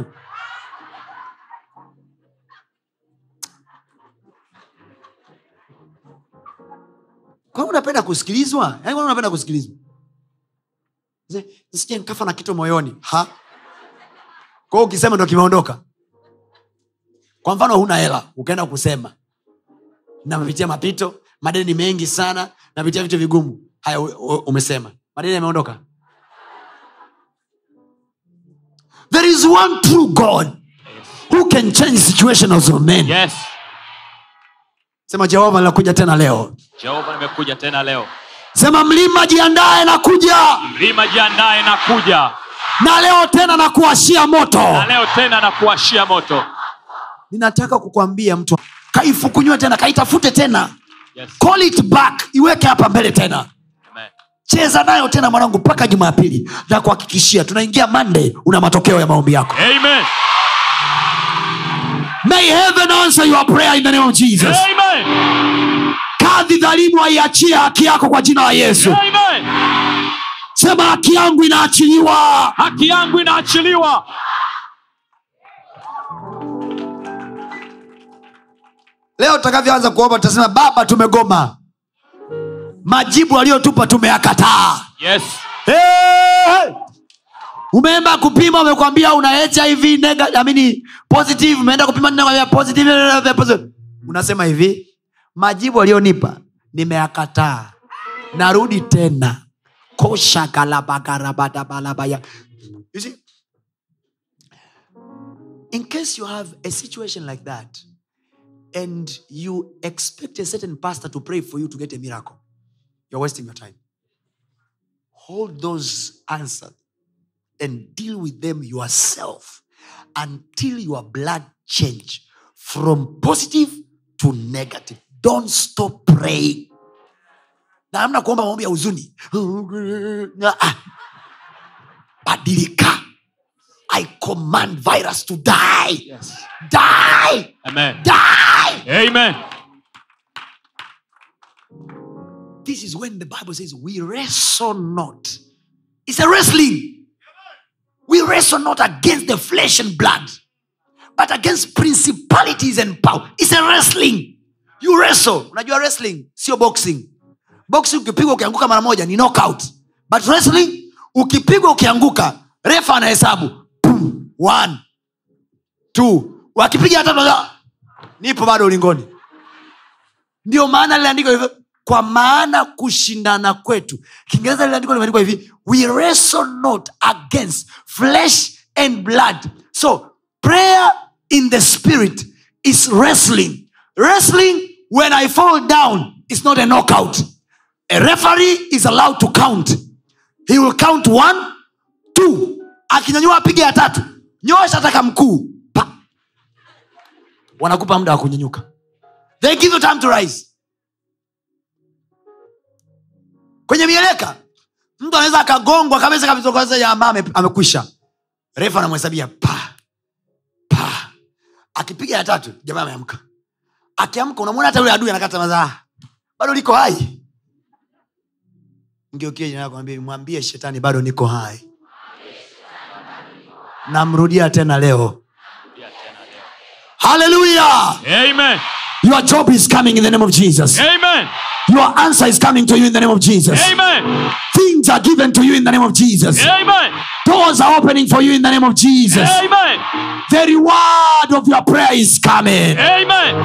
kwa nini unapenda kusikilizwa Yaani kwa nini unapenda kusikilizwa Mzee, nisije nikafa na kitu moyoni ha kwao ukisema ndo kimeondoka kwa mfano huna hela ukaenda kusema napitia mapito madeni mengi sana napitia vitu vigumu haya u- u- umesema madeni yameondoka there is one true god who can change situations of men yes sema jehova linakuja tena leo jehova nimekuja tena leo sema mlima jiandae na kuja mlima jiandaye na kuja na leo tena na kuashia moto na leo tena na kuwashia moto ninataka kukwambia mtu kaifukunywe tena kaitafute tena yes. call it back iweke hapa mbele tena Amen. cheza nayo tena mwanangu mpaka jumapili na kuhakikishia tunaingia monday una matokeo ya maombi yako Amen. may heaven answer your prayer in the name of jesus Amen. kadhi dhalimu aiachie haki yako kwa jina la yesu Amen. sema haki yangu inaachiliwa haki yangu inaachiliwa leo tutakavyoanza kuomba tutasema baba tumegoma majibu aliyotupa tumeyakataa yes hey! umeenda kupima umekwambia una hiv nega, amini positive umeenda kupima ninakwambia positive positive. unasema hivi majibu aliyonipa nimeyakataa narudi tena koshakalabagarababalabaya You see, in case you have a situation like that and you expect a certain pastor to pray for you to get a miracle you're wasting your time hold those answers and deal with them yourself until your blood change from positive to negative don't stop praying na amna kuomba maombi ya huzuni Ah. badilika i command virus to die Yes. die Amen. die Amen. this is when the bible says we wrestle not it's a wrestling we wrestle not against the flesh and blood but against principalities and power it's a wrestling you wrestle unajua wrestling sio boxing boxing ukipigwa ukianguka mara moja ni knockout but wrestling ukipigwa ukianguka refa anahesabu Boom. one two wakipiga hata tunaza- nipo bado ulingoni ndio maana liliandikwa hivyo kwa maana kushindana kwetu kiingereza liliandikwa limeandikwa hivi we wrestle not against flesh and blood so prayer in the spirit is wrestling wrestling when i fall down is not a knockout a referee is allowed to count he will count one two akinyanyua apige ya tatu nyosha taka mkuu Pa. wanakupa muda wa kunyanyuka they give you time to rise kwenye mieleka mtu anaweza akagongwa kabisa kabisa kwanza jamaa ame- amekwisha refa anamhesabia pa pa akipiga ya tatu jamaa ameamka akiamka unamwona hata yule adui anakata mazaa bado liko hai ngeukie jina lako mwambie mwambie shetani bado niko hai namrudia tena leo haleluya Amen. your job is coming in the name of jesus Amen. your answer is coming to you in the name of jesus Amen. things are given to you in the name of jesus Amen. doors are opening for you in the name of jesus Amen. the reward of your prayer is coming Amen.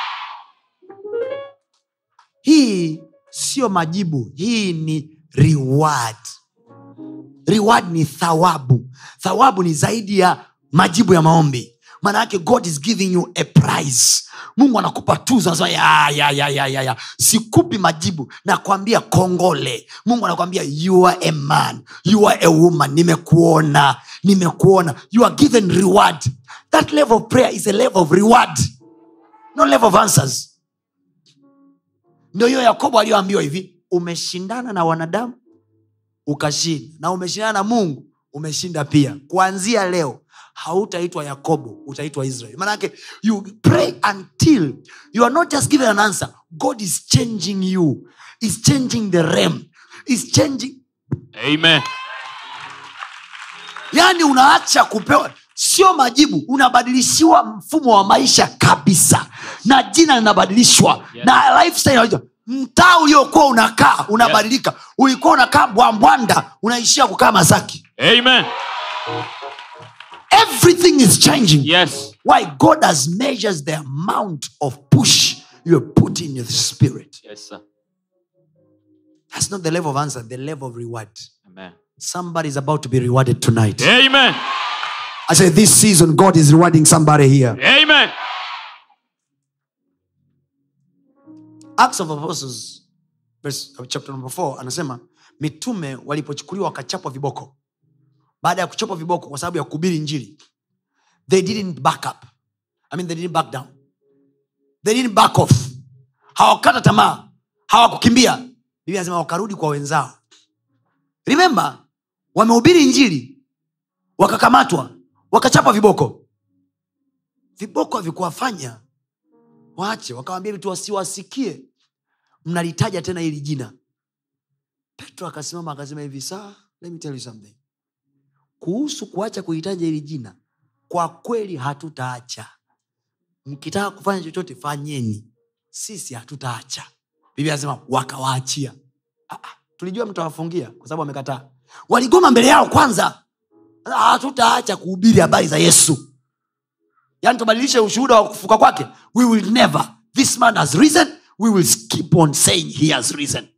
hii sio majibu hii ni reward reward ni thawabu thawabu ni zaidi ya majibu ya maombi maana yake god is giving you a prize mungu anakupa tuzo anasema ya, ya, ya, ya, ya, ya. sikupi majibu nakwambia kongole mungu anakwambia you are a man you are a woman nimekuona nimekuona you are given reward that level of prayer is a level of reward no level of answers ndio hiyo yakobo aliyoambiwa hivi umeshindana na wanadamu ukashinda na umeshindana na mungu umeshinda pia kuanzia leo hautaitwa yakobo utaitwa israel manake you pray until you are not just given an answer god is changing you is changing the rem is changing Amen. yaani unaacha kupewa sio majibu unabadilishiwa mfumo wa maisha kabisa na jina linabadilishwa Yes. na lifestyle inabadilishwa. mtaa uliokuwa unakaa unabadilika ulikuwa unakaa bwambwanda unaishia kukaa masaki Amen. everything is changing Yes. why god has measures the amount of push you are putting in your spirit Yes, sir. that's not the level of answer the level of reward Amen. somebody is about to be rewarded tonight Amen. i say this season god is rewarding somebody here Amen. acts of apostles verse, uh, chapter number 4 anasema mitume walipochukuliwa wakachapwa viboko baada ya kuchapwa viboko kwa sababu ya kuhubiri njiri they didn't back up I mean, they didn't back down they didn't back off hawakata tamaa hawakukimbia biblia anasema wakarudi kwa wenzao remember wamehubiri njiri wakakamatwa wakachapa viboko viboko havikuwafanya waache wakawambia vitu wasiwasikie mnalitaja tena hili jina petro akasimama akasema hivi saa let me tell you something kuhusu kuacha kuhitaja hili jina kwa kweli hatutaacha mkitaka kufanya chochote fanyeni sisi hatutaacha biblia anasema wakawaachia Ah, ah, tulijua mtawafungia kwa sababu wamekataa waligoma mbele yao kwanza Ah, hatutaacha kuhubiri habari za yesu yani tubadilishe ushuhuda wa kufuka kwake we will never this man has risen we will keep on saying he has risen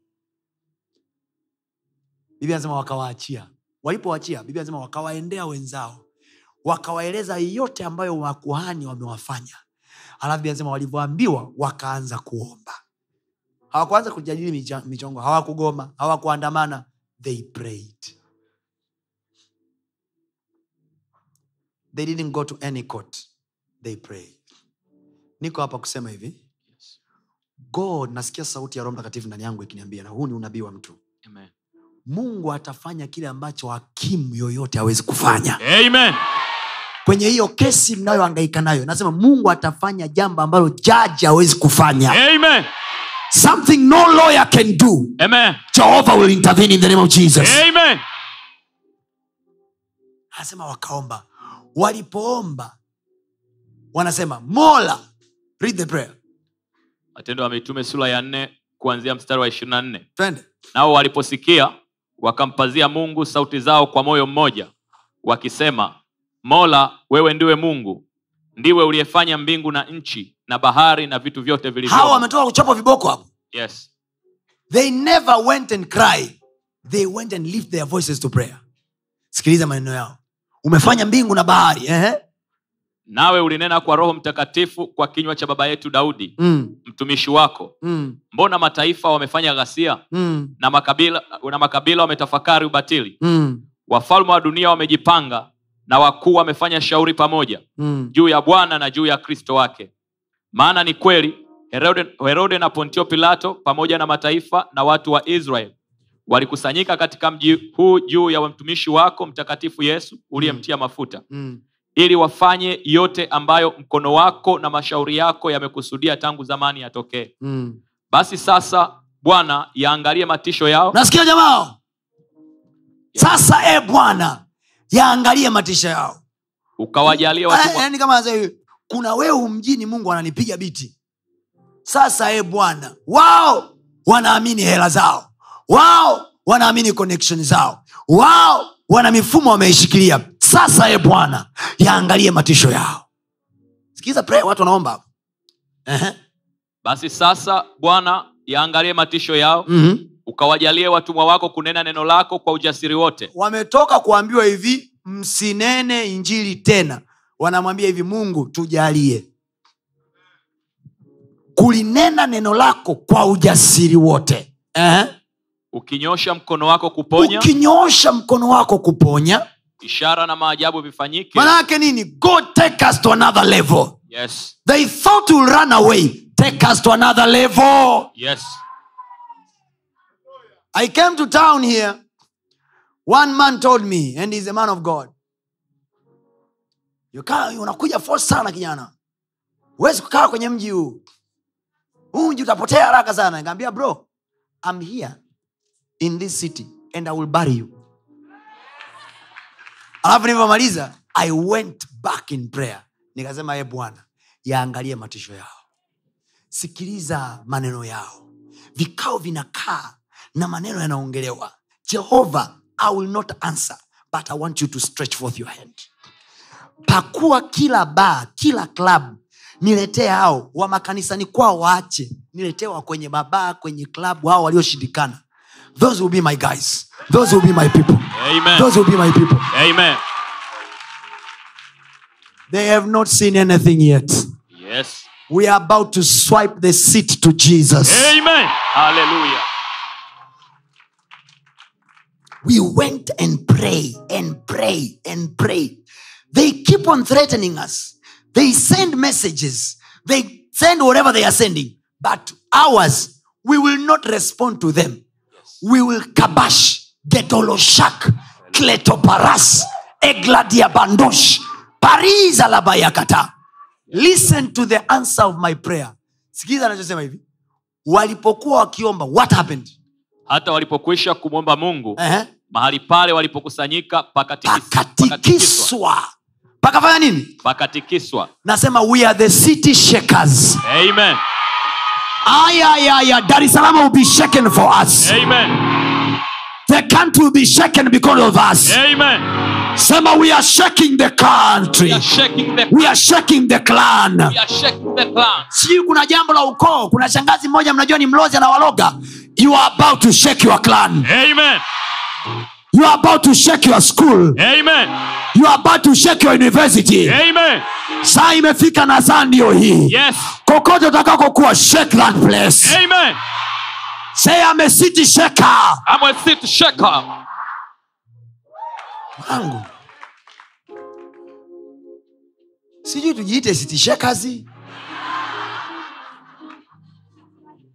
biblia anasema wakawaachia walipoachia biblia anasema wakawaendea wenzao wakawaeleza yote ambayo makuhani wamewafanya alafu biblia anasema walivyoambiwa wakaanza kuomba hawakuanza kujadili micha- michongo hawakugoma hawakuandamana they prayed they didn't go to any court they prayed niko hapa kusema hivi god nasikia sauti ya roho mtakatifu ndani yangu ikiniambia na huu ni unabii wa mtu Amen. mungu atafanya kile ambacho hakimu yoyote hawezi kufanya Amen. kwenye hiyo kesi mnayohangaika nayo nasema mungu atafanya jambo ambalo jaji hawezi kufanya Amen. something no lawyer can do Amen. jehovah will intervene in the name of jesus Amen. anasema wakaomba walipoomba wanasema mola read the prayer matendo ya mitume sura ya nne kuanzia mstari wa ishirini na nne twende nao waliposikia wakampazia mungu sauti zao kwa moyo mmoja wakisema mola wewe ndiwe mungu ndiwe uliyefanya mbingu na nchi na bahari na vitu vyote hawa vilivyo wametoka kuchapa viboko hapo yes. they never went and cry they went and lift their voices to prayer sikiliza maneno yao umefanya mbingu na bahari ehe. nawe ulinena kwa roho mtakatifu kwa kinywa cha baba yetu daudi mm, mtumishi wako mm, mbona mataifa wamefanya ghasia mm, na makabila, na makabila wametafakari ubatili mm, wafalme wa dunia wamejipanga na wakuu wamefanya shauri pamoja mm. juu ya bwana na juu ya kristo wake maana ni kweli herode, herode na pontio pilato pamoja na mataifa na watu wa israel walikusanyika katika mji huu juu ya mtumishi wako mtakatifu yesu uliyemtia mafuta Mm. ili wafanye yote ambayo mkono wako na mashauri yako yamekusudia tangu zamani yatokee Mm. basi sasa bwana yaangalie matisho yao nasikia jamaa sasa e bwana yaangalie matisha yao ukawajalia Eh, watu yaani kama anasema hivi, kuna wehu mjini mungu ananipiga biti sasa e bwana wao wanaamini hela zao wao wanaamini connection zao wao wana mifumo wameishikilia sasa e bwana yaangalie matisho yao sikiza prayer, watu wanaomba hapo Ehe. basi sasa bwana yaangalie matisho yao Mhm. ukawajalie watumwa wako kunena neno lako kwa ujasiri wote wametoka kuambiwa hivi msinene injili tena wanamwambia hivi mungu tujalie kulinena neno lako kwa ujasiri wote eh? ukinyosha mkono wako kuponya ukinyoosha mkono wako kuponya ishara na maajabu vifanyike manake nini god take us to another level yes they thought will run away take us to another level yes i came to town here one man told me and he's a man of god Yuka, unakuja force sana kijana huwezi kukaa kwenye mji huu huu mji utapotea haraka sana nikaambia bro I'm here in this city and i will bury you alafu nilivyomaliza i went back in prayer nikasema e bwana yaangalie matisho yao sikiliza maneno yao vikao vinakaa na maneno yanaongelewa jehova i will not answer but i want you to stretch forth your hand pakua kila baa kila klabu niletee hao wa makanisani kwao waache niletee wa kwenye mabaa kwenye klabu hao walioshindikana those will be my guys those will be my people amen those will be my people amen they have not seen anything yet yes we are about to swipe the seat to jesus amen hallelujah we went and pray and pray and pray they keep on threatening us they send messages they send whatever they are sending but ours we will not respond to them we will kabash gedoloshak kletoparas egladiabandosh paris alabayakata listen to the answer of my prayer sikiza anachosema hivi walipokuwa wakiomba what happened hata walipokwisha kumwomba mungu uh-huh. mahali pale walipokusanyika pakatikis- pakatikiswa pakatikiswa pakafanya nini pakatikiswa nasema we are the city shakers amen ayayaya dar es salaam will be shaken for us amen the country will be shaken because of us amen sema we are shaking the country we are shaking the we are shaking the clan we are shaking the clan sijui kuna jambo la ukoo kuna shangazi mmoja mnajua ni mlozi anawaloga you are about to shake your clan amen you are about to shake your school amen you are about to shake your university amen saa imefika na saa ndio hii yes kokote utakakokuwa shake that place amen say I'm a city shaker i'm a city shaker wangu sijui tujiite city shakers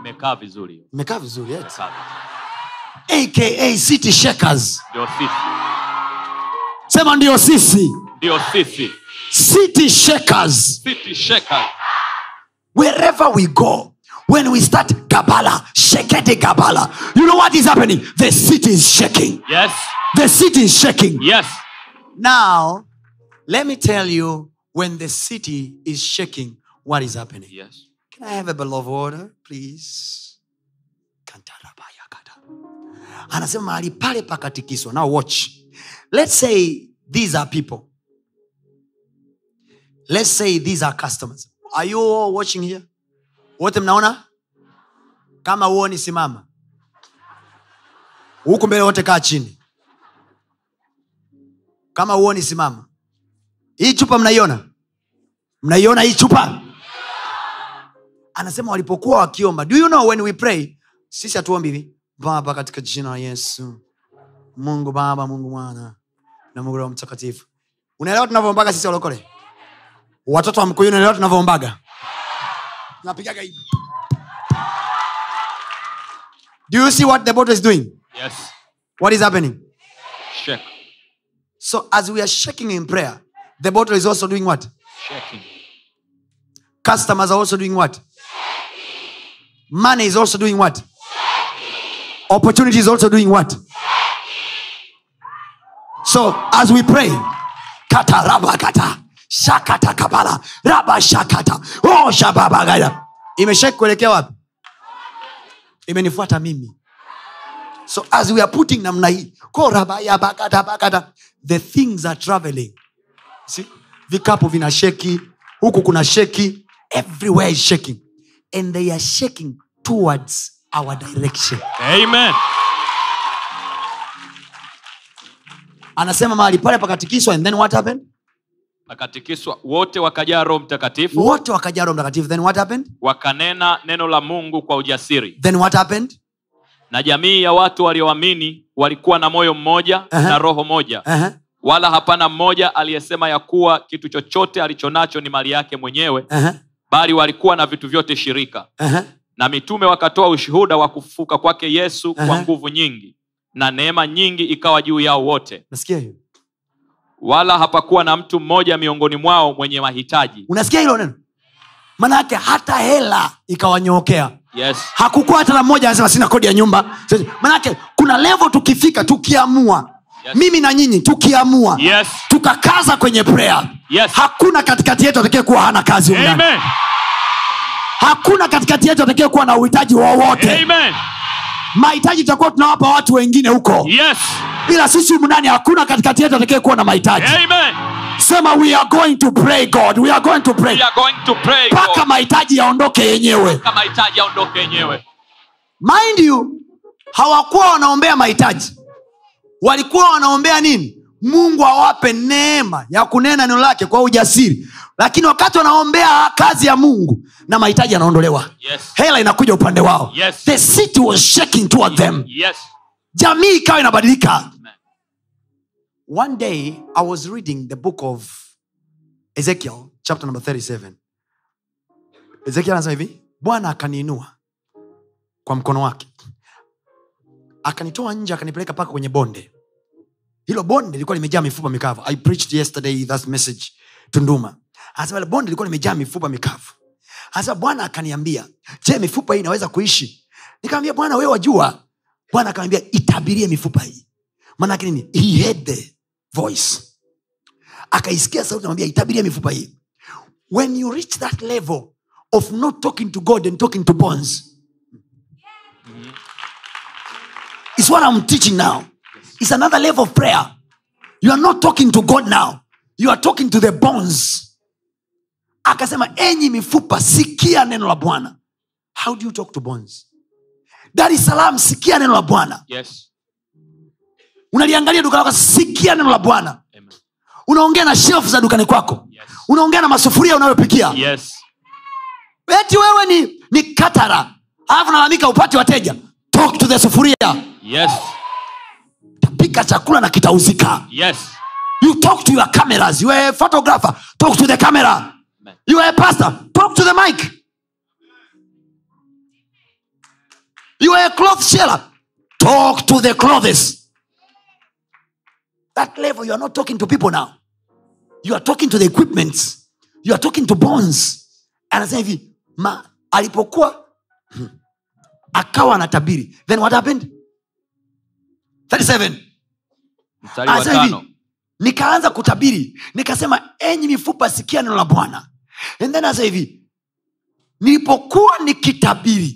imekaa vizuri hiyo. imekaa vizuri yes. Imekaa vizuri. aka city shakers ndio sisi sema ndio sisi ndio sisi city shakers city shakers wherever we go when we start gabala shekete gabala you know what is happening the city is shaking yes the city is shaking yes now let me tell you when the city is shaking what is happening yes Can I have a bottle of water, please? Kantarabayakata. anasema mahali pale pakatikiswa now watch let's say these are people let's say these are customers are you all watching here wote mnaona kama huoni simama huku mbele wote kaa chini kama huoni simama hii chupa mnaiona mnaiona hii chupa anasema walipokuwa wakiomba do you know when we pray sisi hatuombi hivi baba katika jina la yesu mungu baba mungu mwana na mungu roho mtakatifu unaelewa tunavyoombaga sisi walokole watoto wa mkuyu unaelewa tunavyoombaga tunapigaga hivi do you see what the bottle is doing yes what is happening shake so as we are shaking in prayer the bottle is also doing what shaking customers are also doing what money is also doing what opportunity is also doing what so as we pray kata raba kata shakata kabala raba shakata oh shababagaya imeshaki kuelekea wapi imenifuata mimi so as we are putting namna hii ko rabaya bakata bakata the things are traveling See? vikapu vina sheki huku kuna sheki everywhere is shaking and they are shaking towards our direction amen anasema mahali pale pakatikiswa and then what happened pakatikiswa wote wakajaa roho mtakatifu wote wakajaa roho mtakatifu then what happened wakanena neno la mungu kwa ujasiri then what happened na jamii ya watu walioamini walikuwa na moyo mmoja Aha. na roho moja uh-huh. wala hapana mmoja aliyesema ya kuwa kitu chochote alichonacho ni mali yake mwenyewe Uh-huh. bali walikuwa na vitu vyote shirika Uh-huh. na mitume wakatoa ushuhuda wa kufufuka kwake yesu Aha. kwa nguvu nyingi na neema nyingi ikawa juu yao wote nasikia hiyo wala hapakuwa na mtu mmoja miongoni mwao mwenye mahitaji unasikia hilo neno manake hata hela ikawanyookea yes hakukuwa hata na mmoja anasema sina kodi ya nyumba manake kuna levo tukifika tukiamua Yes. mimi na nyinyi tukiamua yes tukakaza kwenye prayer Yes. hakuna katikati yetu atakaye kuwa hana kazi humu ndani. amen hakuna katikati yetu atakaye kuwa na uhitaji wowote amen mahitaji tutakuwa tunawapa watu wengine huko yes ila sisi humu ndani hakuna katikati yetu atakaye kuwa na mahitaji amen sema we are going to pray god we are going to pray we are going to pray mpaka God. mahitaji yaondoke yenyewe kama mahitaji aondoke yenyewe mind you hawakuwa wanaombea mahitaji walikuwa wanaombea nini mungu awape neema ya kunena neno lake kwa ujasiri lakini wakati wanaombea kazi ya mungu na mahitaji yanaondolewa yes hela inakuja upande wao Yes. the city was shaking toward them yes jamii ikawa inabadilika Amen. one day i was reading the book of ezekiel chapter number 37 ezekiel anasema hivi bwana akaniinua kwa mkono wake akanitoa nje akanipeleka mpaka kwenye bonde hilo bonde lilikuwa limejaa mifupa mikavu i preached yesterday that message tunduma anasema ile bonde lilikuwa limejaa mifupa mikavu anasema bwana akaniambia je mifupa hii inaweza kuishi nikamwambia bwana wewe wajua bwana akamwambia itabirie mifupa hii maanake nini he heard the voice akaisikia sauti namwambia itabirie mifupa hii when you reach that level of not talking to god and talking to bones is what i'm teaching now it's another level of prayer you are not talking to god now you are talking to the bones akasema enyi mifupa sikia neno la bwana how do you talk to bones dar es salaam sikia neno la bwana yes unaliangalia duka lako sikia neno la bwana amen unaongea na shelf za dukani kwako yes unaongea na masufuria unayopikia yes eti wewe ni, ni katara alafu nalalamika upate wateja talk to the sufuria yes pika chakula na kitauzika yes you talk to your cameras you are a photographer talk to the camera Amen. you are a pastor talk to the mic you are a cloth seller talk to the clothes that level you are not talking to people now you are talking to the equipments you are talking to bonds anasema hivi ma alipokuwa hmm, akawa anatabiri then what happened 37 mstari wa Anasema tano hivi nikaanza kutabiri nikasema enyi mifupa sikia neno la bwana and then asa hivi nilipokuwa nikitabiri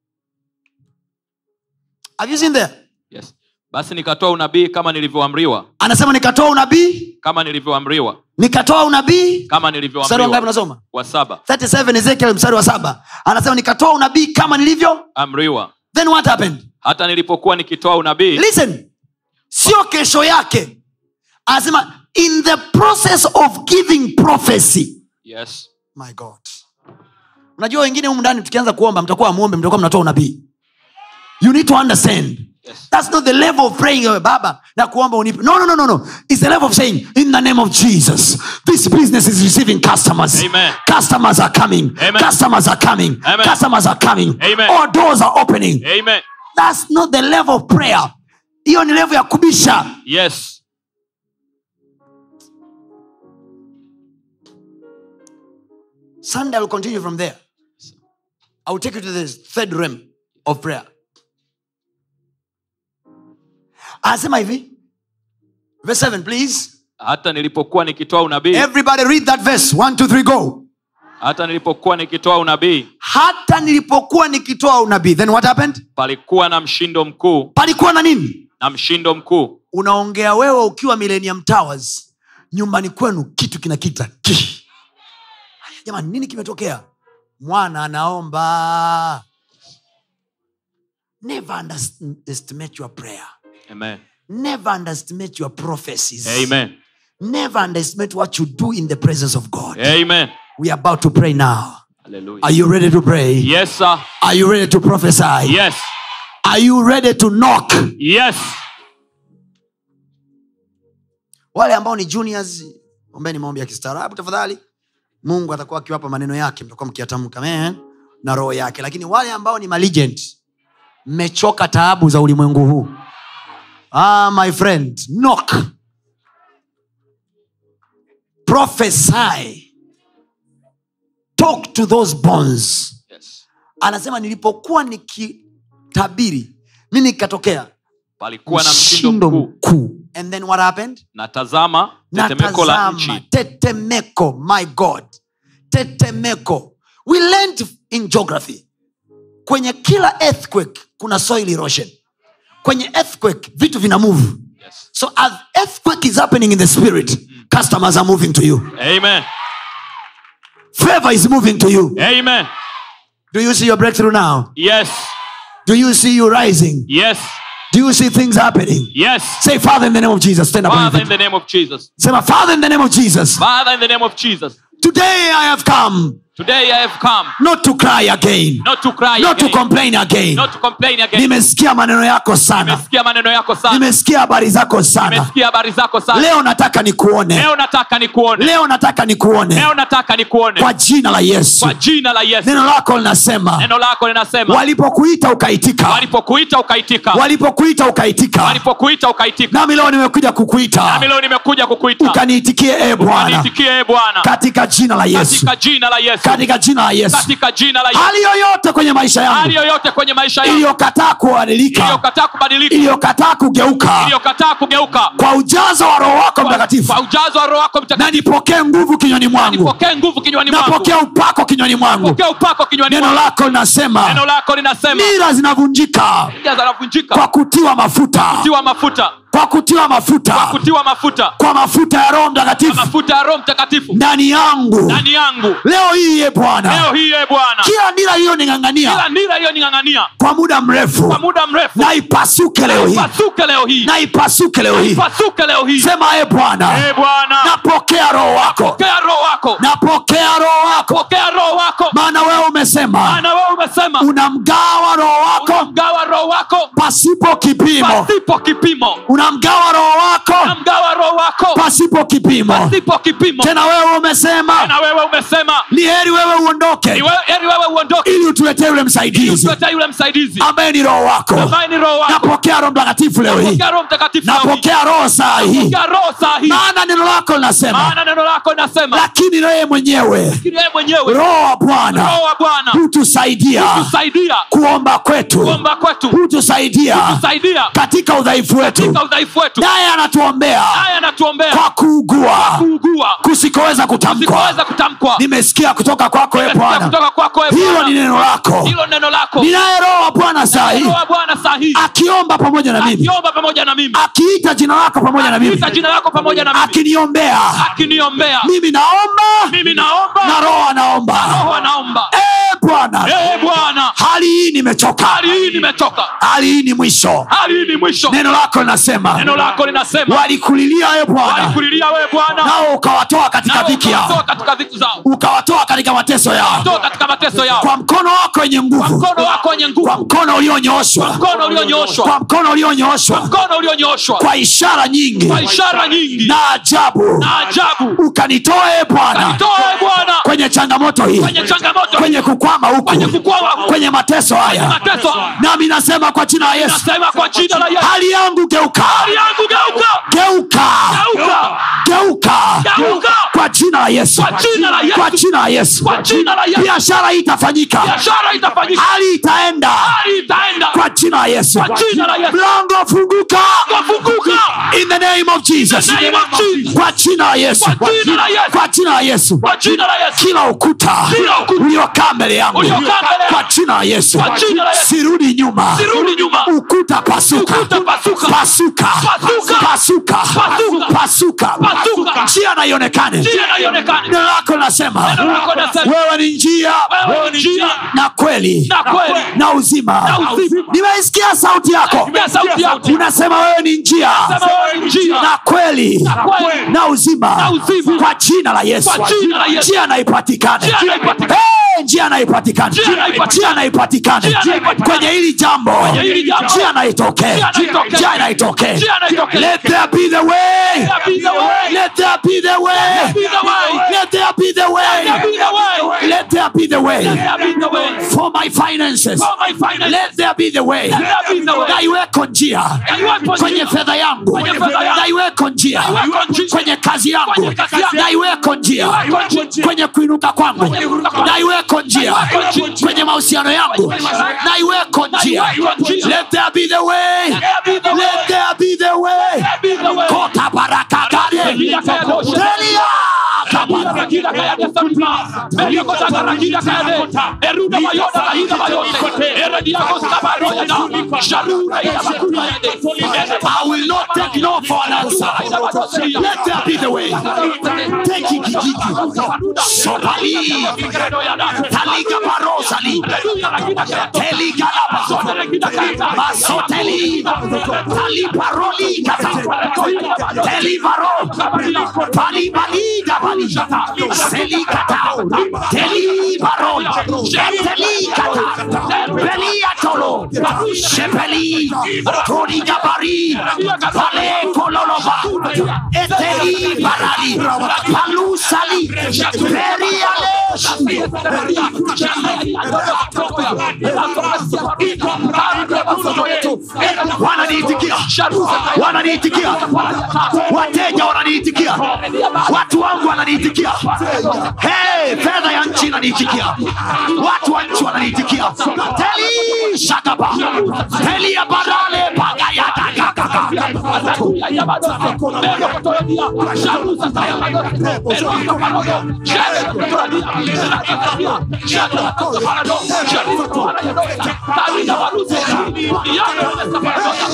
Have you seen there? yes. basi nikatoa unabii kama nilivyoamriwa anasema nikatoa unabii kama nilivyoamriwa nikatoa unabii kama mstari wangapi nilivyoamriwa unasoma wa saba 37 ezekiel mstari wa saba anasema nikatoa unabii kama nilivyo amriwa then what happened hata nilipokuwa nikitoa unabii listen sio kesho yake anasema in the process of giving prophecy yes. my god unajua wengine humu ndani tukianza kuomba mtakuwa amuombe mtakuwa mnatoa unabii you need to understand Yes. that's not the level of praying "Ewe baba na kuomba unipe no no no no no it's the level of saying in the name of jesus this business is receiving customers Amen. customers are coming Amen. customers are coming Amen. customers are coming Amen. all doors are opening Amen. that's not the level of prayer hiyo ni level ya kubisha yes Sunday, I will continue from there. I will take you to this third realm of prayer. Anasema hivi, verse 7, please. hata nilipokuwa nikitoa unabii Everybody read that verse. One, two, three, go. hata nilipokuwa nikitoa unabii Hata nilipokuwa nikitoa unabii, then what happened? palikuwa na mshindo mkuu Palikuwa na nini? na mshindo mkuu Unaongea wewe ukiwa Millennium Towers, nyumbani kwenu kitu kinakita ki. Jamani, nini kimetokea? Mwana anaomba. Never underestimate your prayer. Amen. never underestimate your prophecies Amen. never underestimate what you do in the presence of god Amen. we are about to pray now Hallelujah. are you ready to pray yes sir are you ready to prophesy yes are you ready to knock yes wale ambao ni juniors ombeni maombi ya kistaarabu tafadhali mungu atakuwa akiwapa maneno yake mtakuwa mkiyatamka amen na roho yake lakini wale ambao ni malegend mmechoka taabu za ulimwengu huu ah, my friend knock prophesy talk to those bones yes anasema nilipokuwa nikitabiri nini kikatokea palikuwa na mshindo mkuu mkuu and then what happened na tazama tetemeko la natazama nchi tetemeko my god tetemeko we learned in geography kwenye kila earthquake kuna soil erosion kwenye earthquake vitu vina move yes. so as earthquake is happening in the spirit customers are moving to you amen favor is moving to you amen do you see your breakthrough now yes do you see you rising yes do you see things happening yes say father in the name of jesus stand up on your father in feet. the name of jesus say my father in the name of jesus father in the name of jesus today i have come today i have come not to cry again not to cry not to again, complain again not to complain again nimesikia maneno yako sana nimesikia maneno yako sana nimesikia habari zako sana nimesikia habari zako sana leo nataka nikuone leo nataka nikuone leo nataka nikuone leo nataka nikuone kwa jina la yesu kwa jina la yesu neno lako linasema neno lako linasema walipokuita ukaitika walipokuita ukaitika walipokuita ukaitika walipokuita ukaitika nami leo nimekuja kukuita nami leo nimekuja kukuita ukaniitikie e bwana niitikie e bwana katika jina la yesu katika jina la yesu katika jina la yesu katika jina la yesu hali yoyote kwenye maisha hali yangu yoyote kwenye maisha yangu iliyokataa kubadilika iliyokataa kubadilika iliyokataa kugeuka iliyokataa kugeuka kwa ujazo wa roho wako mtakatifu kwa ujazo wa roho wako na mtakatifu nipokee nguvu kinywani mwangu nipokee nguvu kinywani mwangu napokea upako kinywani mwangu pokea upako kinywani neno mwangu lako linasema neno lako linasema nira zinavunjika nira zinavunjika kwa kutiwa mafuta kutiwa mafuta kwa kutiwa mafuta kutiwa mafuta kwa mafuta ya roho mtakatifu mafuta ya roho mtakatifu ndani yangu ndani yangu leo hii ye bwana leo hii e bwana kila nira kila iliyoning'ang'ania nira iliyoning'ang'ania kwa muda mrefu kwa muda mrefu na ipasuke leo hii pasuke leo hii na ipasuke leo hii pasuke leo hii sema e bwana e bwana napokea roho wako pokea roho wako napokea roho wako pokea roho wako maana wewe umesema maana wewe umesema unamgawa roho wako unamgawa roho wako pasipo kipimo pasipo kipimo unamgawa roho wako namgawa roho wako pasipo kipimo pasipo kipimo tena wewe umesema na wewe umesema ni heri wewe uondoke ni wewe- heri wewe uondoke ili utuletee yule msaidizi tuleta yule msaidizi ambaye ni roho wako ambaye ni roho wako napokea roho mtakatifu leo hii Pokea roho mtakatifu leo hii. napokea roho saa hii Pokea roho saa hii maana neno lako linasema maana neno lako linasema lakini yeye mwenyewe lakini yeye mwenyewe roho wa bwana roho wa bwana hutusaidia tusaidia kuomba kwetu kuomba kwetu hutusaidia tusaidia katika udhaifu wetu katika udhaifu wetu naye anatuombea haya anatuombea kwa kuugua kuugua kusikoweza kutamkwa sikoweza kutamkwa nimesikia kutoka kwako e Nimesikia bwana kutoka kwako e hilo Bwana. ni neno lako hilo neno lako ninaye roho wa bwana saa hii roho wa bwana saa hii akiomba pamoja na mimi akiomba pamoja na mimi akiita jina lako pamoja na mimi ita jina lako pamoja na mimi akiniombea akiniombea mimi naomba mimi naomba na roho anaomba roho anaomba Eh, bwana ee bwana hali hii nimechoka hali hii nimetoka hali hii ni mwisho hali hii ni mwisho neno lako linasema neno lako linasema walikulilia e bwana walikulilia wewe bwana nao ukawatoa katika nao dhiki yao ukawatoa katika dhiki zao ukawatoa katika mateso yao toa katika mateso yao kwa mkono wako wenye kwa nguvu mkono wako wenye kwa nguvu mkono ulionyooshwa mkono ulionyooshwa kwa mkono ulionyooshwa mkono ulionyooshwa kwa ishara nyingi kwa ishara nyingi na ajabu na ajabu ukanitoe bwana toa bwana kwenye changamoto hii kwenye changamoto kwenye kukwama huku kwenye kukwama huku. kwenye mateso haya mateso nami nasema kwa jina la yesu nasema kwa jina la Yesu hali yangu geuka hali yangu geuka geuka geuka geuka Geuka. kwa jina la yesu Kwa jina la Yesu. kwa jina la yesu kwa jina la Yesu biashara hii itafanyika biashara itafanyika hali itaenda hali itaenda kwa jina la yesu Kwa jina la Yesu. mlango funguka Funguka. in the name of jesus In the name of Jesus. kwa jina la yesu Kwa jina la Yesu. kwa jina la yesu kwa jina la Yesu kila ukuta Kila ukuta. uliokaa mbele yangu Uliokaa mbele yangu. kwa jina la yesu Kwa jina la Yesu. sirudi nyuma Sirudi nyuma. ukuta pasuka Ukuta pasuka. pasuka Pasuka. pasuka Pasuka. pasuka Pasuka. njia na ionekane njia na ionekane neno lako nasema Neno lako linasema, wewe ni njia wewe ni njia na kweli na kweli na uzima Na uzima. nimeisikia sauti yako Sikia sauti yako unasema wewe ni njia Sema wewe ni njia na kweli kweli na uzima Na uzima. kwa jina la yesu Kwa jina la Yesu. njia na ipatikane Njia na ipatikane. Hey, njia na ipatikane Njia na ipatikane. njia na ipatikane Njia na ipatikane. kwenye hili jambo Kwenye hili jambo. njia na itokee Njia na itokee. njia na itokee Njia na itokee. let there be the way there be the way. let there be the way be the way. let there be the way there be the way. let there be the way Let there be the way. for my finances For my finances. let there be the way Let there be the way. na iweko njia Na iweko kwenye njia. fedha yangu Kwenye fedha yangu. na iweko njia Na iweko njia. kwenye kazi yangu Kwenye kazi yangu. na iweko njia Na iweko njia. kwenye kuinuka kwangu Kwenye kuinuka kwangu. na iweko njia Na iweko njia. kwenye mahusiano yangu Kwenye mahusiano. na iweko njia iweko njia. let there be the way there be the way. let there be the way Let there be the way. kota baraka kade Rakila kaya doshe. Delia kabara. Rakila kaya de sabla. Melia kota rakila kaya de. Eruda mayoda la hida mayote. Eredia kosta baroya da. Sharura ida bakula ya de. I will not take no for an answer. Let there be the way. Take it, Gigi. Sopali. Taliga Barosali. Teliga Laba. Masoteli. Tali Paroli Kata. Teli Baro. Pali Bali Dabali. Seli Kata. Teli Baro. Teli Kata. Beli Atolo. Shepeli. Tori Gabari. Pale Kololoba. Eteli Barali. Palu Sali. Peri Ale. wananiitikia wananiitikia wateja wananiitikia watu wangu wananiitikia hey, fedha ya nchi inaniitikia watu wa nchi wananiitikia teli shakaba teli ya barale pagayatagagaga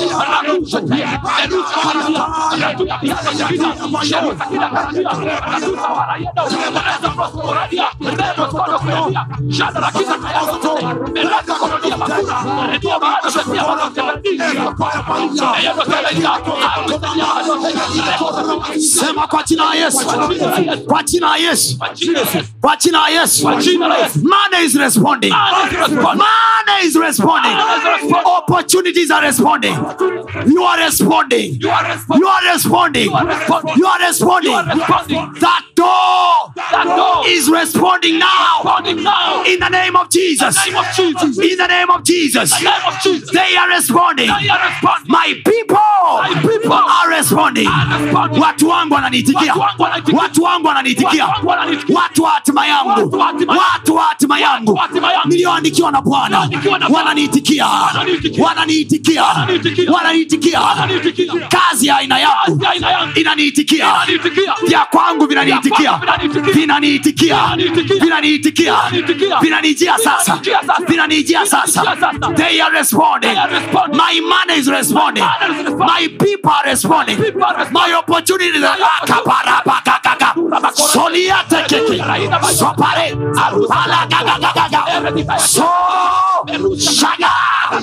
Rakusha Tea, Merusa Paradia, Ratuya Piano Shekina, Sherusa Kina Karadia, Ratusa Warayendo, Reza Prosporadia, Reno Kono Kuradia, Shada Rakita Kayaso Tete, Meraka Korodia Makura, Redia Mahano Shetia Manote Verdi, Eyano Teledia, Akutelia Manote, sema kwa jina la yesu kwa jina la yesu kwa jina la yesu Kwa jina la Yesu. money is responding Man is responding. money is responding Man is responding. opportunities are responding you are responding You are responding. you are responding You are responding. you are responding You are responding. that door That door is responding now responding now. in the name of jesus In the name of Jesus. in the name of jesus In the name of Jesus. they are responding They are responding. my people My people are responding are responding. watu wangu wananiitikia Watu wangu wananiitikia. watu wangu wananiitikia Watu wangu wananiitikia. watu wa hatima yangu Watu wa hatima yangu. watu wa hatima yangu wa hatima yangu. niliyoandikiwa na bwana Niliyoandikiwa na Bwana. wananiitikia Wananiitikia. wananiitikia Wananiitikia. wananiitikia Wananiitikia. kazi ya aina yangu Kazi ya aina yangu. inaniitikia Inaniitikia. vya kwangu vinaniitikia Vya kwangu vinaniitikia. vinaniitikia Vinaniitikia. vinaniitikia Vinaniitikia. vinanijia sasa Vinanijia sasa. vinanijia sasa Vinanijia sasa. they are responding They are responding. my money is responding My money is responding. my people are responding People are responding. my opportunities are akaparabakakaka soliate keke sopare alagagagaga so shaga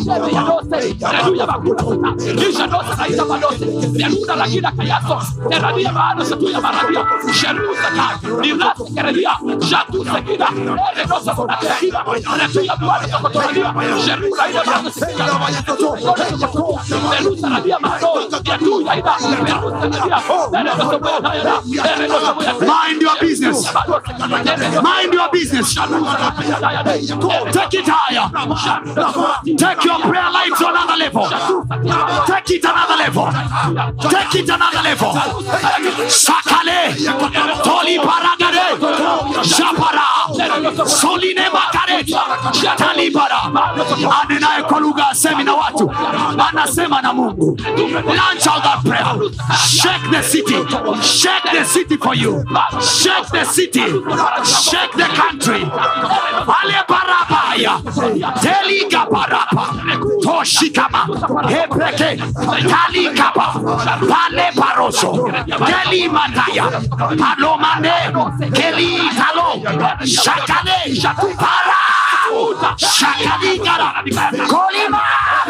mind your business mind your business take it higher take your prayer life to another level take it another level take it another level sakale toli paragare shapara soline makare talibara anenaye kwa lugha asemi na watu anasema na mungu launch out that prayer shake the city shake the city for you shake the city shake the country ale barabaya teliga baraba toshikama hepeke talikapa pale paroso keli mataya palomane keli talo shakale para shakaligara kolima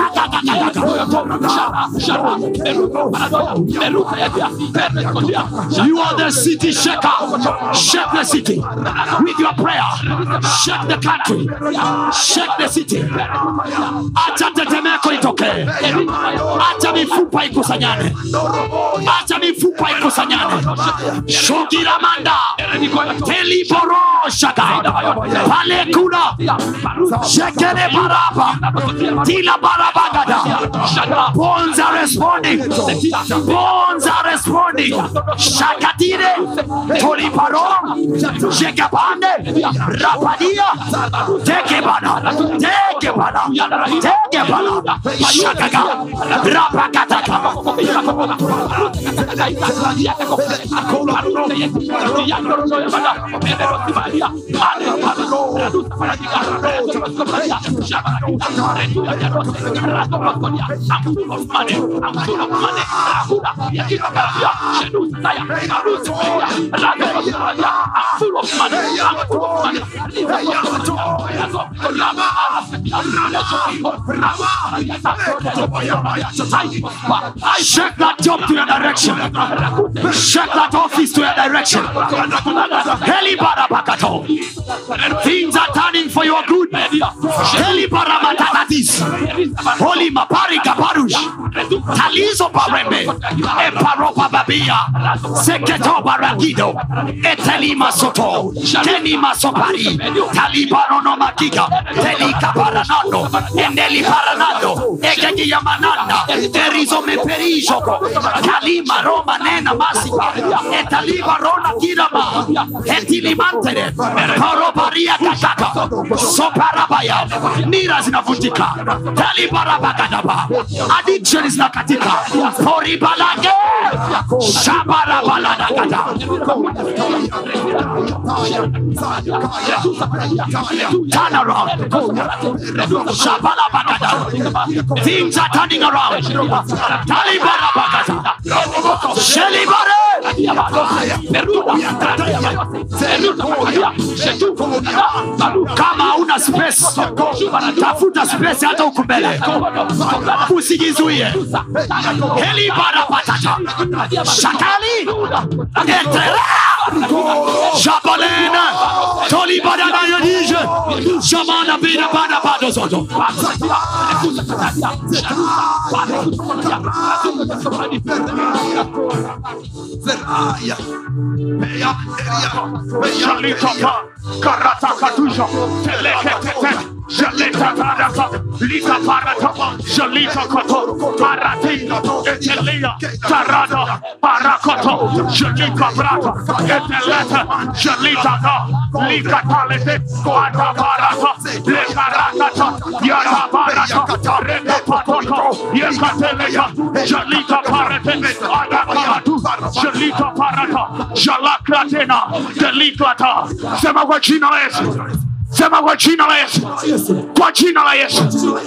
You are the city shaker. Shake the city with your prayer. Shake the country. Shake the city. Acha tetemeko itokee. Acha mifupa ikusanyane. Acha mifupa ikusanyane. Shogira manda. Teliboroshaka. Pale kuna. Shekele baraba. Tila barabagada. Bones are responding. Bones are responding. Shakatire. Toliparo. Shekapande. Rapadia. Teke bana. Teke bana. Teke bana. Shakaga. Rapakataka. Shake that job to your direction. Shake that office to your direction. Helibarabakato. Things are turning for your good. Helibarabatatis. Holy Mapari Kaparush. Talizo Parembe. Eparopa Babia. Seketo Baragido. Etelima Soto. Tenima Sopari. Talibarono Makiga. Telika Paranando. Endeli Paranando. Egegi Yamananda. Terizo Meperijoko. Kalima Roma Nena Masipa. Etaliba Rona Kirama. Etilimantere. Parobaria Kataka. Soparabaya. Nira zinavunjika. Talibarabakadaba. Addiction zinakatika. Poribalage. Shabarabaladakata. Turn around. Shabalabagada. Things are turning around. Talibarabagada. Shelibare. kama hauna space tafuta space hata huku mbele usijizuie helibarapatata shatali etera shabalena tolibadanayodije shamana bina bana bado zoto Shalitapa, Karatakatusha, Telekete, Shalita Paraka, Lita Paratapa, Shalita Koto, Paratina, Etelia, Tarada, Parakoto, Shalika Brata, Eteleta, Shalita Da, Lika Talete, Koata Parata, Lekarakata, Yara Parata, Reka Patoto, Yekateleka, Shalita Parate, Adakaratu, Shalita Parata, Shalakratena, Deliklata, sema kwa jina la Yesu sema kwa jina la yesu kwa jina la yesu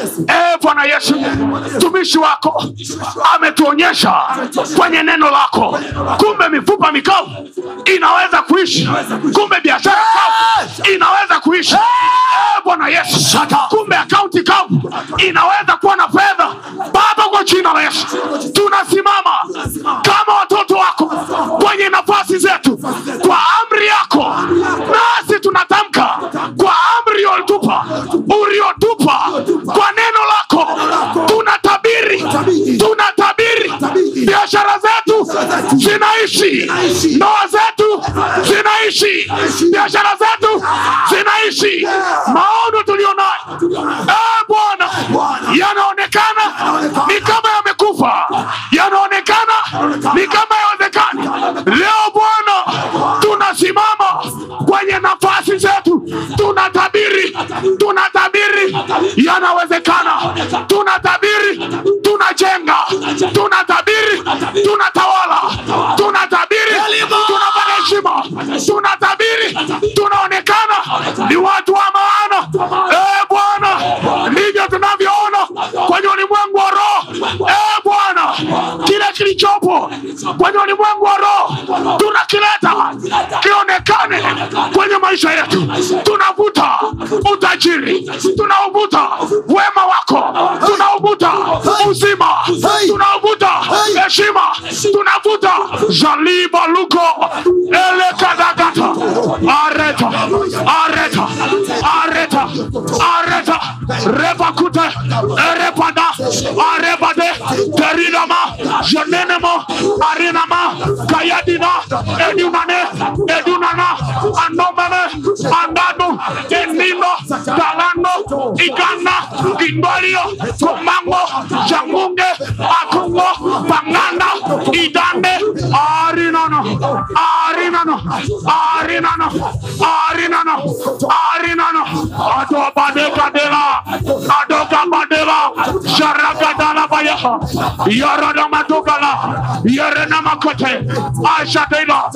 e bwana yesu mtumishi wako ametuonyesha kwenye neno lako kumbe mifupa mikavu inaweza kuishi kumbe biashara kavu inaweza kuishi e bwana yesu kumbe akaunti kavu inaweza kuwa na fedha baba kwa jina la yesu tunasimama kama watoto wako kwenye nafasi zetu kwa amri yako nasi tunatamka kwa amri uliotupa uliotupa kwa neno lako tunatabiri tunatabiri biashara zetu zinaishi ndoa zetu zinaishi biashara zetu zinaishi maono tulionayo e bwana yanaonekana ni kama yamekufa yanaonekana ni kama yawezekani leo bwana tunasimama kwenye nafasi zetu tunatabiri tunatabiri yanawezekana tunatabiri tunajenga tunatabiri tunatawala tunatabiri tunapata heshima tunatabiri tunaonekana ni watu wa maana e bwana ndivyo tunavyoona kwenye ulimwengu wa roho e bwana kile kilichopo kwenye ulimwengu wa roho tunakileta kionekane kwenye maisha yetu tunavuta utajiri tunauvuta wema wako tunauvuta uzima tunauvuta heshima tunavuta jaliba luko elekadagata areta areta areta areta repakute erepada arebade teridama jenenemo arinama kayadina edunane edunana anomene andano enino talano igana gindolio komango jangunge akungo pangana idande arinano arinano arinano arinano arinano adobadekadela adokabadela sharagadala bayaha yaradamatukala yarenamakote ashatela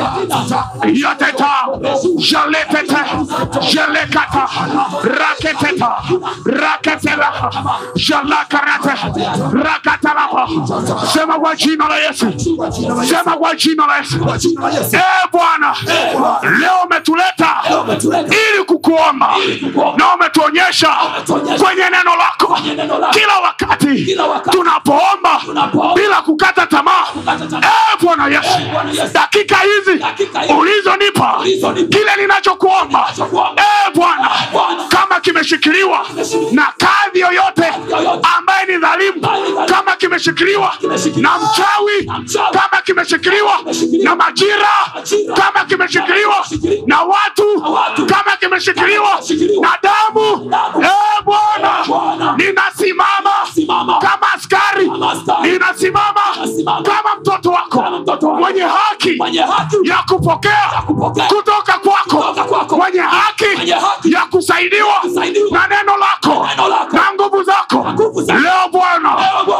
yateta jaletete jalekata raketeta raketela jalakarate rakatalapa sema kwa jina la yesu sema kwa jina la yesu e bwana leo umetuleta ili kukuomba na umetuonyesha kwenye neno lako kila wakati tunapoomba bila kukata tamaa e bwana yesu dakika hizi ulizonipa kile ninachokuomba e bwana kama kimeshikiliwa na kadhi yoyote ambaye ni dhalimu kama kimeshikiliwa na mchawi kama kimeshikiliwa na majira kama kimeshikiliwa na watu kama kimeshikiliwa na damu e bwana ninasimama kama askari ninasimama kama mtoto wako mwenye haki ya kupokea kutoka kwako mwenye haki ya kusaidiwa na neno lako na nguvu zako leo bwana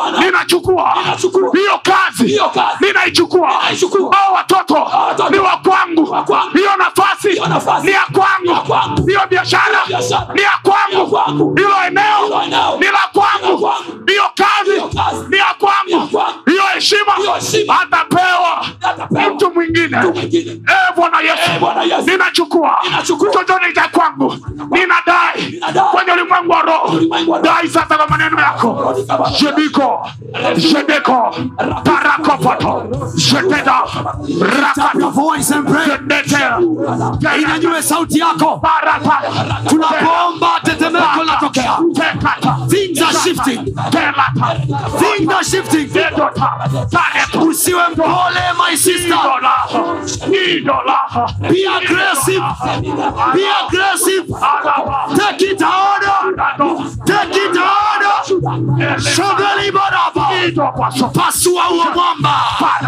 ninachukua Ninachukua. hiyo kazi Hiyo kazi. ninaichukua Ninaichukua. au watoto watoto. ni wa kwangu Wa kwangu. hiyo nafasi Hiyo nafasi. ni ya Ni ya kwangu kwangu. hiyo biashara biashara. ni ya Ni ya kwangu kwangu. hilo eneo Hilo eneo. ni la Ni la kwangu kwangu. hiyo kazi Hiyo kazi. ni ya Ni ya kwangu kwangu. hiyo heshima Hiyo heshima. atapewa Atapewa. mtu mwingine Mtu mwingine. Eh, bwana Eh, Bwana yesu Yesu. ninachukua Ninachukua. chochote cha kwangu ninadai Ninadai. kwenye ulimwengu wa roho ulimwengu wa roho. dai sasa kwa maneno yako Rudi kama- jediko jedeko parakopato jededa rakata voice and pray jedete inyanyue sauti yako barata tunapoomba tetemeko linatokea tekata things are shifting telata things are shifting dedota taretu usiwe mpole my sister idolaha idolaha be aggressive be aggressive take it harder take it harder shoveli baraba pasua huo mwamba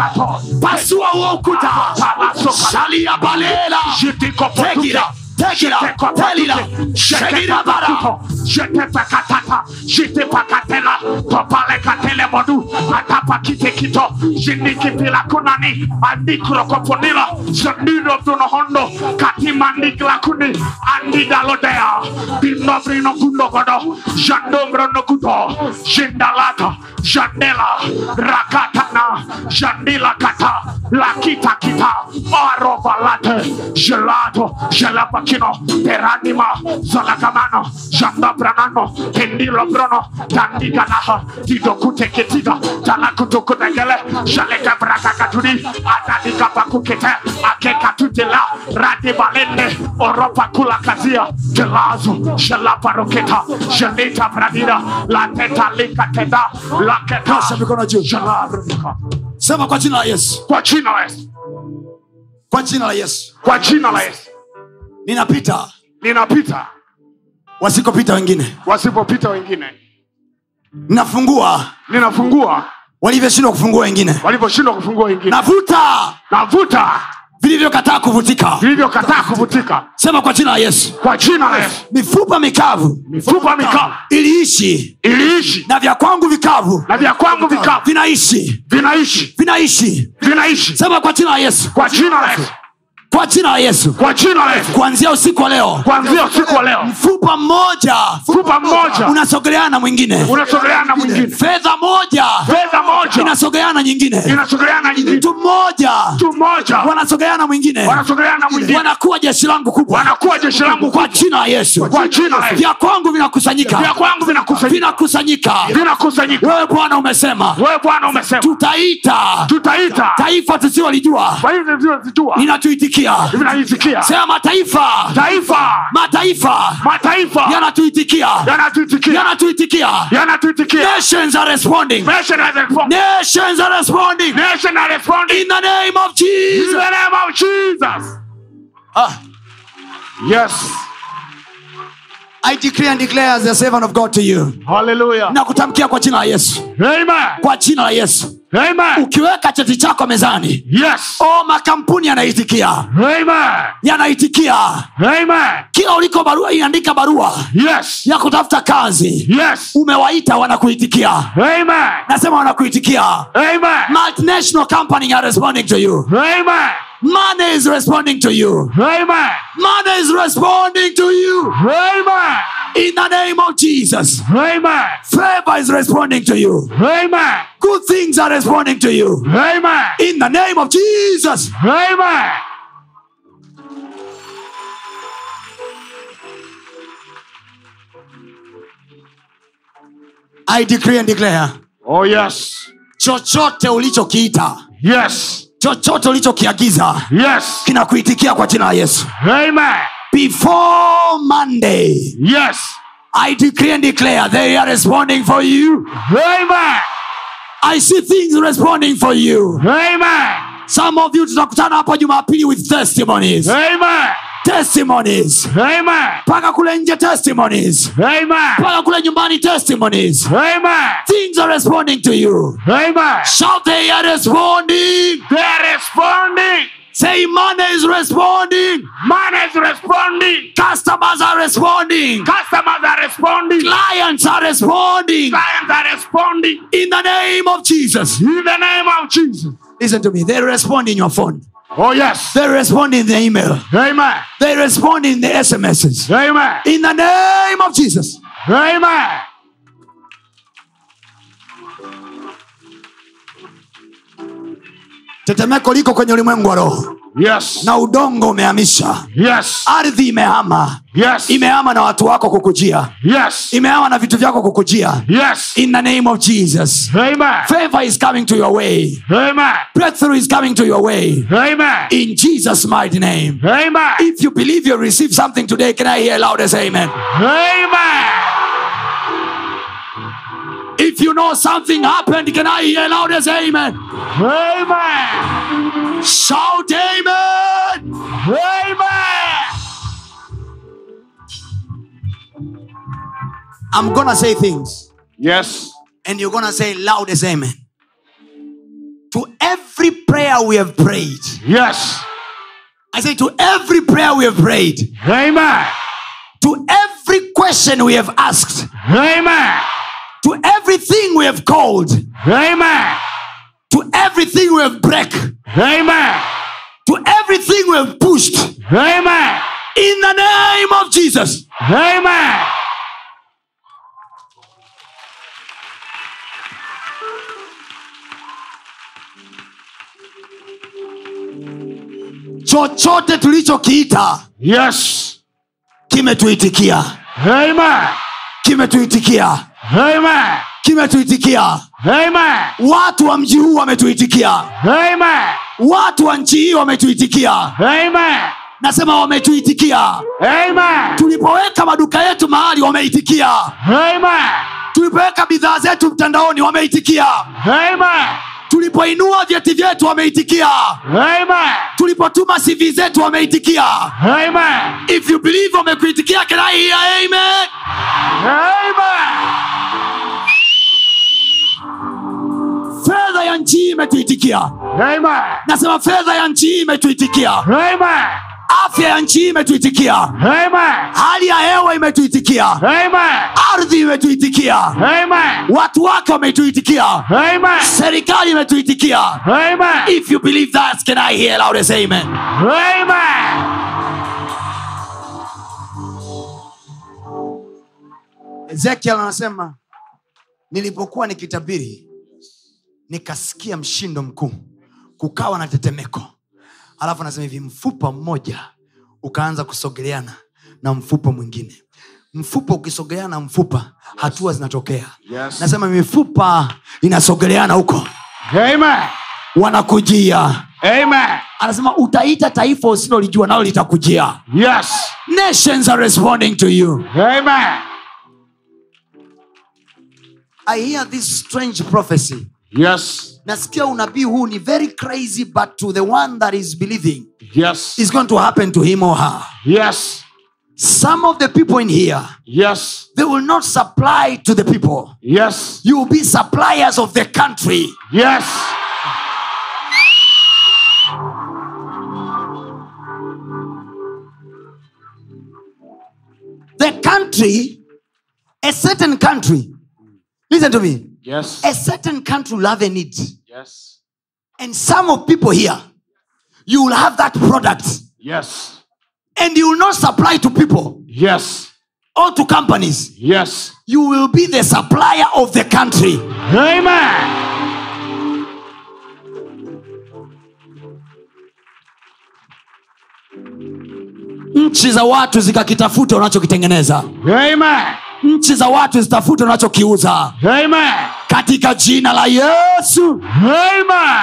pasua huo ukuta shalia balela tekira tekira telila shekira bara jetepekatata jitepakatela topalekatele modu atapakitekito jinikipila kunani andikrokoponila zandirotunohondo katimandiklakuni andidalodea dinobrinogundogodo jandombronogudo jindalata jandela rakatana jandilakata lakitakita arovalate gelato gelapakino peranima zalagamano jandabranano kendilobrono dandiganaha didokuteketiga talakutukutegele jalekabrakakatuni atadikapakukete akekatutela radibalende oropakulakazia gelazo gelaparoketa gelita bradira latetalikateda laketa Nyosha mikono juu. gelabrika sema kwa jina la yesu kwa jina la yesu kwa jina la yesu kwa jina la yesu ninapita ninapita wasikopita wengine wasipopita wengine nafungua ninafungua walivyoshindwa kufungua wengine walivyoshindwa kufungua wengine navuta navuta vilivyokataa kuvutika vilivyokataa kuvutika sema kwa jina la yesu kwa jina la yesu mifupa mikavu mifupa mikavu iliishi iliishi na vya kwangu vikavu na vya kwangu vikavu vinaishi vinaishi vinaishi vinaishi sema kwa jina la yesu kwa jina la yesu kwa jina la yesu kwa jina la yesu kuanzia usiku wa leo kuanzia usiku wa leo mfupa mmoja mfupa mmoja unasogeleana na mwingine unasogeleana na mwingine fedha moja fedha moja inasogeleana na nyingine inasogeleana na nyingine mtu mmoja mtu mmoja wanasogeleana na mwingine wanasogeleana na mwingine wanakuwa jeshi langu kubwa wanakuwa jeshi langu kwa jina la yesu kwa jina la yesu vya kwangu vinakusanyika vya kwangu vinakusanyika vinakusanyika vinakusanyika wewe bwana umesema wewe bwana umesema tutaita tutaita taifa tusilolijua kwa hivyo vizijua linatuitikia vinaitikia sema mataifa taifa mataifa mataifa yanatuitikia yanatuitikia yanatuitikia yanatuitikia nations are responding nation has responded nations are responding nation has responded in the name of in jesus the name of Jesus ah. yes i decree and declare as a servant of god to you hallelujah na kutamkia kwa jina la yesu amen kwa jina la yesu amen ukiweka cheti chako mezani yes o makampuni yanaitikia amen yanaitikia amen kila uliko barua inaandika barua yes ya kutafuta kazi yes umewaita wanakuitikia amen nasema wanakuitikia amen multinational company are responding to you amen money is responding to you amen money is responding to you amen in the name of jesus amen favor is responding to you amen good things are responding to you amen in the name of jesus amen i decree and declare oh yes chochote ulichokiita yes chochote ulichokiagiza yes kinakuitikia kwa jina la yesu amen before monday yes i decree and declare they are responding for you amen i see things responding for you amen some of you tutakutana hapa jumapili with testimonies amen testimonies amen mpaka kule nje testimonies amen mpaka kule nyumbani testimonies amen things are responding to you amen shout they are responding they're responding say money is responding Money is responding. customers are responding Customers are responding. clients are responding Clients are responding. in the name of jesus In the name of Jesus. listen to me they respond in your phone Oh, yes. they respond in the email Amen. they respond in the smss Amen. in the name of jesus Amen. tetemeko liko kwenye ulimwengu wa roho Yes. na udongo umehamisha Yes. ardhi imehama Yes. imehama na watu wako kukujia Yes. imehama na vitu vyako kukujia Yes. in the name of jesus Amen. favor is coming to your way Amen. breakthrough is coming to your way Amen. in jesus mighty name Amen. if you believe you receive something today can i hear loud as amen Amen. if you know something happened can i hear loud as amen Amen. shout amen Amen. i'm gonna say things Yes. and you're gonna say loud as amen to every prayer we have prayed Yes. i say to every prayer we have prayed Amen. to every question we have asked Amen. to everything we have called Amen. to everything we have break Amen. to everything we have pushed Amen. in the name of jesus Amen. chochote tulichokiita Yes. kimetuitikia Amen. kimetuitikia Amen. kimetuitikia Amen. watu wa mji huu wametuitikia Amen. watu wa nchi hii wametuitikia Amen. nasema wametuitikia Amen. tulipoweka maduka yetu mahali wameitikia Amen. tulipoweka bidhaa zetu mtandaoni wameitikia Amen. tulipoinua vyeti vyetu wameitikia Amen. tulipotuma cv zetu wameitikia Amen. if you believe wamekuitikia can I hear amen Amen. fedha ya nchi hii imetuitikia Amen. nasema fedha ya nchi hii imetuitikia Amen. afya ya nchi hii imetuitikia Amen. hali ya hewa imetuitikia Amen. ardhi imetuitikia Amen. watu wake wametuitikia Amen. serikali imetuitikia Amen. if you believe that can i hear loud as amen Amen. ezekiel anasema nilipokuwa nikitabiri nikasikia mshindo mkuu kukawa na tetemeko alafu anasema hivi mfupa mmoja ukaanza kusogeleana na mfupa mwingine mfupa ukisogeleana na mfupa hatua zinatokea Yes. nasema mifupa inasogeleana huko Amen. wanakujia Amen. anasema utaita taifa usilolijua nalo litakujia Yes. nations are responding to you Amen. i hear this strange prophecy Yes. nasikia unabii huu ni very crazy but to the one that is believing Yes. is going to happen to him or her Yes. some of the people in here Yes. they will not supply to the people Yes. you will be suppliers of the country Yes. the country a certain country listen to me Yes. a certain country will have a need Yes. and some of people here you will have that product Yes. and you will not supply to people Yes. or to companies Yes. you will be the supplier of the country Amen. nchi za watu zikakitafuta unachokitengeneza Amen. nchi za watu zitafute unachokiuza Amen. katika jina la yesu Amen.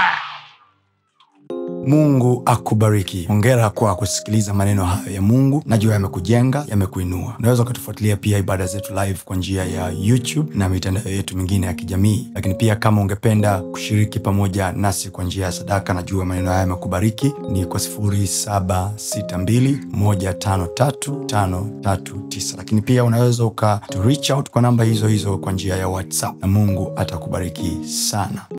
mungu akubariki hongera kwa kusikiliza maneno hayo ya mungu najua yamekujenga yamekuinua unaweza ukatufuatilia pia ibada zetu live kwa njia ya youtube na mitandao yetu mingine ya kijamii lakini pia kama ungependa kushiriki pamoja nasi kwa njia ya sadaka najua maneno haya yamekubariki ni kwa 762153539 lakini pia unaweza uka to reach out kwa namba hizo hizo kwa njia ya whatsapp na mungu atakubariki sana